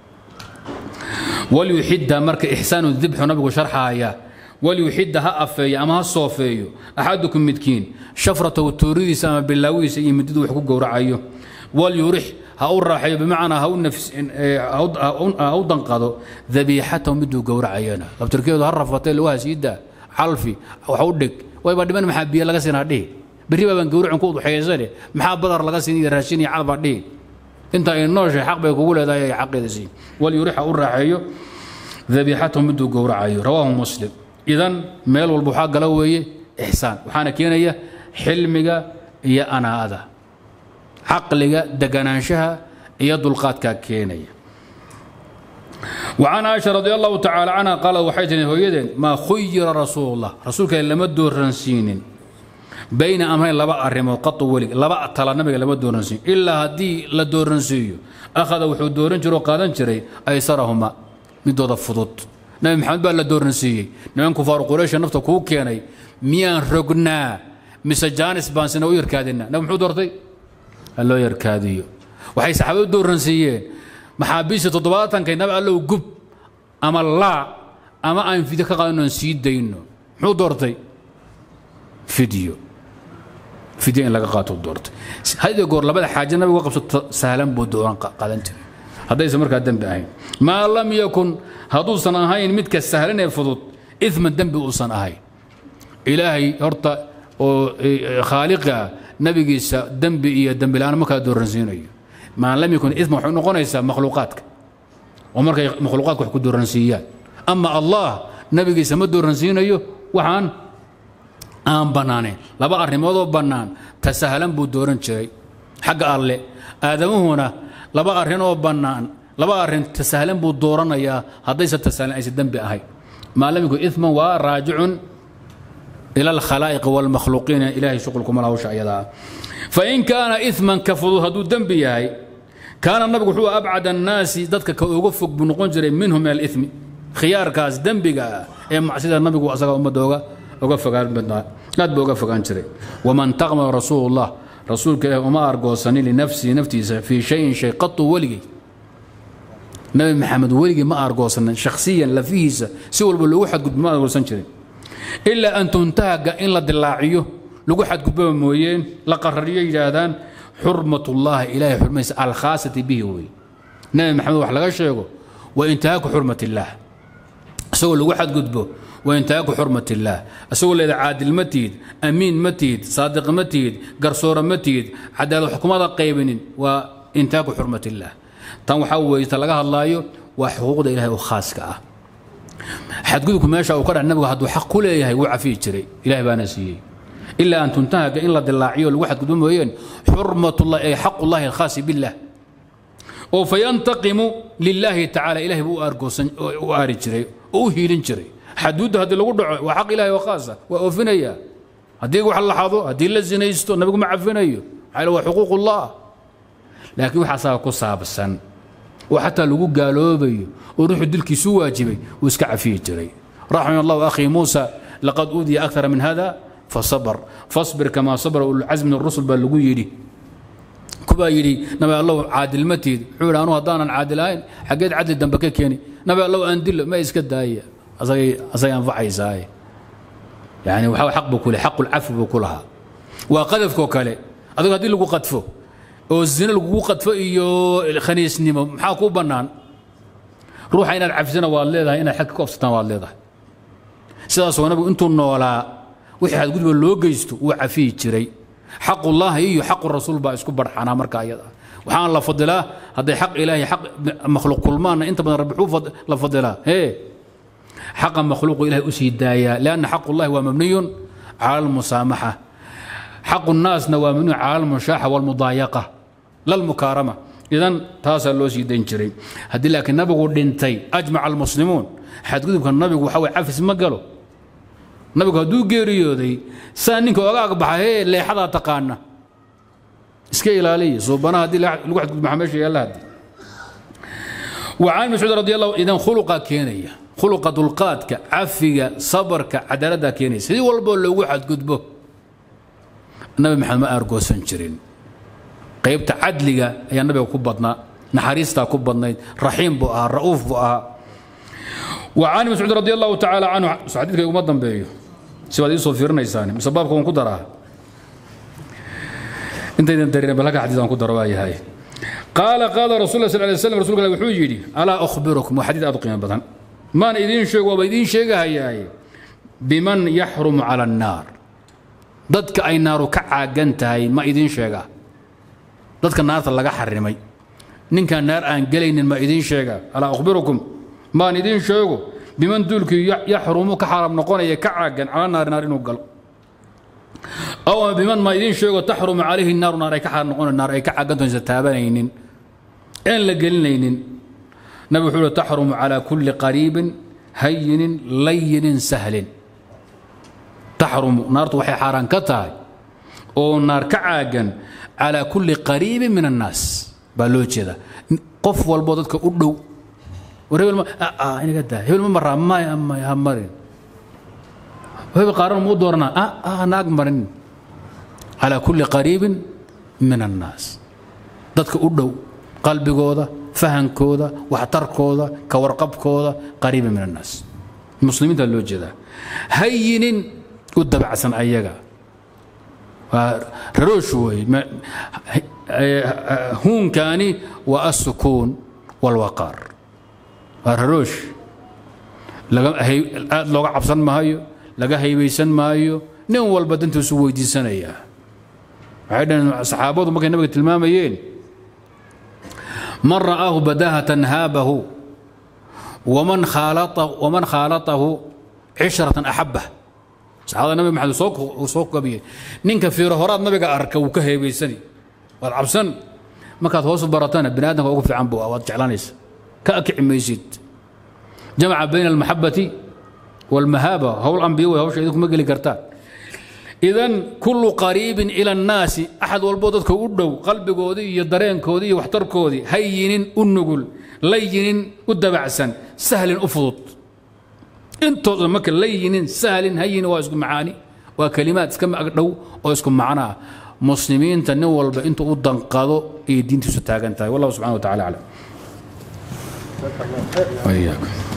walyuxidda marka ixsaanu dibxu nabigu sharxaaya walyuxidda ha afeeyo ama ha soofeeyo axadukum midkiin shafratahu tooridiisa ama bilaawihiisa iyo mididu wax ku gowracayo walyurix ha u raaxeeyo bimacnaa ha u danqado dabiixatahu miduu gowracayana labtirkeedu ha rafatay lugaha siidaa calfi wax u dhig wayba dhiman maxaa biyo laga siinaa dhihi berri baabaan gowracin ku udxeeysane maxaa badar laga siin iyo raashin iyo calbaa dhihi inta ay nooshay xaq bay kugu leedahay ay xaqeeda siin walyurix ha u raaxeeyo dabiixatahu miduu gowracayo rawaahu muslim idan meel walba waxaa gala weeye ixsaan waxaana keenaya xilmiga iyo anaa'ada caqliga deganaanshaha iyo dulqaadkaa keenaya وعن عائشة رضي الله تعالى عنها قال وحيتني هويدين ما خير رسول الله رسولك لما دورنسين بين أمرين لبا أرمو قط ولي لبا تلا نبي لما دورنسين إلا هدي لا دورنسيو أخذ وحو دورن جرو قادن جري أيسرهما من دود الفضوط نبي محمد بقى لا دورنسي نبي كفار قريش نفط كو كياني ميان رقنا مسجانس بانسنا ويركادنا نبي محمد دورتي loo yarkaadiyo waxay saxaabadu dooransiiyeen maxaabiista toddobaatankay nabi allow gub ama laa ama aan fidyo ka qaadano aan sii dayno muxuu doortay fidyo fidyo in laga qaato doortay hadiyo goor labada xaaje nabiga qabsato sahlan buu dooran qaadan jiray haddaysan markaa dembi ahayn maa lam yakun hadduusan ahayn midka sahlan ee fudud idman dembi uusan ahayn ilaahay horta oo khaaliqa nabigiisa dembi iyo dembi la-aan ma kala dooransiinayo maa lam yakun isma waxay noqonaysaa makhluuqaadka oo markay makhluuqaadka wax ku dooransiiyaan ama allah nabigiisa ma dooransiinayo waxaan aan bannaanayn laba arrimoodoo bannaan ta sahlan buu dooran jiray xagga alle aadamuhuna laba arrin oo bannaan laba arrin ta sahlan buu dooranayaa haddayse ta sahlan aysan dembi ahayn maa lam yakun isman waa raajicun إلى الخلائق والمخلوقين إلهي شغلكم الله شعيدا فإن كان إثما كفضو هدو دنبي هاي كان النبي هو أبعد الناس ضدك كوقفك بنقنجر منهم من الإثم خيار كاس دنبي إيه معسيد النبي وأسقى أمة دوغا وقفك لا بوقفك أنشري ومن تغم رسول الله رسولك وما أرقوصني لنفسي نفتي في شيء شيء قط ولقي نبي محمد ولقي ما أرقوصنا شخصيا لفيس سوى البلوحة قد ما أرقوصنشري ilaa an tuntahaga in la dilaaciyo lagu xadgudbaba mooyeen la qarariyo yidhaahdaan xurmatullaahi ilaahay xurmaysa alkhaasati bihi wey nabi maxamed wax laga sheego waa intihaaku xurmat illaah isagoo lagu xadgudbo waa intihaaku xurmat illaah isagoo leeda caadil ma tihid amiin ma tihid saadiq ma tihid garsoore ma tihid cadaalad xukumada qaybinin waa intihaaku xurmat illaah tan waxaa weeye ta laga hadlaayo waa xuquuqda ilahay oo khaaska ah xadgudubku meesha uu ka dhac nabigu hadduu xaq ku leeyahay wuu cafiyi jiray ilahay baana siiyey ilaa an tuntahaga in la dilaaciyo lagu xadgudbo mooyeen xurmatullah ay xaqullahi alkhaasi billah oo fayantaqimu lilaahi tacaala ilahay buu u aari jiray oo u hiilin jiray xaduudda haddii lagu dhaco waa xaq ilahay oo khaasa waa oofinaya haddii wax la xado haddii la zinaysto nabigu ma cafinayo maxaa waa xuquuqullah laakiin waxaasaa ku saabsan oo xataa lagu gaaloobayo oo ruuxu dilkiisu waajibay wuu iska cafiyi jiray raxima allahu akhii muusa laqad uudiya akara min hada fasabr fasbir kamaa sabra ulcazmi min rusul baa lagu yidhi kubaa yidhi nabi allow caadil ma tiid wuxuu yidhi anu haddaanan caadil ahayn xaggeed cadli dambe ka keeni nabi allow aan dilo ma iska daaya asagay asagay anfacaysaaye yani waxa xaq buu ku lehay xaqu lcafi buu ku lahaa waa qadafkoo kale adigo haddii lagu qadfo oo zino lagugu qadfo iyo khaniisnimo maxaa kuu bannaan ruuxa inaad cafisana waad leedahay inaad xag ka ofsataan waad leedahay sidaasoo nabigu intuu noolaa wixii xadgudba loo geysto wuu cafiyi jiray xaqullaahi iyo xaqu rasuul baa isku barxanaa marka ayada waxaan la fadilaa hadday xaq ilaahay xaq makhluuq kulmaanna inta badan rabbi xuu la fadilaa hee xaqa makhluuqu ilahay u sii daayaa lianna xaqullahi waa mabniyun cala almusaamaxa xaqu nnaasna waa mabniyun cala almushaaxa walmudaayaqa lalmukaarama idan taasaa loo sii dayn jiray haddii laakiin nabigu dhintay ajmaca almuslimuun xadgudubka nabigu waxa way cafis ma galo nabigu hadduu geeriyooday saa ninka oga agbaxa hee leexadaa taqaana iska ilaaliya suubanaha haddii lagu xadgudub maxaa meesha yaalla haddi وعن مسعود رضي الله إذا خلق كينيا خلق دلقاتك عفية صبرك عدالة كينيا سيدي والبو لو واحد قدبه النبي محمد ما أرجو سنجرين قيبت عدلك يا النبي كبضنا نحريستا كبضنا رحيم بؤها رؤوف بؤها وعن مسعود رضي الله تعالى عنه سعدتك يوم مضم بيه سواد يوسف فيرنا يساني مسبابكم كدرها انت اذا درينا بلغ حديث عن كدر واي هاي قال قال رسول الله صلى الله عليه وسلم رسول الله وحو يجي الا اخبركم وحديث ادو قيمه بدن ما اذين شيغ وبا اذين شيغ هاي بمن يحرم على النار dadka ay naaru ka caagan tahay ma idin sheega dadka naarta laga xarimay ninka naar aan gelaynin ma idin sheega alaa akhbirukum maan idin sheego biman duulkii yaxrumu ka xaram noqonaya ka caagan cala naari naar inuu galo aw biman ma idin sheego taxrumu calayhi naaru naar ay ka xaram noqon naar ay ka caagantoonsa taabanaynin een la gelinaynin nabi wuxuu uhi taxrumu calaa kulli qariibin hayinin layinin sahlin taxrumu naartu waxay xaaraan ka tahay oo naar ka caagan calaa kulli qariibin min annaas baa loo jeeda qof walbo dadka u dhow war hebel ma inaga daa hebel ma maraa maya maya ha marin hebel qaaran muu dooranaa ah ah naag marin calaa kulli qariibin min annaas dadka u dhow qalbigooda fahankooda waxtarkooda ka warqabkooda qariibin min annaas muslimiinta loo jeedaa hayinin u dabacsan ayaga waa raroosh wey huunkaani waa assukuun walwaqaar waa raroosh aad looga cabsan maayo laga haybaysan maayo nin walba dantiisu weydiisanayaa waxay dhaheen saxaabadu markay nabiga tilmaamayeen man ra'aahu badahatan haabahu waman khaalatahu cishratan axabah saxaabada nabi maxamed soo soo gabiyey ninka fiiro horaad nabiga arka wuu ka heebaysani waad cabsan markaad hoos baratana bini aadamka ugu fiican buu waad jeclanaysa ka akici maysid jamaca bayna almaxabati walmahaaba howl ambiya way hawsha idinkuma geli kartaan idan kullu qariibin ila annaasi axad walboo dadka u dhow qalbigoodii iyo dareenkoodii iyo waxtarkoodii hayinin u nugul layinin u dabacsan sahlin u fudud intooda marka layinin sahlin hayin waa isku macaani waa kalimaad iska magdhow oo isku macno ah muslimiinta nin walba intuu u danqado ayay diintiisu taagan tahay wallahu subxana wa tacala aclam